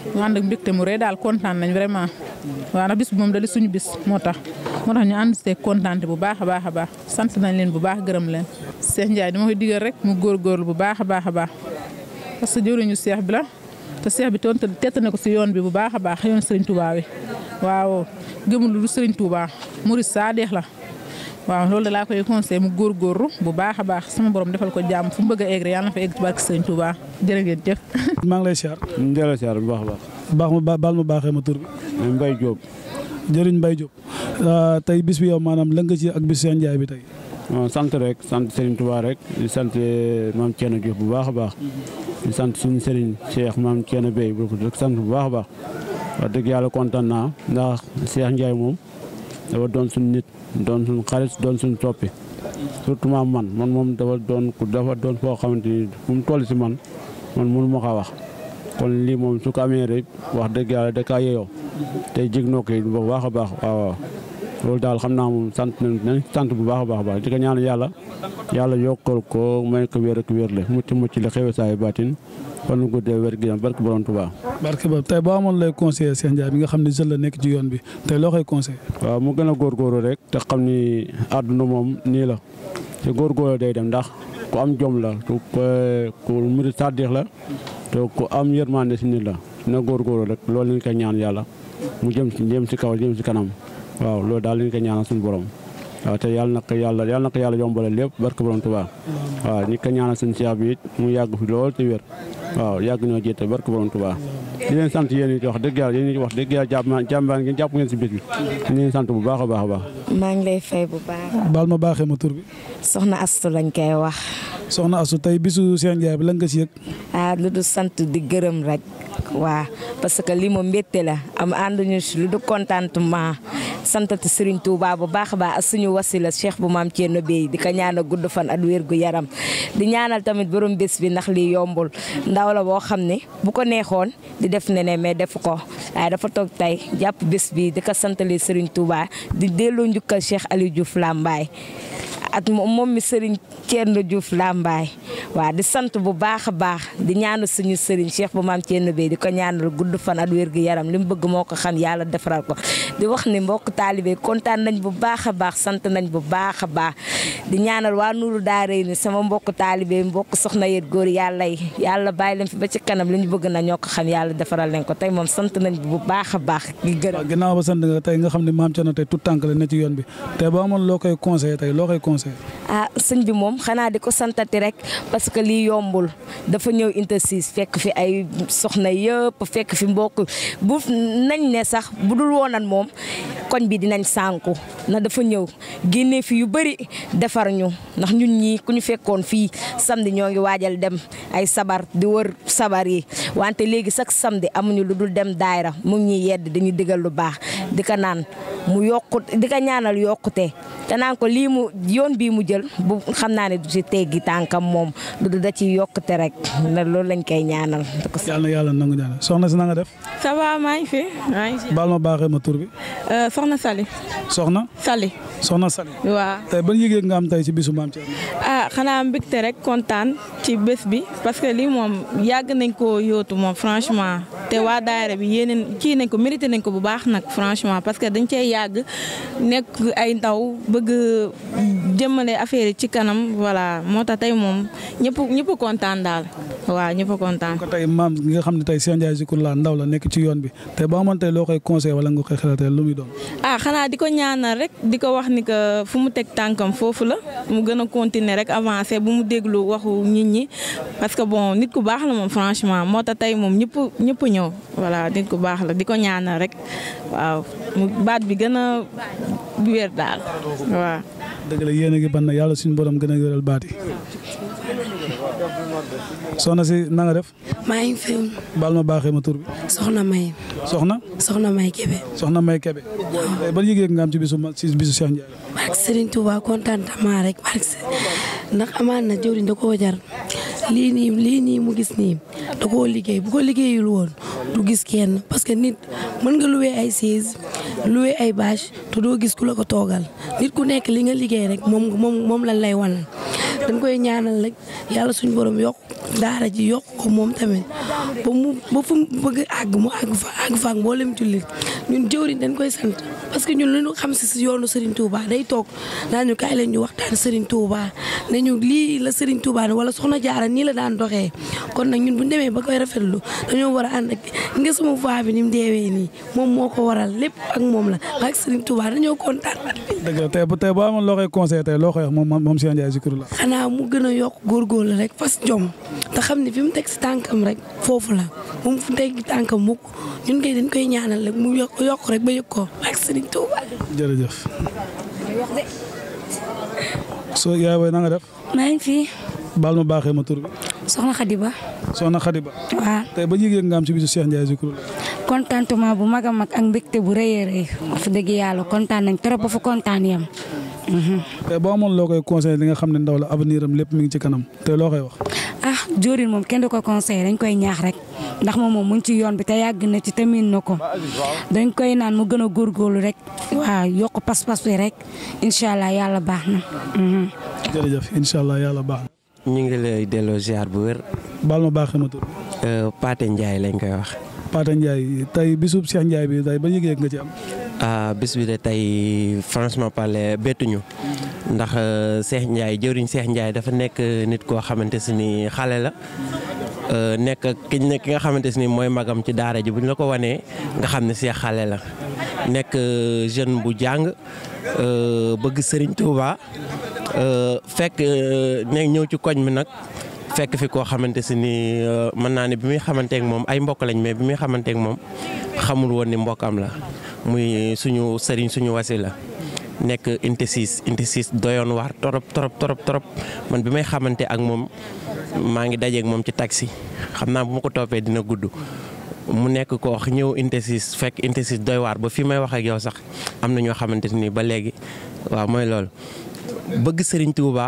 ñu ànd ak mbégte mu rëy daal kontaan nañ vraiment waaw ndax bis bi moom da di suñu bis moo tax moo tax ñu ànd see kontaante bu baax a baax a baax sant nañ leen bu baax gërëm leen Cheikh Ndiaye dama koy digal rek mu góorgóorlu bu baax a baax a baax parce que jëwriñu Cheikh bi la te Cheikh bi toon tett na ko si yoon bi bu baax a baax yoon Serigne Touba wi waaw gëmul lu Serigne Touba murid saadeex la waaw loolu da laa koy conseillé mu góorgóorlu bu baax a baax sama borom defal ko jàmm fu mu bëgg a egg rek yàlla na fa egg ci barke Serigne Touba jërë ngeen jëf. maa ngi lay siyaar. ñu delloo siyaar bu baax a baax. baax ma baal ma baaxee ma tur bi. Mbaye Diop. jëriñ Mbaye Diop tey bis bi yow maanaam lan nga ci ak bis Cheikh Ndiaye bi tey. sant rek sant Serigne Touba rek di sant maam Thierno Diouf bu baax a baax di sant suñu Serigne Cheikh maam Thierno Bey bu ko sant bu baax a baax wax dëgg yàlla kontaan naa ndax Cheikh Ndiaye moom dafa doon suñu nit doon suñu xarit doon suñu toppi surtout maam man man moom dafa doon dafa doon foo xamante ni fu mu toll si man man mënu ma ko wax kon lii moom su ko amee rek wax dëgg yàlla da kaa yeyoo tey jig noo koy bu baax a baax waaw waaw loolu daal xam naa moom sant nañ sant bu baax a baax a baax di ko ñaan yàlla yàlla yokkal ko may ko wér ak wér le mucc mucc la xewe saay baatin fan nu guddee wér gi barke borom Tuubaa barke ba tey boo amoon lay conseiller Cheikh Ndiaye bi nga xam ne jeune la nekk ci yoon bi tey loo koy conseillé. waaw mu gën a góorgóorlu rek te xam ni àdduna moom nii la te góorgóorlu day dem ndax ku am jom la ku ku murid sàddix la te ku am yërmande si nit la na góorgóorlu rek loolu lañ koy ñaan yàlla mu jëm si jëm si kaw jëm si kanam waaw loolu daal lañ koy ñaanal suñu borom waaw te yàlla na ko yàlla yàlla na ko yàlla yombale lépp barke borom Tuubaa waaw ñi ko ñaanal suñu Cheikh bi it mu yàgg fi lool te wér waaw yàgg ñoo jiite barke borom Tuubaa di leen sant yéen it wax dëgg yàlla yéen it wax dëgg yàlla jàpp jàmbaan ngeen jàpp ngeen si bés bi di leen sant bu baax a baax a baax maa ngi lay fay bu baax. baal ma baaxee ma tur bi. soxna Astu lañ koy wax. soxna Astu tey bisu Cheikh Ndiaye bi lan nga si yëg. ah lu du sant di gërëm rek. waa parce que lii moom mbégte la am ànduñu si lu du contentement santati Serigne Touba bu baax a baax ak suñu wasila Cheikh bu maam Thierno Bey di ko ñaanal gudd fan ak wér gu yaram di ñaanal tamit borom bés bi ndax lii yombul ndaw la boo xam ne bu ko neexoon di def neneen mais defu ko waaye dafa toog tey jàpp bés bi di ko santale Serigne Touba di delloo njukkal Cheikh Aliou Diouf Lambaye ak moom mi Serigne Thierno Diouf Lambaye waaw di sant bu baax a baax di ñaanal suñu Serigne Cheikh bu maam Thierno Bey di ko ñaanal gudd fan ak wér gu yaram li mu bëgg moo ko xam yàlla defaral ko di wax ni mbokk taalibe kontaan nañ bu baax a baax sant nañ bu baax a baax di ñaanal waa Nuuru Daara ni sama mbokk taalibe mbokk soxna yet góor yàlla yi yàlla bàyyi leen fi ba ci kanam li ñu bëgg na ñoo ko xam yàlla defaral leen ko tey moom sant nañ bu baax a baax gi gërëm ginnaaw ba sant nga tey nga xam ne maam Thierno tey tout tànk la ne ci yoon bi tey boo amoon loo koy conseillé tey loo koy conseillé ah sëñ bi moom xanaa di ko santati rek parce que lii yombul dafa ñëw intersis fekk fi ay soxna yëpp fekk fi mbokk bu nañ ne sax bu dul woonan moom koñ bi dinañ sànku na dafa ñëw génnee fi yu bëri defar ñu ndax ñun ñii ku ñu fekkoon fii samedi ñoo ngi waajal dem ay sabar di wër sabar yi wante léegi sax samedi amuñu lu dul dem daayra mu ngi ñuy yedd dañuy digal lu baax di ko naan mu yokku di ko ñaanal yokkute te naan ko lii mu yoon bii mu jël bu xam naa ne du ci teggi tànkam moom du da ci yokkute rek na loolu lañ koy ñaanal. yàlla na yàlla nangu ñaanal soxna si na nga def. ça va maa ngi fi maa ngi fi. baal ma baaxee ma tur bi. soxna Sali. soxna. Sali. soxna Sali. waaw. tey ban yëg-yëg nga am tey ci bisu maam Thierno. ah xanaa mbégte rek kontaan ci bés bi parce que lii moom yàgg nañ ko yóotu moom franchement te waa daayira bi yéeneen kii nañ ko mérité nañ ko bu baax nag franchement parce que dañ cee yàgg nekk ay ndaw bëgg jëmale affaire yi ci kanam voilà moo tax tey moom ñëpp ñëpp kontaan daal waaw ñëpp kontaan. ko tey maam nga xam ne tey Cheikh Ndiaye Zikroulah ndaw la nekk ci yoon bi tey boo amoon tey loo koy conseillé wala nga koy xelal tey lu muy doon. ah xanaa di ko ñaanal rek di ko wax ni que fu mu teg tànkam foofu la mu gën a continuer rek avancer bu mu déglu waxu nit ñi parce que bon nit ku baax la moom franchement moo tax tey moom ñëpp ñëpp ñëw voilà nit ku baax la di ko ñaanal rek waaw mu baat bi gën a wér daal waaw. dëgg la yéen a ngi ban na yàlla suñu borom gën a wéral baat yi. soxna si na nga def. maa ngi fi. baal ma baaxee ma tur bi. soxna May. soxna. soxna May Kébé. soxna May Kébé. tey ban yëg-yëg nga am ci bisu ci bisu Cheikh Ndiaye. barke Serigne Touba contentement rek barke ndax amaan na jëwriñ da koo jar lii nii lii nii mu gis nii da koo liggéey bu ko liggéeyul woon du gis kenn parce que nit mën nga luwee ay siis loué ay bâche te doo gis ku la ko toogal nit ku nekk li nga liggéey rek moom moom moom lañ lay wan dañ koy ñaanal rek yàlla suñu borom yokk daara ji yokk ko moom tamit ba mu ba fu mu bëgg àgg mu àgg fa àgg fa ak mboolem jullit ñun jëwriñ dañ koy sant parce que ñun lu ñu xam si si yoonu Serigne Touba day toog naa ñu kaay leen ñu waxtaan Serigne Touba ne ñu lii la Serigne Touba ne wala soxna jaara nii la daan doxee kon nag ñun bu ñu demee ba koy rafetlu dañoo war a ànd ak nga sama voix bi ni mu deewee nii moom moo ko waral lépp ak moom la ak Serigne Touba dañoo kontaan. dëgg la tey bu tey boo amoon loo koy conseillé tey loo koy wax moom moom Cheikh Ndiaye Zikroulah. xanaa mu gën a yokk góorgóorlu rek fas jom te xam ne fi mu teg si tànkam rek foofu la moom fu mu teg tànkam mukk ñun kay dañ koy ñaanal rek mu yokk yokk rek ba yëg ko ak Serigne Touba. jërëjëf. soo yaay booy na nga def. maa ngi fi. baal ma baaxee ma tur bi. soxna Khadiba. soxna Khadiba. waaw tey ba yëg-yëg nga am ci bisu Cheikh Ndiaye Zikroulah. contentement bu mag a mag ak mbégte bu rëy a rëy wax dëgg yàlla kontaan nañ trop ba fa kontaan yam. tey boo amoon loo koy conseillé li nga xam ne ndaw la avenir am lépp mi ngi ci kanam tey loo koy wax. ah Diorin moom kenn du ko conseillé dañ koy ñaax rek ndax moom moom mu ngi ci yoon bi te yàgg na ci te miin na ko dañ koy naan mu gën a góorgóorlu rek waaw yokk pas-pas bi rek incha allah yàlla baax na. jërëjëf incha allah yàlla baax na. ñu ngi lay delloo ziar bu wér. baal ma baaxee ma tur. Paate Ndiaye lañ koy wax. Paate Ndiaye tey bisub Cheikh Ndiaye bi tey ba yëg-yëg nga ci am. ah bis bi de tey franchement parler bettuñu ndax Cheikh Ndiaye jëwriñ Cheikh Ndiaye dafa nekk nit koo xamante si ni xale la nekk ki ki nga xamante si ni mooy magam ci daara ji bu ñu la ko wanee nga xam ne Cheikh xale la nekk jeune bu jàng bëgg Serigne Touba fekk ne ñëw ci koñ mi nag. fekk fi koo xamante si ni mën naa ne bi muy xamanteek moom ay mbokk lañ mais bi muy xamanteek moom xamul woon ni mbokkam la muy suñu sëriñ suñu wasi la nekk inte siis inte siis doyoon waar torop torop torop torop man bi may xamante ak moom maa ngi dajeek moom ci taxi xam naa bu ma ko toppee dina gudd mu nekk ko wax ñëw inte siis fekk inte siis doy waar ba fi may wax ak yow sax am na ñoo xamante ni ba léegi waaw mooy loolu bëgg sëriñ Touba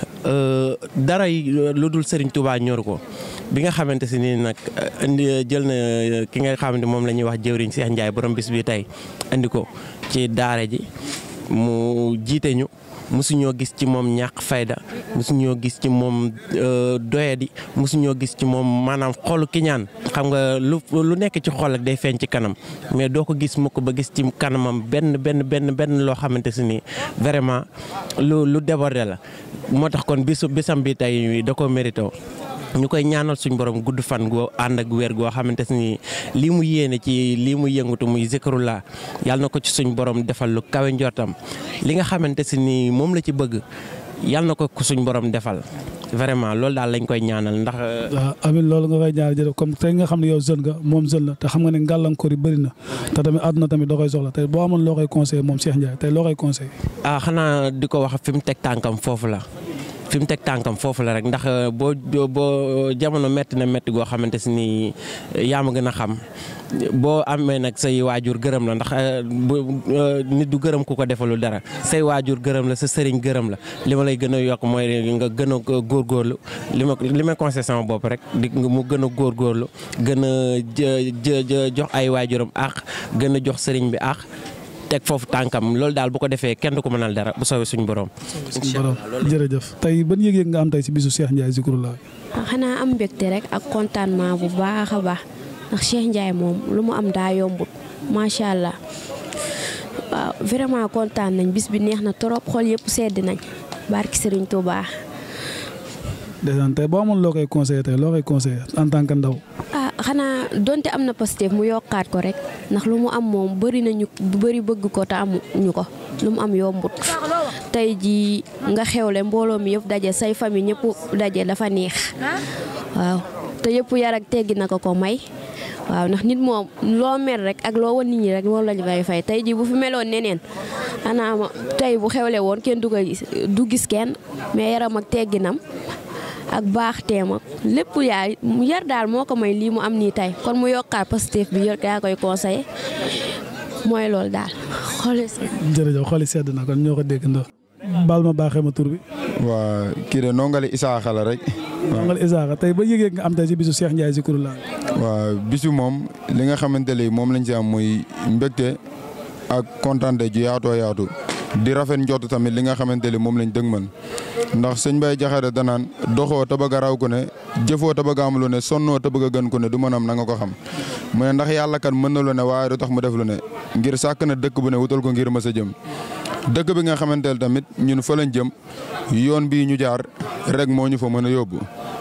dara lu dul Serigne Touba ñor ko bi nga xamante si nii nag indi jël na ki nga xamante moom la ñuy wax jëwriñ Cheikh Ndiaye borom bis bi tey indi ko ci daara ji mu jiite ñu mosuñoo gis ci moom ñàkk fayda mosuñoo gis ci moom doyadi mosuñoo gis ci moom maanaam xolu kiñaan xam nga lu lu nekk ci xol ak day feeñ ci kanam mais doo ko gis mukk ba gis ci kanamam benn benn benn benn loo xamante si ni vraiment lu lu débordé la moo tax kon bisu bisam bi tey da ko mérité ñu koy ñaanal suñ borom gudd fan goo ànd ak wér goo xamante ni lii mu yéene ci lii mu yëngatu muy Zikroulah yàlla na ko ci suñ borom defal lu kawe njortam li nga xamante si ni moom la ci bëgg yàlla na ko ko suñ borom defal vraiment loolu daal lañ koy ñaanal ndax. waaw amiin loolu nga koy ñaanal jërëjëf comme tey nga xam ne yow jeune nga moom jeune la te xam nga ne gàllankoor yi bëri na te tamit àdduna tamit da koy soxla tey boo amoon loo koy conseillé moom Cheikh Ndiaye tey loo koy conseillé. ah xanaa di ko wax fi mu teg tànkam foofu la. fi mu teg tànkam foofu la rek ndax boo boo jamono métti na métti goo xamante si ni yaa ma gën a xam boo amee nag say waajur gërëm la ndax bu nit du gërëm ku ko defalul dara say waajur gërëm la sa sëriñ gërëm la li ma lay gën a yokk mooy nga gën a góorgóorlu li ma li may conseillé sama bopp rek di mu gën a góorgóorlu gën a jox ay waajuram àq gën a jox sëriñ bi àq teg foofu tànkam loolu daal bu ko defee kenn du ko mënal dara bu soobee suñu borom. suñu borom jërëjëf tey ban yëg-yëg nga am tey si bisu Cheikh Ndiaye Zikroulah. xanaa am mbégte rek ak contentement bu baax a baax ndax Cheikh Ndiaye moom lu mu am daa yombut macha allah waaw vraiment kontaan nañ bis bi neex na trop xol yëpp sedd nañ barki Serigne Touba. dèjà tey boo amoon loo koy conseillé tey loo koy conseillé en tant que ndaw. ah xanaa donte am na Pastef mu yokkaat ko rek ndax lu mu am moom bëri nañu bëri bëgg ko te amuñu ko lu mu am yombut tey jii nga xewle mbooloo mi yëpp daje say famille ñëpp daje dafa neex waaw te yëpp yar ak teggi na ko ko may waaw ndax nit moom loo mer rek ak loo wan nit ñi rek loolu lañu fay fay tey jii bu fi meloon neneen xanaa ma tey bu xewle woon kenn du ko gis du gis kenn mais yaram ak tegginam ak baax teem ak lépp yaay yar daal moo ko may lii mu am nii tey kon mu yokkaat Pastef bi yor yaa koy conseillé mooy loolu daal xooli jërëjëf xooli sedd na kon ñoo ko dégg ndox baal ma baaxee ma tur bi. waa kii de nongali Isaaxa la rek. nongali Isaaxa tey ba yëgee nga am tey si bisu Cheikh Ndiaye Zikroulah. waaw bisu moom li nga xamante ne moom lañ ci am muy mbégte ak kontaante ju yaatoo yaatu di rafet njott tamit li nga xamante ni moom lañ dëgmal ndax sëñ Baye Jaxate danaan doxoo te bëgg a raw ku ne jëfoo te bëgg a am lu ne sonnoo te bëgg a gën ku ne du mën am na nga ko xam mu ne ndax yàlla kat mën na lu ne waaye du tax mu def lu ne ngir sàkk na dëkk bu ne wutal ko ngir mës a jëm dëkk bi nga xamante ne tamit ñun fa lañ jëm yoon bii ñu jaar rek moo ñu fa mën a yóbbu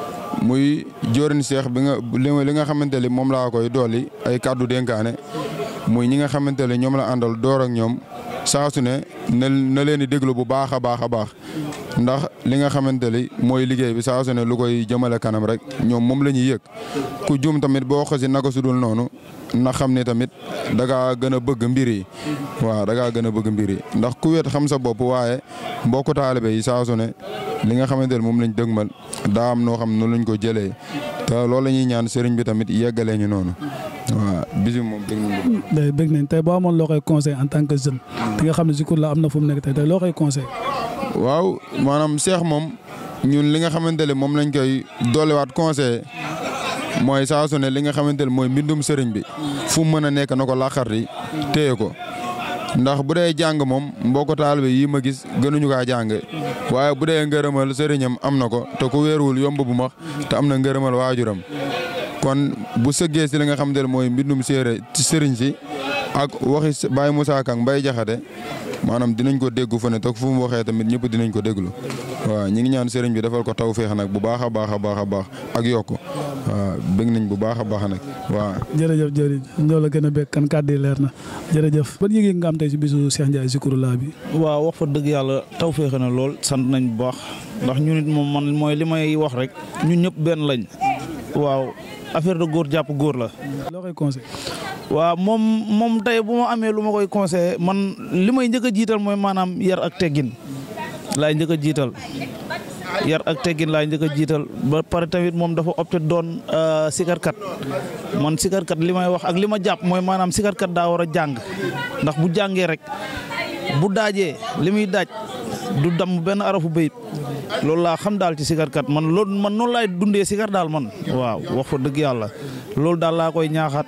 muy jóorin seex bi nga li nga xamante ni moom laa koy dolli ay kàddu dénkaane muy ñi nga xamante ne ñoom la àndal door ak ñoom saa su ne na na leen di déglu bu baax a baax a baax ndax li nga xamante ni mooy liggéey bi saa su ne lu koy jëmale kanam rek ñoom moom la ñuy yëg ku juum tamit boo xasi naka su dul noonu na xam ne tamit da ngaa gën a bëgg mbir yi waaw da ngaa gën a bëgg mbir yi ndax ku wet xam sa bopp waaye mbokku taalibe yi saa su ne li nga xamante ne moom lañ dëgmal daa am noo xam ne noonu lañ ko jëlee te loolu la ñuy ñaan sëriñ bi tamit yeggalee ñu noonu waaw bis bi moom dëgg nañ day bëgg nañ tey boo amoon loo koy conseil en tant que jeune te nga xam ne Zikroulahi am na fu mu nekk tey tey loo koy conseil waaw maanaam Cheikh moom ñun li nga xamante ne moom lañ koy doolewaat conseil mooy saa su ne li nga xamante ne mooy mbindum sëriñ bi fu mu mën a nekk na ko laqarti téye ko ndax bu dee jàng moom mbokk taalibe yi ma gis gënuñu kaa jàng waaye bu dee ngërëmal sëriñam am na ko te ku wéeruwul yomb bu max te am na ngërëmal waajuram kon bu sëggee si li nga xamante ne mooy mbindum séeré ci sëriñ si ak waxi Baye Moussa Kang Mbaye Jaxate maanaam dinañ ko déggu fa ne te fu mu waxee tamit ñëpp dinañ ko déglu waaw ñi ngi ñaan sëriñ bi defal ko taw féex nag bu baax a baax a baax a baax ak yokku waaw bëgg nañ bu baax a baax nag waaw. jërëjëf jërëjëf ñoo la gën a bëgg kan kàddu yi leer na jërëjëf ban yëg-yëg nga am tey si bisu Cheikh Ndiaye Zikroulahi bi. waaw wax fa dëgg yàlla taw féexe na lool sant nañ bu baax ndax ñun it moom man mooy li may wax rek ñun ñëpp benn lañ waaw affaire de góor jàpp góor la. loo koy conseil. waaw moom moom tey bu ma amee lu ma koy conseillé man li may njëkk a jiital mooy maanaam yar ak teggin laay njëkk a jiital yar ak teggin laay njëkk a jiital ba pare tamit moom dafa opté doon sikarkat man sikarkat li may wax ak li ma jàpp mooy maanaam sikarkat daa war a jàng ndax bu jàngee rek bu daajee li muy daaj du damm benn arafu bayit loolu laa xam daal ci sikarkat man loolu man noonu laay dundee sikar daal man waaw wax fa dëgg yàlla loolu daal laa koy ñaaxaat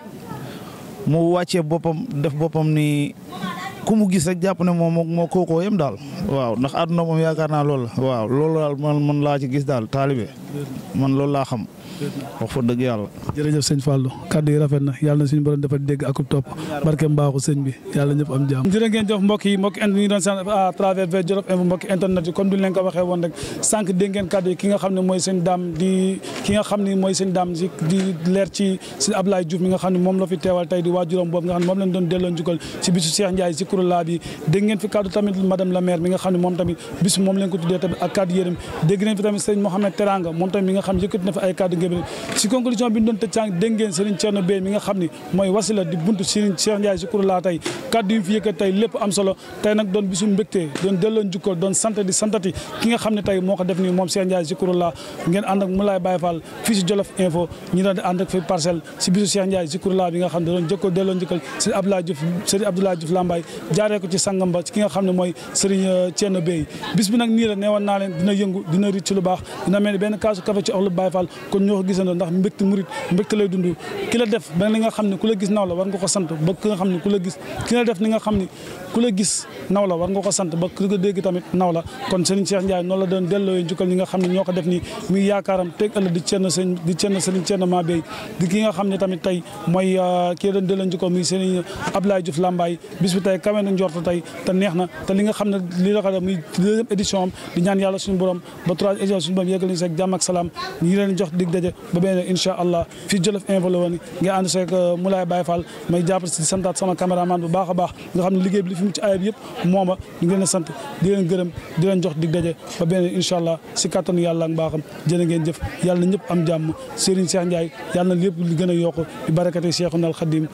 mu wàccee boppam def boppam ni ku mu gis rek jàpp ne moom moo kookoo yem daal waaw ndax àdduna moom yaakaar naa loolu la waaw loolu daal man man laa ci gis daal taalibe man loolu laa xam wax fa dëgg yàlla. jërëjëf sëñ Fallou kaddu yi rafet na yàlla na suñu borom dafa dégg ak topp barke mbaaxu sëñ bi yàlla ñëpp am jàmm. jërë ngeen jëf mbokk yi mbokk internet yi doon sant à travers vers Jolof Info mbokk internet yi comme duñ leen ko waxee woon rek sànq dégg ngeen kaddu yi ki nga xam ne mooy sëñ daam di ki nga xam ne mooy sëñ daam di di leer ci sëñ Ablaye Diouf mi nga xam ne moom la fi teewal tey di waajuram boobu nga xam ne moom lañ doon delloo njukkal ci bisu Cheikh Ndiaye Zikroulahi bi dégg ngeen fi kaddu tamit madame la maire mi nga xam ne moom tamit bisu moom leen ko tuddee tamit ak kaddu yërëm dégg ngeen fi tamit sëñ Mohamed Teranga moom tamit mi nga xam ne yëkkati na fi ay kaddu ngeen ci conclusion bi ñu doon tëj sànq dégg ngeen Serigne Thierno Bey mi nga xam ni mooy wasila di buntu Serigne Cheikh Ndiaye Zikroulahi tey kaddu yi mu fi yëkkat tey lépp am solo tey nag doon bisu mbégte doon delloo njukkal doon sant di santati ki nga xam ne tey moo ko def nii moom Cheikh Ndiaye Zikroulahi ngeen ànd ak Moulay Baye Fall fii si Jolof Info ñi doon di ànd ak fi parcelle si bisu Cheikh Ndiaye Zikroulahi bi nga xam ne doon jëkkoo delloo njukkal Serigne Abdoulaye Diouf Serigne Abdoulaye Diouf Lambaye jaaree ko ci sangam ba ci ki nga xam ne mooy Serigne Thierno Bey bis bi nag nii la neewoon naa leen dina yëngu dina rit ci lu baax dina mel ni benn kaasu café ci oxlu Baye Fall kon ñoo ko gisandoo ndax mbégte murit mbégte lay dund ki la def ba li nga xam ne ku la gis naw la war nga ko sant ba ki nga xam ne ku la gis ki la def ni nga xam ne ku la gis naw la war nga ko sant ba ku ko dégg tamit naw la kon Serigne Cheikh Ndiaye noonu la doon delloo njukkal ñi nga xam ne ñoo ko def nii muy yaakaaram teg ëllëg di Thierno sëñ di Thierno Serigne Thierno Ma Bey di ki nga xam ne tamit tey mooy kii doon delloo njukkal muy Serigne Abdoulaye Diouf Lambaye bis bi tey kawe na njort tey te neex na te li nga xam ne lii la ko def muy deuxième édition am di ñaan yàlla suñu borom ba trois édition suñu borom yeggal ñu seeg jàmm ak salaam ñu ngi leen jox dig daje ba beneen incha allah fii Jolof Info la woon nga ànd seeg Moulay Baye Fall may jàppale si santaat sama caméraman bu baax a baax nga xam ne liggéey bi li fi mu ci ayib yëpp mooma ñu ngi leen sant di leen gërëm di leen jox dig daje ba beneen incha allah si kattanu yàlla ak mbaaxam jërë ngeen jëf yàlla na ñëpp am jàmm Serigne Cheikh Ndiaye yàlla na lépp li gën a yokk bi barakati Cheikhuna al Khadim